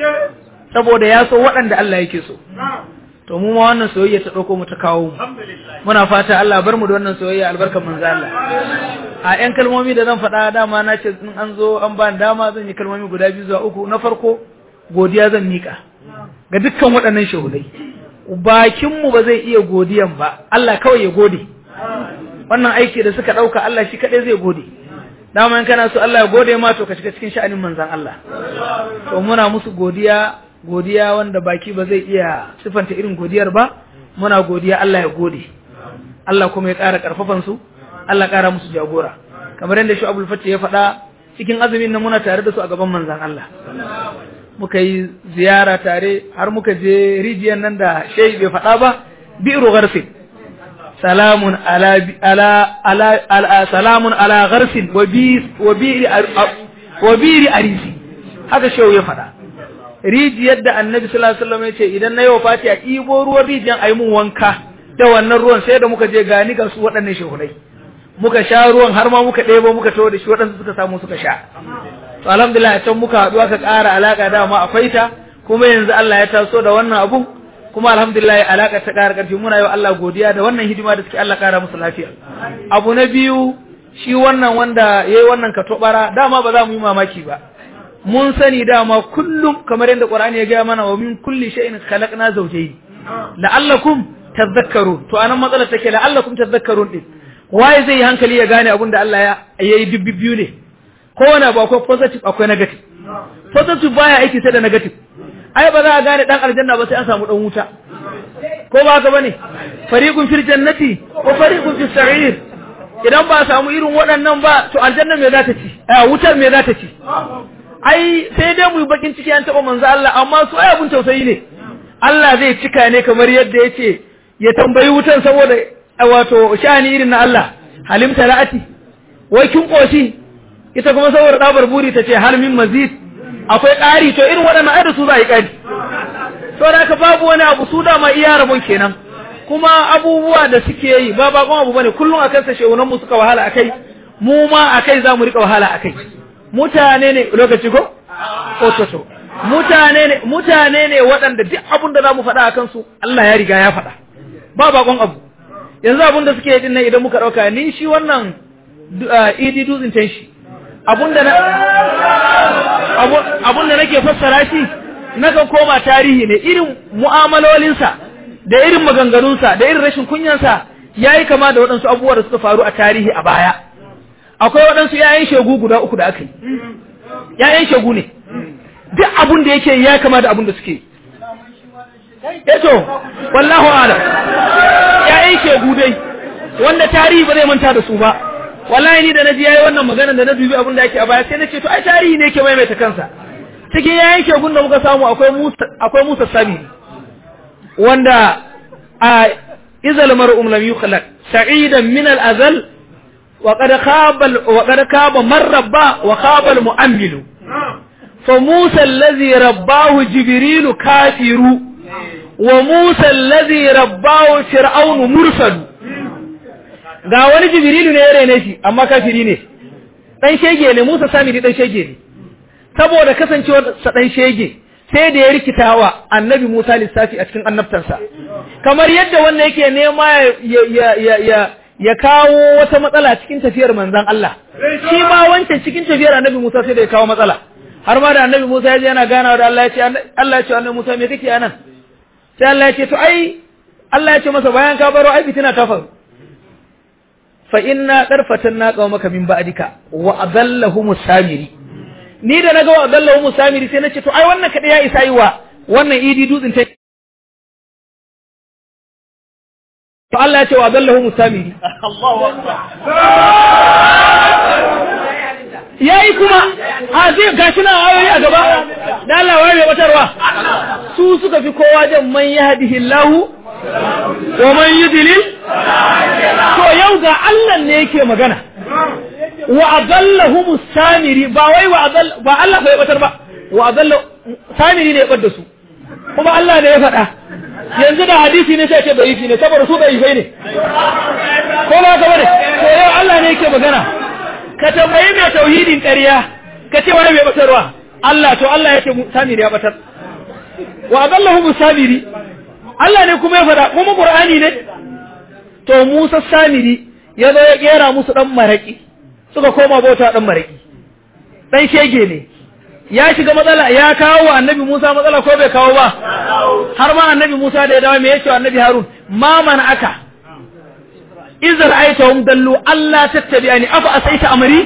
saboda ya so waɗanda Allah yake so to mu ma wannan soyayya ta dauko mu ta kawo mu muna fata Allah bar mu da wannan soyayya albarkar manzo Allah a ƴan kalmomi da zan faɗa dama na ce in an zo an ba dama zan yi kalmomi guda biyu zuwa uku na farko godiya zan mika ga dukkan waɗannan shahudai bakin mu ba zai iya godiyan ba Allah kawai ya gode wannan aiki da suka ɗauka Allah shi kaɗai zai gode dama in kana so Allah ya gode ma to ka shiga cikin sha'anin manzon Allah to muna musu godiya godiya wanda baki ba zai iya sifanta irin godiyar ba muna godiya Allah ya gode Allah kuma ya ƙara ƙarfafan su Allah ƙara musu jagora kamar yadda shi Abdul Fattah ya faɗa cikin azumin nan muna tare da su a gaban manzon Allah muka yi ziyara tare har muka je rijiyar nan da shehi bai faɗa ba bi'ru gharsin salamun ala ala ala, ala salamun ala gharsin wa bi wa bi wa bi arisi haka shehu ya faɗa rijiyar da annabi sallallahu alaihi wasallam ya ce idan na yi wafati a ibo ruwan rijiyar ayi mun wanka da wannan ruwan sai da muka je gani ga su waɗannan shehunai muka sha ruwan har ma muka ɗebo muka tawo da shi waɗansu suka samu suka sha to alhamdulillah can muka haɗu aka ƙara alaƙa dama akwai ta kuma yanzu Allah ya taso da wannan abu kuma alhamdulillah alaƙa ta ƙara ƙarfi muna yi wa Allah godiya da wannan hidima da suke Allah ƙara musu lafiya abu na biyu shi wannan wanda yayi wannan katobara dama ba za mu yi mamaki ba mun sani dama kullum kamar yadda Qur'ani ya gaya mana wa min kulli shay'in khalaqna zawjayn la'allakum tadhakkarun to anan matsalar take la'allakum tadhakkarun din waye zai yi hankali ya gane abin da Allah ya yayi dubbi biyu ne kowane abu akwai positive akwai negative positive baya aiki sai da negative ai ba za a gane dan aljanna ba sai an samu dan wuta ko ba haka bane fariqun fil jannati wa fariqun fis sa'ir idan ba a samu irin waɗannan ba to aljanna me za ta ci a wutar me za ta ci ai sai dai mu yi bakin ciki an taba manzo Allah amma su ai abun tausayi ne Allah zai cika ne kamar yadda yace ya tambayi wutan saboda wato shani irin na Allah halim talati wai kin koshi ita kuma saboda dabar buri ta ce hal min mazid akwai ƙari to irin waɗannan ai da su za a yi ƙari to da ka babu wani abu su dama iya rabon kenan kuma abubuwa da suke yi ba bakon abu bane kullum akan sa shehunan mu suka wahala akai mu ma akai za mu rika wahala akai mutane ne lokaci ko ototo mutane ne mutane ne waɗanda duk abin da za mu faɗa akan su Allah ya riga ya faɗa ba bakon abu yanzu abin da suke yi din nan idan muka ɗauka ni shi wannan idi dutsen can shi abunda na abunda nake fassara shi nakan koma tarihi ne irin mu'amalolinsa da irin maganganunsa da irin rashin kunyansa yayi kama da waɗansu abubuwa da suka faru a tarihi a baya akwai waɗansu yayan shegu guda uku da aka yi yayan shegu ne duk abun da yake ya kama da abun da suke eto wallahu alam yayan shegu dai wanda tarihi ba zai manta da su ba wallahi ni da naji yayi wannan magana da na dubi abin da yake a baya sai na ce to ai tarihi ne yake maimaita kansa cikin yayin shegun da muka samu akwai Musa akwai Musa Sami wanda a izal mar'um lam yukhlaq sa'idan min al-azal wa qad khaba wa qad khaba man rabba wa khaba al-mu'ammilu fa Musa alladhi rabbahu Jibril kafiru wa Musa alladhi rabbahu Fir'aun mursalu ga wani jibrilu ne ya rene shi amma kafiri ne dan shege ne Musa Samiri dan shege ne saboda kasancewar sa dan shege sai da ya rikitawa annabi Musa lissafi a cikin annabtansa kamar yadda wannan yake nema ya ya ya ya kawo wata matsala cikin tafiyar manzon Allah shi ma wancan cikin tafiyar annabi Musa sai da ya kawo matsala har ma da annabi Musa ya je yana ganawa da Allah ya ce Allah ya ce annabi Musa me kake anan sai Allah ya ce to ai Allah ya ce masa bayan ka baro ai fitina ta faru fa inna qarfatanna qaumaka min ba'dika wa adallahum samiri ni da naga wa dallahu musamiri sai nace to ai wannan kada ya isa yi wa wannan idi dutsen ta to Allah ya ce wa dallahu musamiri Allahu akbar yayi kuma a zai gashi na ayoyi a gaba da Allah wai mai batarwa su suka fi kowa jan man yahdihillahu wa man yudlil to yau ga Allah ne yake magana wa adallahu samiri ba wai wa adall ba Allah bai batar ba wa adallahu samiri ne ya bar da su kuma Allah ne ya faɗa yanzu da hadisi ne sai ce bai ne saboda su bai ne ko ba ka bane to yau Allah ne yake magana ka tambayi mai tauhidin ƙarya ka ce wani mai batarwa Allah to Allah ya ce samiri ya batar wa adallahu musamiri Allah ne kuma ya faɗa kuma Qur'ani ne to Musa samiri ya zo ya kera musu dan maraki suka koma bauta dan maraki dan shege ne ya shiga matsala ya kawo wa annabi Musa matsala ko bai kawo ba har ma annabi Musa da ya dawo me yace wa annabi Harun ma man aka izar aitahum dallu Allah tattabi'ani afa asaita amri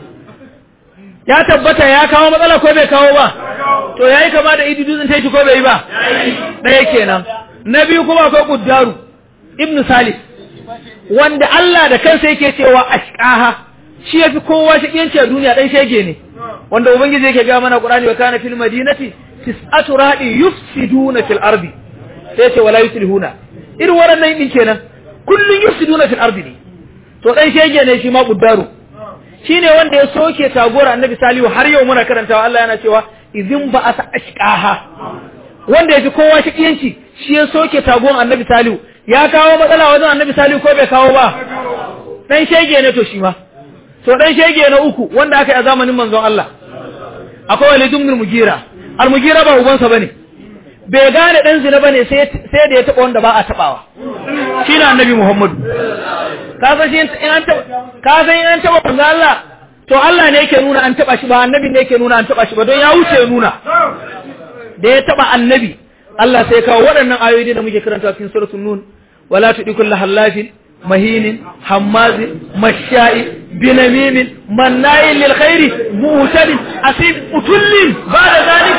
ya tabbata ya kawo matsala ko bai kawo ba to yayi kama da idi dutsen taiti ko bai ba ɗaya kenan na biyu kuma akwai kuddaru ibnu salih wanda Allah da kansa yake cewa ashqaha shi yafi kowa shakiyanci a duniya dan shege ne wanda ubangiji yake ga mana qur'ani wa kana fil madinati tis'atu ra'i yufsiduna fil ardi sai ce wala yuslihuna irin waɗannan din kenan kullun yufsiduna fil ardi ne to dan shege ne shi ma kuddaru shine wanda ya soke tagora annabi salihu har yau muna karantawa Allah yana cewa idin ba asa ashqaha wanda yafi kowa shakiyanci shi ya soke tagon annabi salihu ya kawo matsala wajen annabi salihu ko bai kawo ba dan shege ne to shi ma to dan shege na uku wanda aka yi a zamanin manzon Allah akwai Walid ibn Mugira al-Mugira ba ubansa bane bai gane dan zina bane sai sai da ya taba wanda ba a tabawa shine annabi Muhammadu ka san shi in an taba ka san in an taba manzon Allah to Allah ne yake nuna an taba shi ba annabi ne yake nuna an taba shi ba don ya wuce ya nuna da ya taba annabi Allah sai kawo waɗannan ayoyi da muke karanta cikin suratul nun wala tudikul lahallafin مهين حماز مشاء بنميم مناع للخير مؤتد أسيب أتل بعد ذلك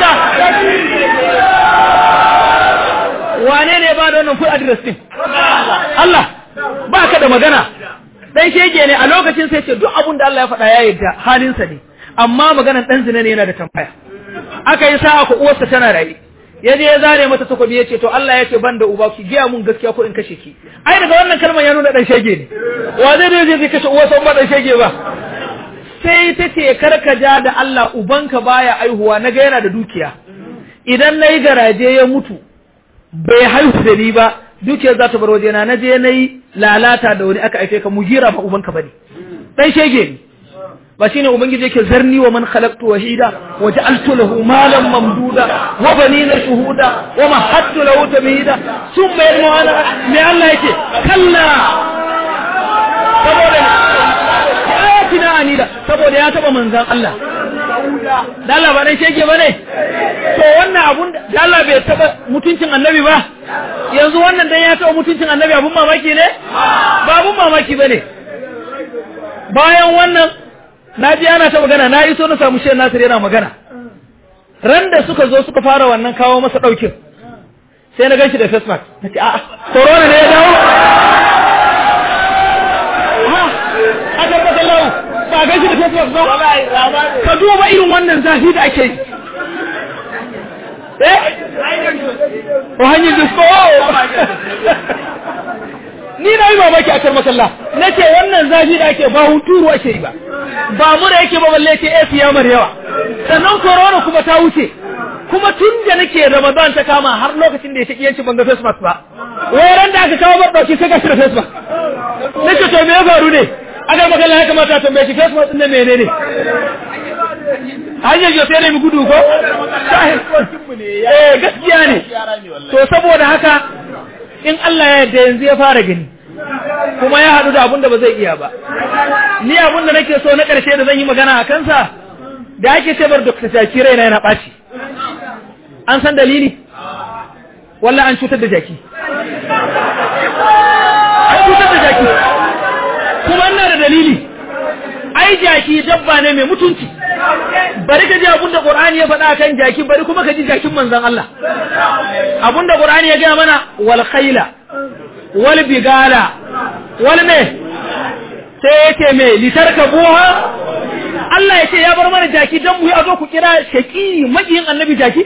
wane ne ba da wannan full address din Allah ba ka da magana dan shege ne a lokacin sai ce duk abin da Allah ya faɗa ya yarda halinsa ne amma maganar dan zina ne yana da tambaya aka yi sa'a ko uwarsa tana raye ya je ya zare mata takobi ya ce to Allah ya ce ban da uba ki giya mun gaskiya ko in kashe ki ai daga wannan kalmar ya nuna dan shege ne wa zai je zai kashe uwarsa ba dan shege ba sai ta ce karka ja da Allah ubanka baya aihuwa na ga yana da dukiya idan nayi garaje ya mutu bai haihu da ni ba dukiyar za ta bar wajena na je nayi lalata da wani aka aife ka mugira ba ubanka bane dan shege ne ba shine ubangiji yake zarni wa man khalaqtu wahida wa ja'altu lahu malan mamduda wa banina shuhuda wa mahattu lahu tamhida thumma yadmu ana me Allah yake kalla saboda ayatina anida saboda ya taba manzan Allah da Allah ba dai shege bane to wannan abun da Allah bai taba mutuncin annabi ba yanzu wannan dan ya taba mutuncin annabi abun mamaki ne ba abun mamaki bane bayan wannan na ji ana ta magana na iso na samu shehu nasir yana magana ran da suka zo suka fara wannan kawo masa ɗaukin sai na ganshi da face mask na ce a'a corona ne ya dawo a tabbatar lau ba ganshi da face mask ba ka duba irin wannan zafi da ake yi eh o hanyar disko ni na yi mamaki a karmakalla na ce wannan zafi da ake ba hunturu ake yi ba ba mu da yake ba balle ce AC ya mar yawa sannan corona kuma ta wuce kuma tun da nake Ramadan ta kama har lokacin da ya shaki yanci ban ga face mask ba wayan da aka kawo bar dauki sai ga shi da face mask nace to me ya faru ne aka magana ya kamata ta tambaye shi face mask din menene hanyar yau sai ne mu gudu ko eh gaskiya ne to saboda haka in Allah ya yarda yanzu ya fara gani kuma ya haɗu da abin da ba zai iya ba ni abin da nake so na ƙarshe da zan yi magana a kansa da ake cebar Dr. Jaki raina yana ɓaci an san dalili walla an cutar da jaki an cutar da jaki kuma ina da dalili ai ai jaki dabba ne mai mutunci bari ka ji abin da Qur'ani ya faɗa kan jaki bari kuma ka ji jakin manzon Allah abin da Qur'ani ya gaya mana wal khayla wal bigala wal me sai yake me litarkabuha Allah ya ce ya bar mana jaki dan mu yi azo ku kira shaki makiyin annabi jaki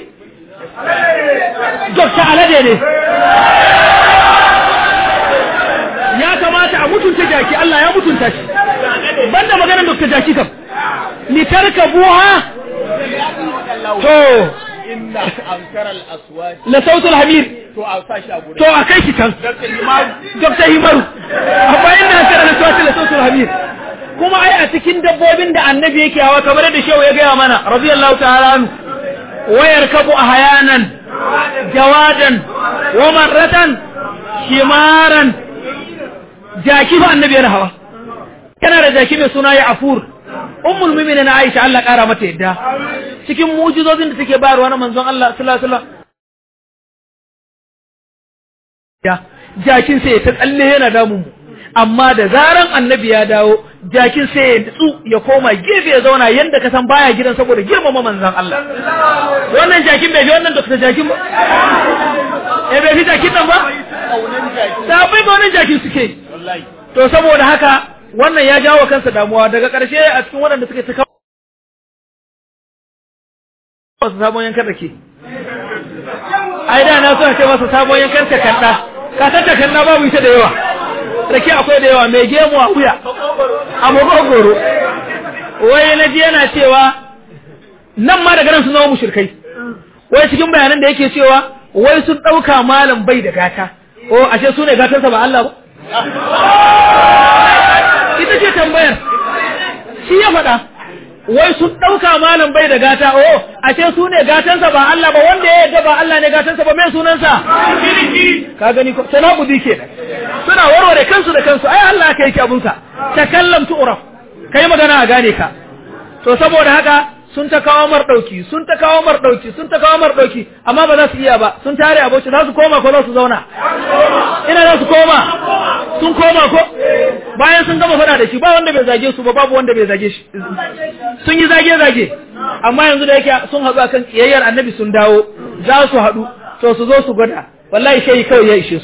Dokta Alade ne ya kamata a mutunta jaki Allah ya mutunta shi banda maganar Dokta Jaki kam litarkabuha to inna ankara al-aswat la sautul hamir to a sa shi a gurin to a kai shi can Dr. Himaru amma inda an kara da sautul la sautul hamir kuma ai a cikin dabbobin da annabi yake hawa kamar da shehu ya gaya mana radiyallahu ta'ala anhu wayar kabu ahyanan jawadan wa marratan himaran jaki fa annabi yana hawa kana da jaki mai suna ya afur ummul mu'minin Aisha Allah kara mata yadda cikin mu'jizozin da take bayarwa na manzon Allah sallallahu alaihi wasallam ya jakin sai ta tsalle yana damun mu amma da zaran annabi ya dawo jakin sai ya tsu ya koma gefe ya zauna yanda ka san baya gidan saboda girmama manzon Allah wannan jakin bai fi wannan dokta jakin ba eh bai fi jakin nan ba sabai ba wannan jakin suke wallahi to saboda haka wannan ya jawo kansa damuwa daga ƙarshe a cikin waɗanda suke ta kawo wasu sabon yankan da ke ai da na so a ce masa sabon yankan takanna ka san takanna babu ita da yawa rake akwai da yawa mai gemu a wuya a magogoro wai na ji yana cewa nan ma daga nan sun zama mushrikai wai cikin bayanan da yake cewa wai sun ɗauka malam bai da gata o ashe su ne gatarsa ba Allah ba ita ce tambayar shi ya faɗa wai sun ɗauka malam bai da gata o ashe su ne gatansa ba Allah ba wanda ya yadda ba Allah ne gatansa ba mai sunansa ka gani ko sana budi ke suna warware kansu da kansu ai Allah ka yake abunsa takallam tu'raf kai magana a gane ka to saboda haka sun ta kawo mar dauki sun ta kawo mar dauki sun ta kawo mar dauki amma ba za su iya ba sun tare aboci za su koma ko za su zauna ina za su koma sun koma ko bayan sun gama fada da shi ba wanda bai zage su ba babu wanda bai zage shi sun yi zage zage amma yanzu da yake sun haɗu akan kiyayyar annabi sun dawo za su haɗu to su zo su gwada wallahi shayi kawai ya ishe su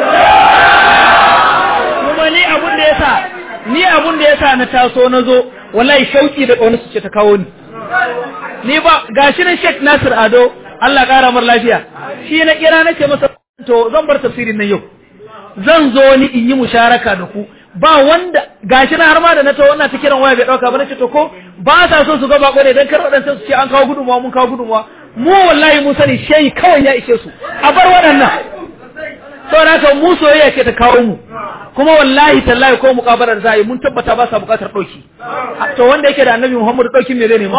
kuma ni abun da yasa ni abun da yasa na taso na zo wallahi shauki da ƙaunar su ce ta kawo ni ni ba gashi na Sheikh Nasir Ado Allah ƙara mar lafiya shi na kira nake masa to zan bar tafsirin nan yau zan zo ni in yi musharaka da ku ba wanda gashi na har ma da na to wannan ta kiran waya bai dauka ba nace to ko ba sa so su ga bako ne dan kar wadannan su ce an kawo gudunmuwa mun kawo gudunmuwa mu wallahi mu sani shehi kawai ya ishe su a bar waɗannan saboda haka mu soyayya ce ta kawo mu kuma wallahi tallahi ko muƙabalar za a yi mun tabbata ba sa buƙatar ɗauki to wanda yake da annabi muhammadu ɗaukin me zai nema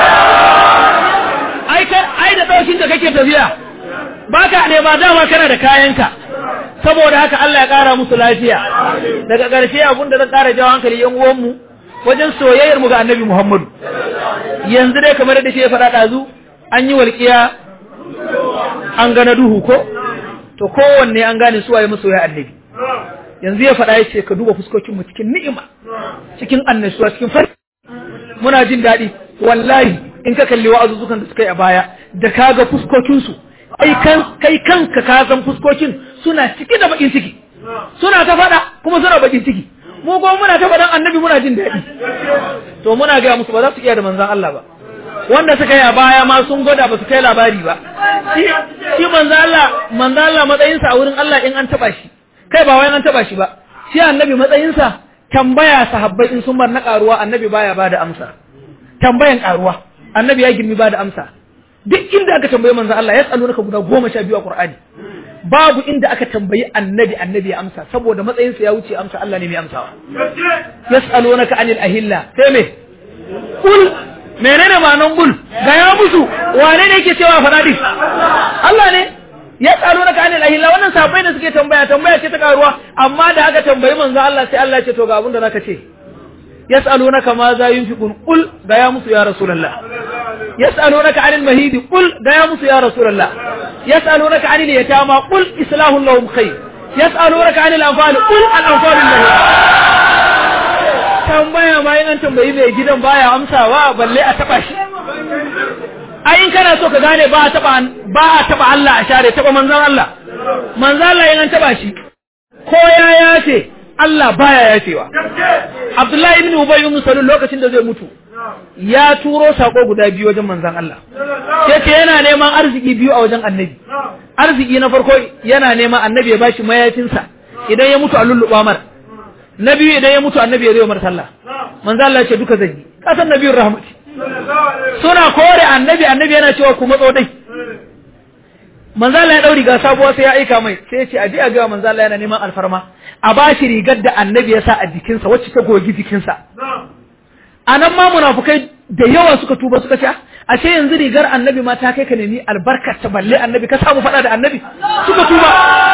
ai ai da ɗaukin da kake tafiya ba ka nema dama kana da kayanka saboda haka Allah ya ƙara musu lafiya daga ƙarshe abin da zan ƙara jawo hankali yan uwanmu wajen soyayyar mu ga annabi muhammadu yanzu dai kamar da shi ya faɗa ɗazu an yi walƙiya an gana duhu ko to kowanne an gane suwaye masoya annabi yanzu ya faɗa ya ce ka duba fuskokinmu cikin ni'ima cikin annashuwa cikin farin muna jin daɗi wallahi in ka kalli wa'azuzzukan da suka yi a baya da ka ga fuskokinsu kai kanka ka san fuskokin suna ciki da bakin ciki suna ta faɗa kuma suna bakin ciki mu kuma muna ta faɗan annabi muna jin daɗi to muna gaya musu ba za su iya da manzan Allah ba wanda suka yi a baya ma sun gwada ba su kai labari ba shi manzan Allah manzan Allah matsayinsa a wurin Allah in an taɓa shi kai ba wai an taba shi ba shi annabi matsayinsa tambaya sahabbai in sun bar na karuwa annabi baya bada amsa tambayan karuwa annabi ya girmi bada amsa duk inda aka tambaye manzo Allah ya tsalo naka guda goma sha biyu a Qur'ani babu inda aka tambayi annabi annabi ya amsa saboda matsayinsa ya wuce amsa Allah ne mai amsawa yas'alunaka anil ahilla sai me kul menene ma'anan kul ga ya musu wane ne yake cewa faɗa din Allah ne ya tsaro na kanin ahilla wannan sabai da suke tambaya tambaya ce ta karuwa amma da aka tambayi manzo Allah sai Allah ya ce to ga abin da zaka ce yas'alunaka ma za yunfiqun qul ga ya musu ya rasulullah yas'alunaka 'anil mahidi qul ga ya musu ya rasulullah yas'alunaka 'anil yatama qul islahu lahum khair yas'alunaka 'anil anfal qul al anfal lahum tambaya ma yin an tambayi mai gidan baya amsawa balle a taba shi ai in kana so ka gane ba a taba ba a taba Allah a share taba manzon Allah manzon Allah yin an taba shi ko ya yace Allah baya yacewa Abdullahi ibn Ubay ibn Salul lokacin da zai mutu ya turo sako guda biyu wajen manzon Allah yace yana neman arziki biyu a wajen annabi arziki na farko yana neman annabi ya bashi mayafinsa idan ya mutu a lulluɓa mar na biyu idan ya mutu annabi ya zai mar sallah manzo Allah ce duka zan yi kasan nabiyur rahmati suna kore annabi annabi yana cewa ku matso dai manzo Allah ya dauri ga sabuwa sai ya aika mai sai ya ce aje a ga manzo Allah yana neman alfarma a bashi rigar da annabi ya sa a jikinsa wacce ta gogi jikinsa anan ma munafukai da yawa suka tuba suka ce ashe yanzu rigar annabi ma ta kai ka nemi albarkar ta balle annabi ka samu fada da annabi suka tuba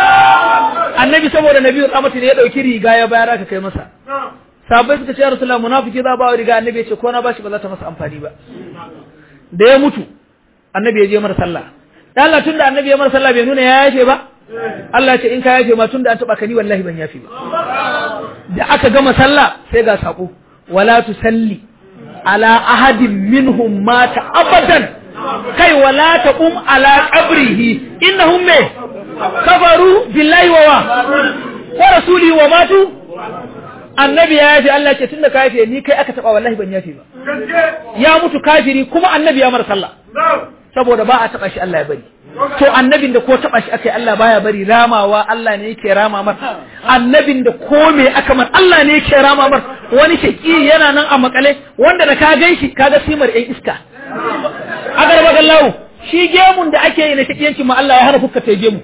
annabi saboda nabi rahmatu ne ya dauki riga ya bayar aka kai masa sahabbai suka ce ya rasulullah munafiki za ba wa riga annabi ya ce ko na bashi ba za ta masa amfani ba da ya mutu annabi ya je mara sallah dan Allah tunda annabi ya mara sallah bai nuna ya yafe ba Allah ya ce in ka yafe ma tunda an taba ka ni wallahi ban yafe ba da aka gama sallah sai ga sako wala tusalli ala ahadin minhum mata abadan kai wala taqum ala qabrihi innahum me kafaru billahi wa wa rasuli wa matu annabi ya yafe Allah ce tunda ka yafe ni kai aka taba wallahi ban yafe ba ya mutu kafiri kuma annabi ya mar sallah saboda ba a taba shi Allah ya bari to annabin da ko taba shi akai Allah baya bari ramawa Allah ne yake rama mar annabin da ko me aka mar Allah ne yake rama mar wani shaki yana nan a makale wanda da ka gan shi kaga simar ɗan iska agar bagallahu shi gemun da ake yi na shakiyanci ma Allah ya hana fuska ta gemu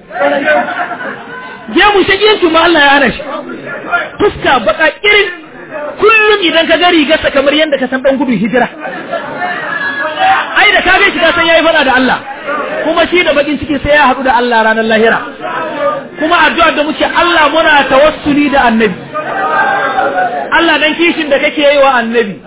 gemu shakiyanci ma Allah ya hana shi fuska baka irin kullum idan ka ga rigarsa kamar yadda ka san dan gudun hijira ai da ka ga shi ka san yayi fada da Allah kuma shi da bakin ciki sai ya haɗu da Allah ranar lahira kuma addu'ar da muke Allah muna tawassuli da annabi Allah dan kishin da kake yi wa annabi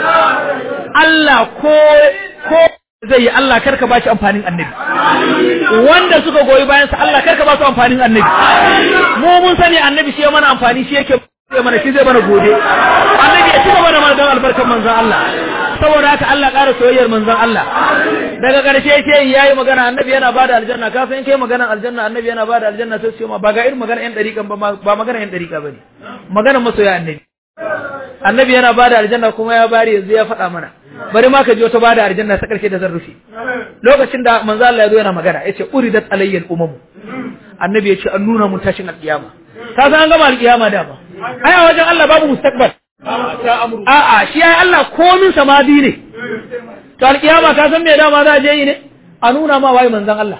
Allah ko ko zai yi Allah karka ba shi amfanin annabi wanda suka goyi bayan sa Allah karka ba su amfanin annabi mu mun sani annabi shi ya mana amfani shi yake mana shi zai mana gode annabi ya cika mana mana don albarkar manzon Allah saboda haka Allah ƙara soyayyar manzon Allah daga ƙarshe ce yayi magana annabi yana bada aljanna ka san kai maganar aljanna annabi yana bada aljanna sai ce ma ba ga irin magana yan dariƙan ba ba magana yan dariƙa bane magana masoya annabi annabi yana bada aljanna kuma ya bari yanzu ya faɗa mana bari ma ka ji wata bada aljanna ta ƙarshe da zan rufe lokacin da manzo Allah ya zo yana magana yace uridat alayyal umamu annabi ya ce an nuna mun tashin alƙiyama ka san an gama alƙiyama da ba ai a wajen Allah babu mustaqbal a'a shi ai Allah komin samadi ne to alƙiyama ka san me dama za a je yi ne a nuna ma wai manzon Allah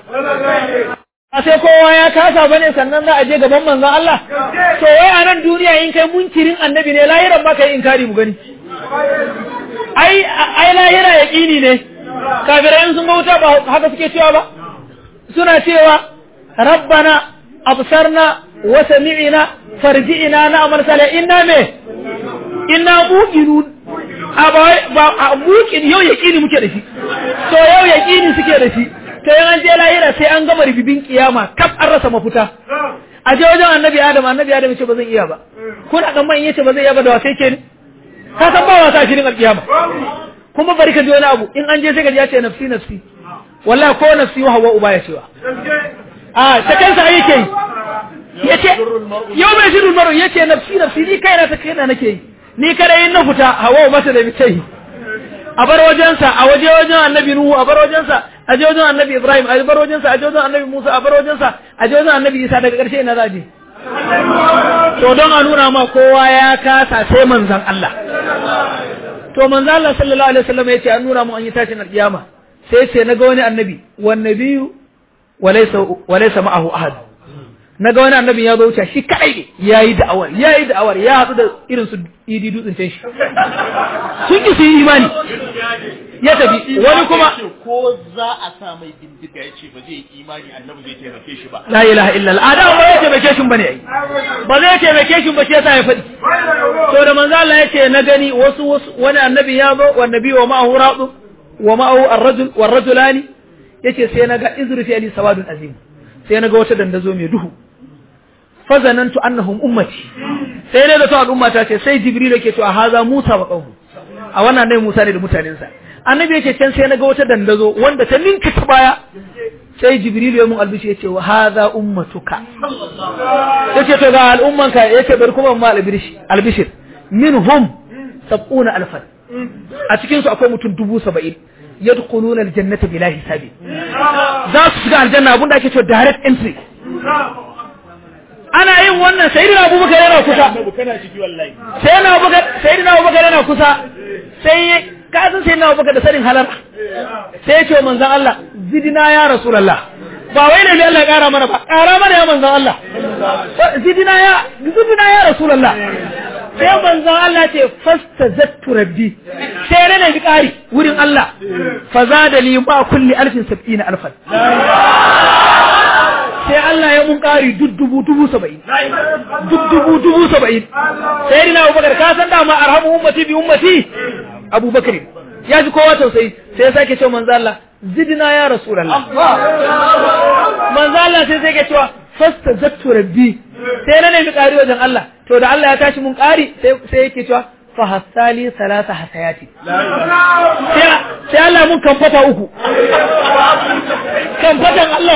a sai kowa ya kasa bane sannan za a je gaban manzon Allah to wai a nan duniya in kai munkirin annabi ne lahiran ba kai inkari mu gani ai ai lahira yaqini ne kafirai sun ga wuta ba haka suke cewa ba suna cewa rabbana absarna wa sami'na farji'na na'mal salih inna me inna muqinun a ba ba muqin yau yaqini muke da shi to yau yaqini suke da shi to yan je lahira sai an gama ribibin kiyama kaf an rasa mafuta a je wajen annabi adam annabi adam ce ba zan iya ba kuna kan man yace ba zai iya ba da wasai ke ne ka san ba wasa shirin alkiyama kuma bari ka ji wani abu in an je sai ka ji ya ce nafsi nafsi wallahi ko nafsi wa hawa uba ya cewa a ta kansa yake yi yace yau bai shirin maro yace nafsi nafsi ni kaina ta kaina nake yi ni kada yin na fita hawa mata da bitai a bar wajensa a waje wajen annabi nuhu a bar wajensa a je wajen annabi ibrahim a bar wajensa a je wajen annabi musa a bar wajensa a je wajen annabi isa daga ƙarshe ina za je to don a nuna ma kowa ya kasa sai manzon Allah to manzon Allah sallallahu alaihi wasallam yace an nuna mu an yi tashin alkiyama sai ce naga wani annabi wan nabiyyu walaysa walaysa ma'ahu ahad naga wani annabi ya zo wuce shi kai ne yayi da'awar yayi da'awar ya hadu da irin su idi dutsen can shi sun ki su yi imani ya tafi wani kuma ko za a sa mai bindiga ya ce ba zai yi imani annabi zai taimake shi ba la ilaha illallah adam ba zai taimake shi bane ai ba zai taimake shi ba shi yasa ya faɗi to da manzo Allah yace na gani wasu wasu wani annabi ya zo wa nabi wa ma'ahu radu wa ma'ahu ar-rajul wa ar-rajulani yace sai naga izru fi ali sawadun azim sai naga wata dandazo mai duhu fazanantu annahum ummati sai dai da to al'umma ta ce sai jibril yake to a haza musa wa qaumu a wannan dai musa ne da mutanensa annabi yake can sai naga wata dandazo wanda ta ninka ta baya sai jibril ya mun albishi yace wa haza ummatuka yace to ga al'ummanka yace bari kuma ma albishir albishir minhum sab'una alfan a cikin su akwai mutum dubu saba'in yadkhuluna aljannata bila hisabi za su shiga aljanna abinda ake cewa direct entry ana yin wannan sayyidina abubakar yana kusa sayyidina abubakar sayyidina abubakar yana kusa sai ka san sayyidina abubakar da sanin halar sai ya ce wa manzon Allah zidina ya rasulullah ba wai ne Allah ya kara mana ba kara mana ya manzon Allah zidina ya zidina ya rasulullah sai manzon Allah ce fastazattu rabbi sai rana bi kari wurin Allah fa zada li ba kulli alfin sab'ina alfan sai Allah ya mun ƙari duk dubu dubu saba'in duk dubu dubu saba'in sai dina abubakar ka san dama arhamu ummati bi ummati abubakar ya ji kowa tausayi sai ya sake cewa manzo Allah zidna ya rasulullah manzo Allah sai sai ke cewa fasta zattu rabbi sai na nemi ƙari wajen Allah to da Allah ya tashi mun ƙari sai yake cewa fa hasali salasa hasayati sai Allah mun kamfata uku kamfatan Allah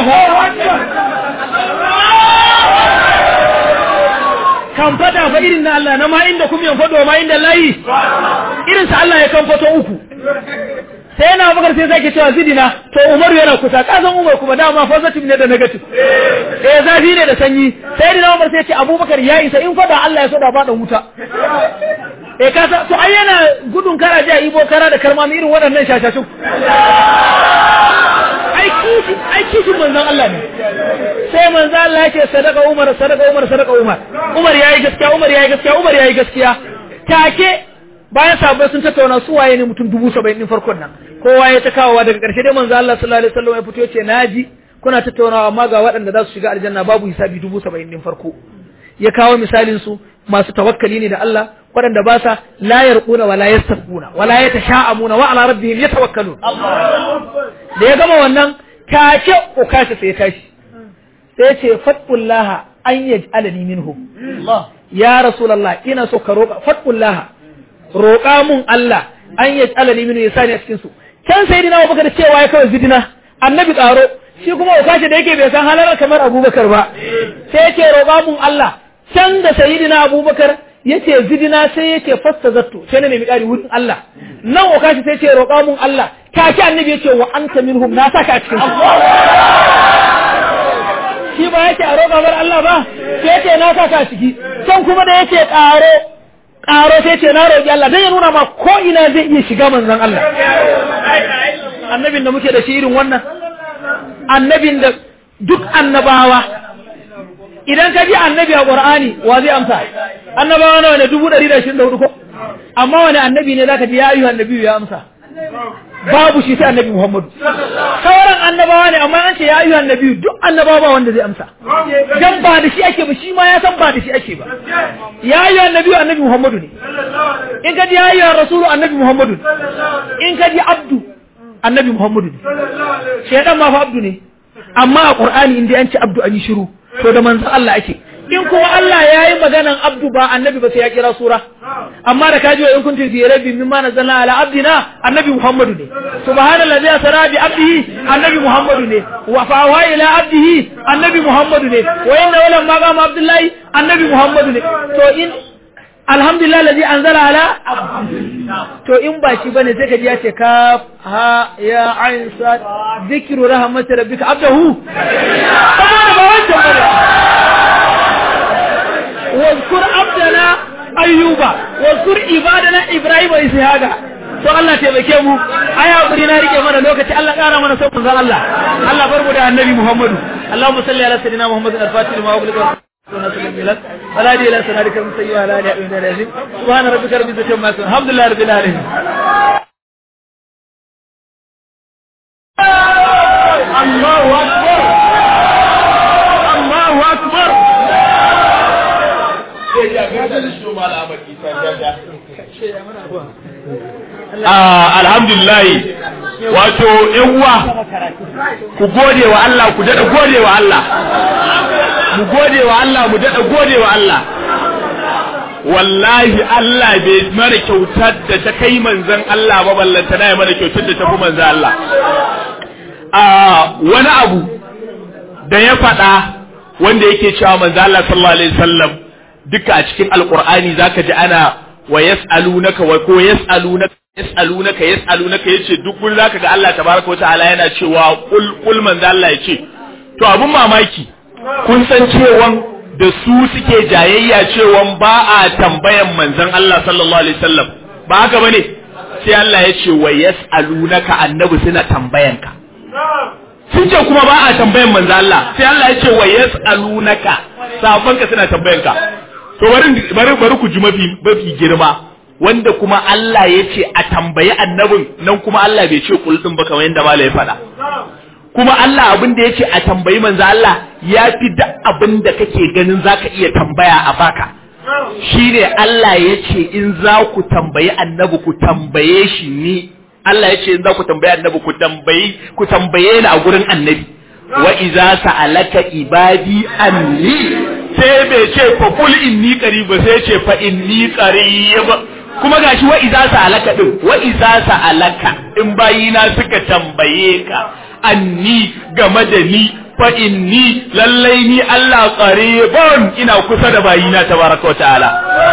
kamfata fa irin na Allah na ma inda kuma yan fado ma inda layi irin sa Allah ya kamfato uku sai yana bakar sai zaki cewa zidina to Umar yana kusa kasan Umar kuma dama positive ne da negative eh zafi ne da sanyi sai dina Umar sai ya ce Abubakar ya isa in fada Allah ya so da fada wuta eh ka to ai yana gudun kara ji a ibo kara da karmami irin waɗannan shashashu ai kishi ai kishi manzon Allah ne sai manzon Allah ya ce sadaka Umar sadaka Umar sadaka Umar Umar yayi gaskiya Umar yayi gaskiya Umar yayi gaskiya take bayan sahabbai sun tattauna su waye ne mutum dubu saba'in din farkon nan kowa ya ta kawowa daga ƙarshe dai manzo Allah sallallahu alaihi wasallam ya fito ya ce naji kuna tattaunawa amma ga waɗanda za su shiga aljanna babu hisabi dubu saba'in din farko ya kawo misalin su masu tawakkali ne da Allah waɗanda ba sa la yarquna wa la yastaquna wa la yatasha'amuna wa ala rabbihim yatawakkalun da ya gama wannan take ukasha sai ya tashi sai ya ce fatqullaha an yaj'alani minhum ya rasulullah ina so ka roƙa fatqullaha roƙa mun Allah an yaj'alani minhum yasani a cikin su can sayyidina Abubakar cewa ya kawai zidina annabi tsaro shi kuma ukasha da yake bai san halar kamar Abubakar ba sai yake roƙa mun Allah can da sayyidina Abubakar yace zidina sai yace fasta zattu sai na nemi ƙari wurin Allah nan okashi sai yace roƙa mun Allah take annabi yace wa anta minhum na saka a cikin shi ba yace a roƙa bar Allah ba sai yace na saka a ciki can kuma da yace ƙaro ƙaro sai yace na roƙi Allah dan ya nuna ma ko ina zai iya shiga manzon Allah annabin da muke da shi irin wannan annabin da duk annabawa idan ka ji annabi a Qur'ani wa zai amsa annabawa nawa ne dubu ɗari da ashirin da hudu ko amma wani annabi ne zaka ji ya ayyuhan annabi ya amsa babu shi sai annabi Muhammadu sauran annabawa ne amma an ce ya ayyuhan annabi duk annabawa ba wanda zai amsa dan ba da shi ake ba shi ma ya san ba da shi ake ba ya ayyuhan annabi annabi Muhammadu ne in ka ji ya ayyuhan rasulu annabi Muhammadu ne in ka ji abdu annabi Muhammadu ne shedan ma fa abdu ne amma a Qur'ani in dai an ce abdu an yi shiru to da manzon Allah ake in kuma Allah ya yi maganan abdu ba annabi ba sai ya kira sura amma da kaji wa in kuntum fi rabbi mimma nazzalna ala abdina annabi muhammadu ne subhanallazi asra bi abdihi annabi muhammadu ne wa fa wa ila abdihi annabi muhammadu ne wa inna wala ma qama abdullahi annabi muhammadu ne to in alhamdulillah allazi anzala ala to in ba shi bane sai ka ji ya ce ka ha ya ain sa zikru rahmat rabbika abdahu saboda ba wancan bane واذكر عبدنا ايوبا واذكر عبادنا ابراهيم واسحاق to Allah taimake mu ai hakuri na rike mana lokaci Allah kara mana son manzon Allah Allah barbu da annabi Muhammadu Allahumma salli ala sayidina Muhammadin al-fatih lima ughliqa ولا دي لا سنادك من سيئة لا دي من العزيز سبحان ربك رب العزة عما يصفون الحمد لله رب العالمين الله أكبر الله أكبر alhamdulillah wato uwa ku gode wa Allah ku daɗa gode wa Allah mu gode wa Allah mu daɗa gode wa Allah wallahi Allah bai mara kyautar da ta kai manzon Allah ba ballanta na ya mara kyautar da ta fi manzon Allah a wani abu da ya faɗa wanda yake cewa manzon Allah sallallahu alaihi wasallam duka a cikin alqur'ani zaka ji ana wa yas'alunaka wa ko yas'alunaka yas'alunaka yas'alunaka yace duk gurin zaka ga Allah tabaraka wa ta'ala yana cewa kul kul manzon Allah yace to abun mamaki kun san cewan da su suke jayayya cewan ba a tambayan manzon Allah sallallahu alaihi wasallam ba haka bane sai Allah ya ce wa yas'alunaka annabi suna tambayanka sun ce kuma ba a tambayan manzon Allah sai Allah ya ce wa yas'alunaka sabanka suna tambayanka to bari bari bari ku ji mafi mafi girma wanda kuma Allah ya ce a tambayi annabin nan kuma Allah bai ce kul din ba kamar yadda malai ya faɗa kuma Allah abin da yake a tambayi manzo Allah ya fi duk abin da kake ganin zaka iya tambaya a baka shine Allah yace in za ku tambayi annabi ku tambaye shi ni Allah yace in za ku tambayi annabi ku tambayi ku tambaye ni a gurin annabi wa iza sa'alaka ibadi anni sai bai ce fa qul inni qarib sai ce fa inni qarib kuma gashi wa iza sa'alaka din wa iza sa'alaka in bayina suka tambaye ka anni game da ni fa inni lallai ni Allah qaribun ina kusa da bayina tabaraka ta'ala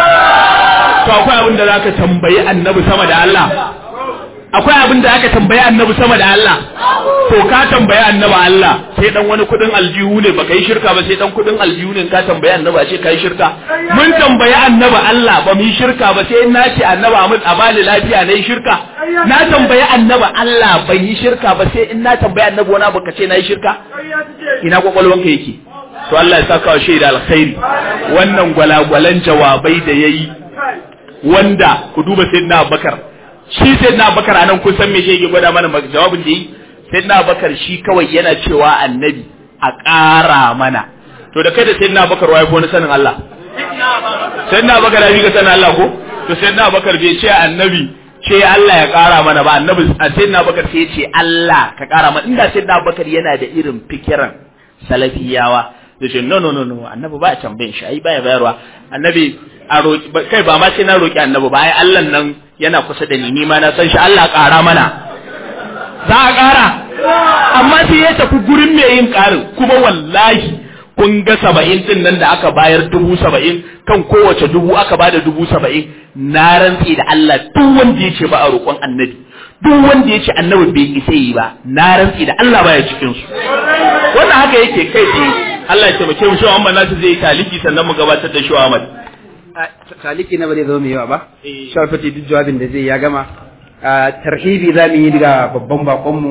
to akwai abin da zaka tambayi annabi sama da Allah akwai abin da aka tambayi annabi sama da Allah to ka tambayi annabi Allah sai dan wani kudin aljihu ne baka yi shirka ba sai dan kudin aljihu ne ka tambayi annabi a ce kai shirka mun tambayi annabi Allah ba mu yi shirka ba sai na ce annabi Ahmad a bani lafiya na yi shirka na tambayi annabi Allah ban yi shirka ba sai in na tambayi annabi wani abu ka ce na yi shirka ina kwakwalwanka yake to Allah ya saka wa shaida alkhairi wannan gwalagwalan jawabai da yayi wanda ku duba sayyidina Abubakar shi sai na bakar anan kun san me shi yake gwada mana jawabin da yi sai na bakar shi kawai yana cewa annabi a ƙara mana to da kai da sai na bakar waye ko na sanin Allah sai na bakar ya ga sanin Allah ko to sai na bakar bai ce annabi ce Allah ya ƙara mana ba annabi a sai na bakar sai ya ce Allah ka ƙara mana inda sai na bakar yana da irin fikiran salafiyawa da ce no no no no annabi ba a tambayin shi ai baya bayarwa annabi a roki kai ba ma sai na roki annabi ba ai Allah nan yana kusa da ni ni ma na san shi Allah ƙara mana za a ƙara amma sai ya tafi gurin mai yin ƙarin kuma wallahi kun ga saba'in din nan da aka bayar dubu saba'in kan kowace dubu aka bada dubu saba'in na rantse da Allah duk wanda ya ce ba a roƙon annabi duk wanda ya ce annabi bai isa yi ba na rantse da Allah baya cikin su wannan haka yake kai tsaye Allah ya taimake mu shi amma nasu zai yi taliki sannan mu gabatar da shi Ahmad taliki na ba zai zama mai yawa ba shafati duk jawabin da zai ya gama tarhibi za mu yi daga babban bakonmu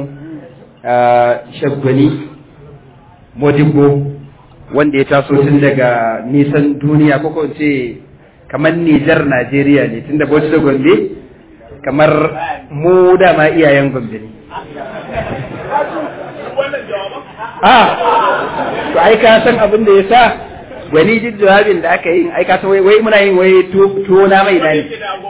shaggwani modibbo wanda ya taso tun daga nisan duniya ko ko ce kamar Nijar Najeriya ne tun da Bauchi da Gombe kamar mu dama iyayen Gombe ne ah to ai ka san abin da ya sa wani duk jawabin da aka yi ai ka san wai muna yin wai tuwo na mai dani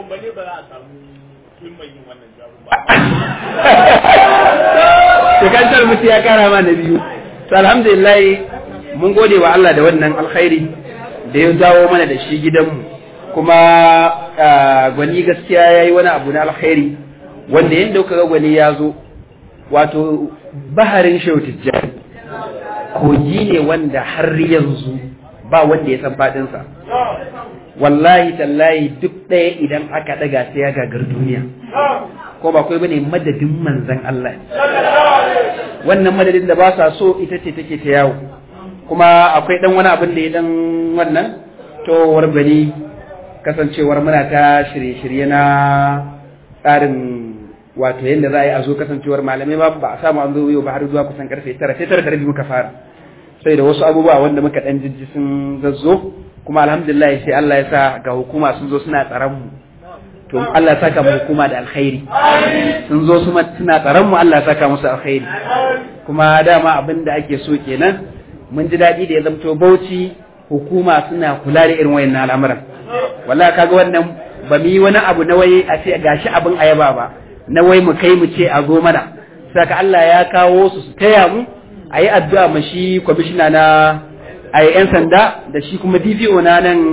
to kan tar mutu ya kara ma na biyu to alhamdulillah mun gode wa Allah da wannan alkhairi da ya jawo mana da shi gidanmu kuma gwani gaskiya ya yi wani abu na alkhairi wanda yadda kuka ga gwani ya zo wato baharin shehu tijjani kogi ne wanda har yanzu ba wanda ya san faɗinsa wallahi tallahi duk ɗaya idan aka ɗaga sai ya gagar duniya ko ba kai bane madadin manzan Allah wannan madadin da ba sa so ita ce take ta yawo kuma akwai dan wani abin da ya dan wannan to warbani kasancewar muna ta shirye-shirye na tsarin wato yadda za a yi a zo kasancewar malamai ba ba a samu an zo yau ba har zuwa kusan karfe tara sai tara da rabi muka fara sai da wasu abubuwa wanda muka dan jijji sun zazzo kuma alhamdulillah sai Allah ya sa ga hukuma sun zo suna tsaron mu to Allah ya saka mu hukuma da alkhairi sun zo suna tsaron mu Allah ya saka musu alkhairi kuma dama abin da ake so kenan mun ji daɗi da ya zamto Bauchi hukuma suna kula da irin wayannan al'amuran wallahi kaga wannan ba mu yi wani abu na waye a ce gashi abin ayaba ba na wai mu kai mu ce a zo mana saka Allah ya kawo su su taya mu a yi addu'a ma shi kwamishina na a yi ‘yan sanda da shi kuma DPO na nan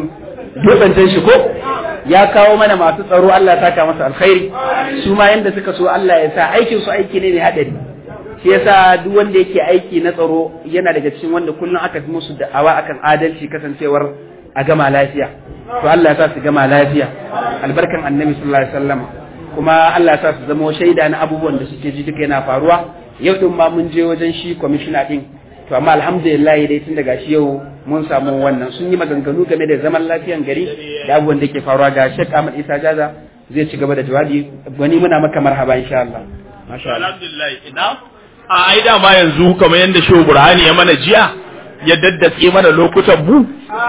dutsen shi ko ya kawo mana masu tsaro Allah ya saka masa alkhairi su ma yanda suka so Allah ya sa aikin su aiki ne mai hadari shi yasa duk wanda yake aiki na tsaro yana daga cikin wanda kullum aka fi musu da'awa akan adalci kasancewar a gama lafiya to Allah ya sa su gama lafiya albarkan annabi sallallahu alaihi wasallam kuma Allah ya sa su zama shaida na abubuwan da suke ji duka yana faruwa yau din ma mun je wajen shi commissioner din to amma alhamdulillah dai tun daga shi yau mun samu wannan sun yi maganganu game da zaman lafiyan gari da abubuwan da ke faruwa ga Sheikh Ahmad Isa Jaza zai ci gaba da jawabi wani muna maka marhaba insha Allah masha Allah alhamdulillah ina a ai dama yanzu kamar yadda shehu burhani ya mana jiya ya daddatse mana lokutan mu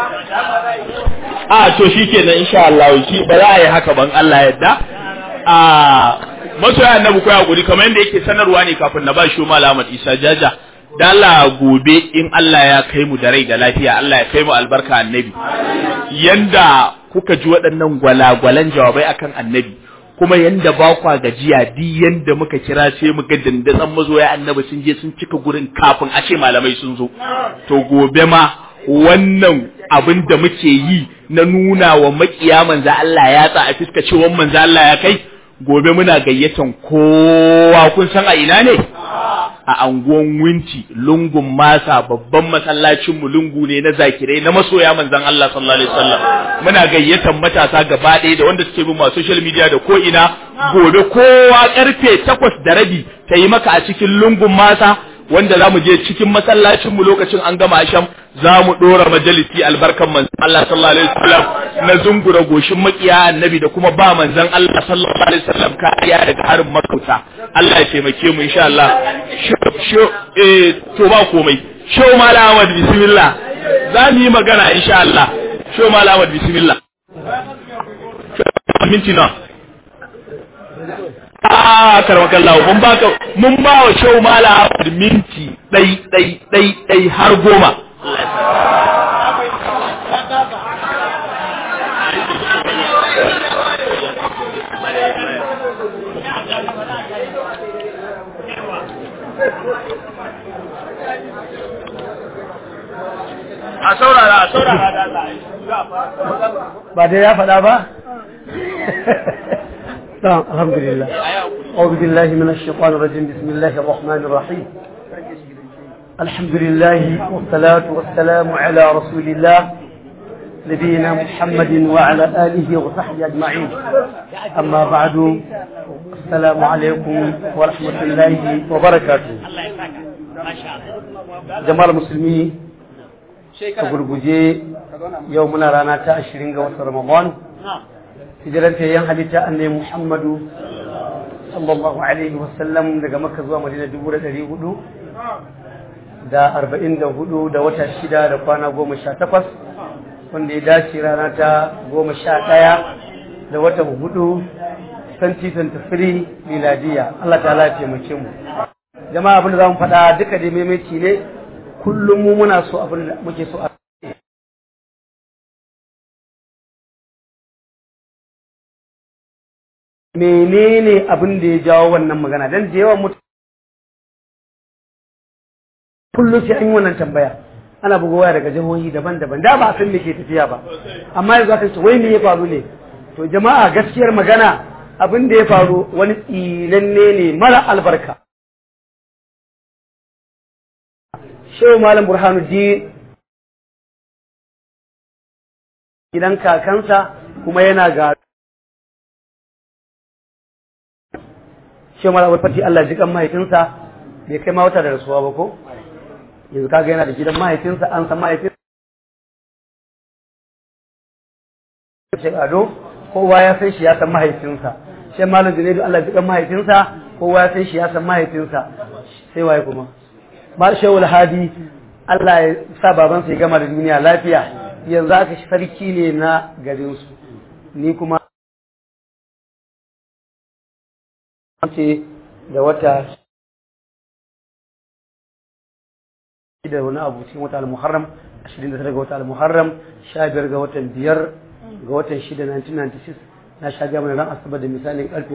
a to shikenan insha Allah shi ba za a yi haka ban Allah yadda a masoya annabi ko ya guri kamar yadda yake sanarwa ne kafin na ba shi Malam Isa Jaja da Allah gobe in Allah ya kai mu da rai da lafiya Allah ya kai mu albarka annabi yanda kuka ji waɗannan gwalagwalan jawabai akan annabi kuma yanda ba kwa gajiya di yanda muka kira sai mu ga dandazon mazoya annabi sun je sun cika gurin kafin a ce malamai sun zo to gobe ma wannan abin da muke yi na nuna wa makiya manzo Allah ya tsa a fiska cewa manzo Allah ya kai gobe muna gayyatan kowa kun san a ina ne a anguwan winti lungun masa babban masallacin mu lungu ne na zakirai na masoya manzon Allah sallallahu alaihi wasallam muna gayyatan matasa gaba ɗaya da wanda suke bin ma social media da ko ina gobe kowa karfe takwas da rabi ta yi maka a cikin lungun masa wanda za mu je cikin masallacin mu lokacin an gama asham za mu ɗora majalisi albarkan manzon Allah sallallahu alaihi wasallam na zungura goshin makiya annabi da kuma ba manzon Allah sallallahu alaihi wasallam kariya daga harin makauta Allah ya taimake mu insha Allah sho eh to ba komai sho malam Ahmad bismillah za mu yi magana insha Allah sho malam Ahmad bismillah minti na a karmakallahu mun baka mun ba wa shau mala Ahmad minti dai dai dai dai har goma a saurara a saurara da Allah ba dai ya faɗa ba نعم الحمد لله أعوذ بالله من الشيطان الرجيم بسم الله الرحمن الرحيم الحمد لله والصلاة والسلام على رسول الله نبينا محمد وعلى آله وصحبه أجمعين أما بعد السلام عليكم ورحمة الله وبركاته جماعة المسلمين gurguje yau muna rana ta ashirin ga watan Ramadan hijiran yan halitta annai Muhammadu sallallahu alaihi wasallam daga Makka zuwa Madina dubu da ɗari hudu da arba'in da hudu da wata shida da kwana goma sha takwas wanda ya dace rana ta goma sha ɗaya da watan hudu 2023 miladiya Allah ta ya taimake mu jama'a abin da za mu faɗa duka dai maimaici ne kullum mu muna so abin da muke so a menene abin da ya jawo wannan magana dan da yawan mutum kullum sai an yi wannan tambaya ana buga waya daga jihohi daban-daban da ba a san me ke tafiya ba amma yanzu aka ce wai me ya faru ne to jama'a gaskiyar magana abin da ya faru wani tsinanne ne mara albarka shehu malam burhanuddin gidan kakansa kuma yana ga shehu malam fati Allah ji kan mahaifinsa bai kai ma wata da rasuwa ba ko yanzu kaga yana da gidan mahaifinsa an san mahaifinsa Sheikh Ado kowa ya san shi ya san mahaifinsa Sheikh Malam Junaidu Allah ji kan mahaifinsa kowa ya san shi ya san mahaifinsa sai waye kuma ba shawul hadi Allah ya sa babansa ya gama da duniya lafiya yanzu aka shi sarki ne na garinsu ni kuma ce da wata da wani abu cikin wata al-muharram 29 ga wata al-muharram 15 ga watan biyar ga watan 6 1996 na sha gama ran asabar da misalin karfe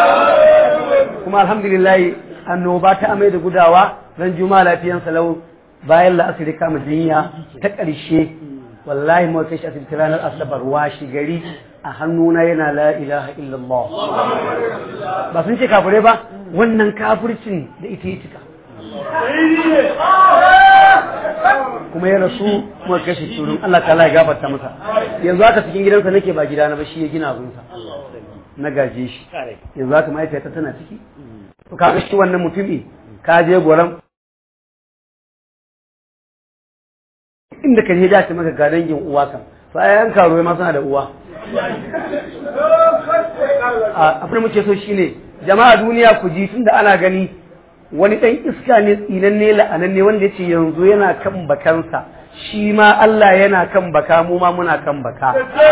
kuma alhamdulillah annoba ta amai da gudawa ran juma'a lafiyan salau bayan la'asiri kama jinya ta ƙarshe wallahi mu kai shi asibiti ranar asabar washi gari a hannuna yana la ilaha illallah ba sun ce kafirai ba wannan kafircin da ita yi cika kuma ya rasu kuma kashe turin Allah ta ya gafarta masa yanzu haka cikin gidansa nake ba gidana ba shi ya gina abinsa na gaje shi yanzu haka mahaifiyata tana ciki to ka shi wannan mutumi ka je goran inda ka je da ta maka ga dangin uwa kan to ai an karo ma suna da uwa abin da muke so shine jama'a duniya ku ji tunda ana gani wani ɗan iska ne tsinanne la'ananne wanda ya ce yanzu yana kan bakansa shi ma Allah yana kan baka mu ma muna kan baka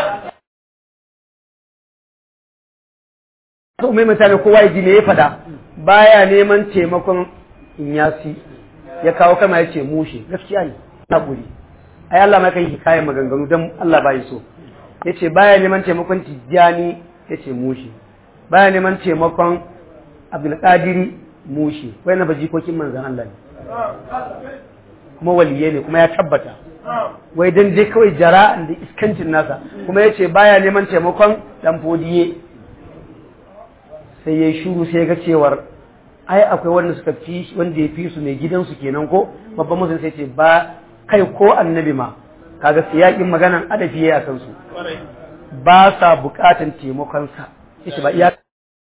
so mai mutane kowa ya ji me ya fada baya neman taimakon inyasi ya kawo kama ya ce mushe gaskiya ne haƙuri ai Allah ma kai hikayen maganganu don Allah bai so ya ce baya neman taimakon tijjani ya ce mushe baya neman taimakon abdulkadiri mushi wai na ba jikokin manzan Allah ne kuma waliye ne kuma ya tabbata wai dan dai kawai jara'an da iskancin nasa kuma ya ce baya neman taimakon dan fodiye sai ya shuru sai ga cewar ai akwai wanda suka fi wanda ya fi su mai gidansu kenan ko babban musulun sai ce ba kai ko annabi ma kaga siyakin maganan adafi yayi akan su ba sa bukatan taimakon sa yace ba iya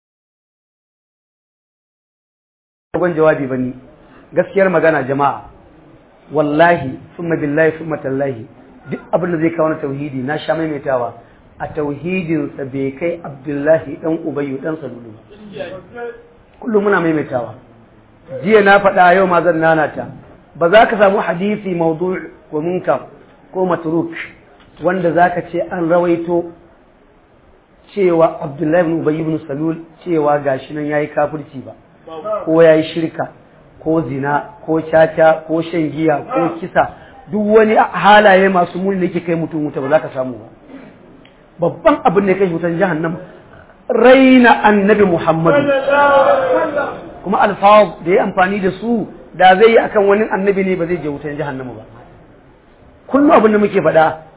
dogon jawabi ba ni gaskiyar magana jama'a wallahi summa billahi summa tallahi duk abin da zai kawo na tauhidi na sha maimaitawa a tauhidinsa bai kai abdullahi dan ubayyu dan salulu kullum muna maimaitawa jiya na faɗa yau ma zan nanata ba za ka samu hadisi maudu ko munkar ko matruk wanda za ka ce an rawaito cewa abdullahi ibn ubayyu ibn salul cewa gashi nan yayi kafirci ba ko ya yi shirka ko zina ko caca ko shan giya ko kisa duk wani halaye masu muni da yake kai mutum wuta ba za ka samu ba babban abin da ya kai wutan jahannam raina annabi muhammadu kuma alfawar da ya amfani da su da zai yi akan wani annabi ne ba zai je wutan jahannama ba kullum abin da muke faɗa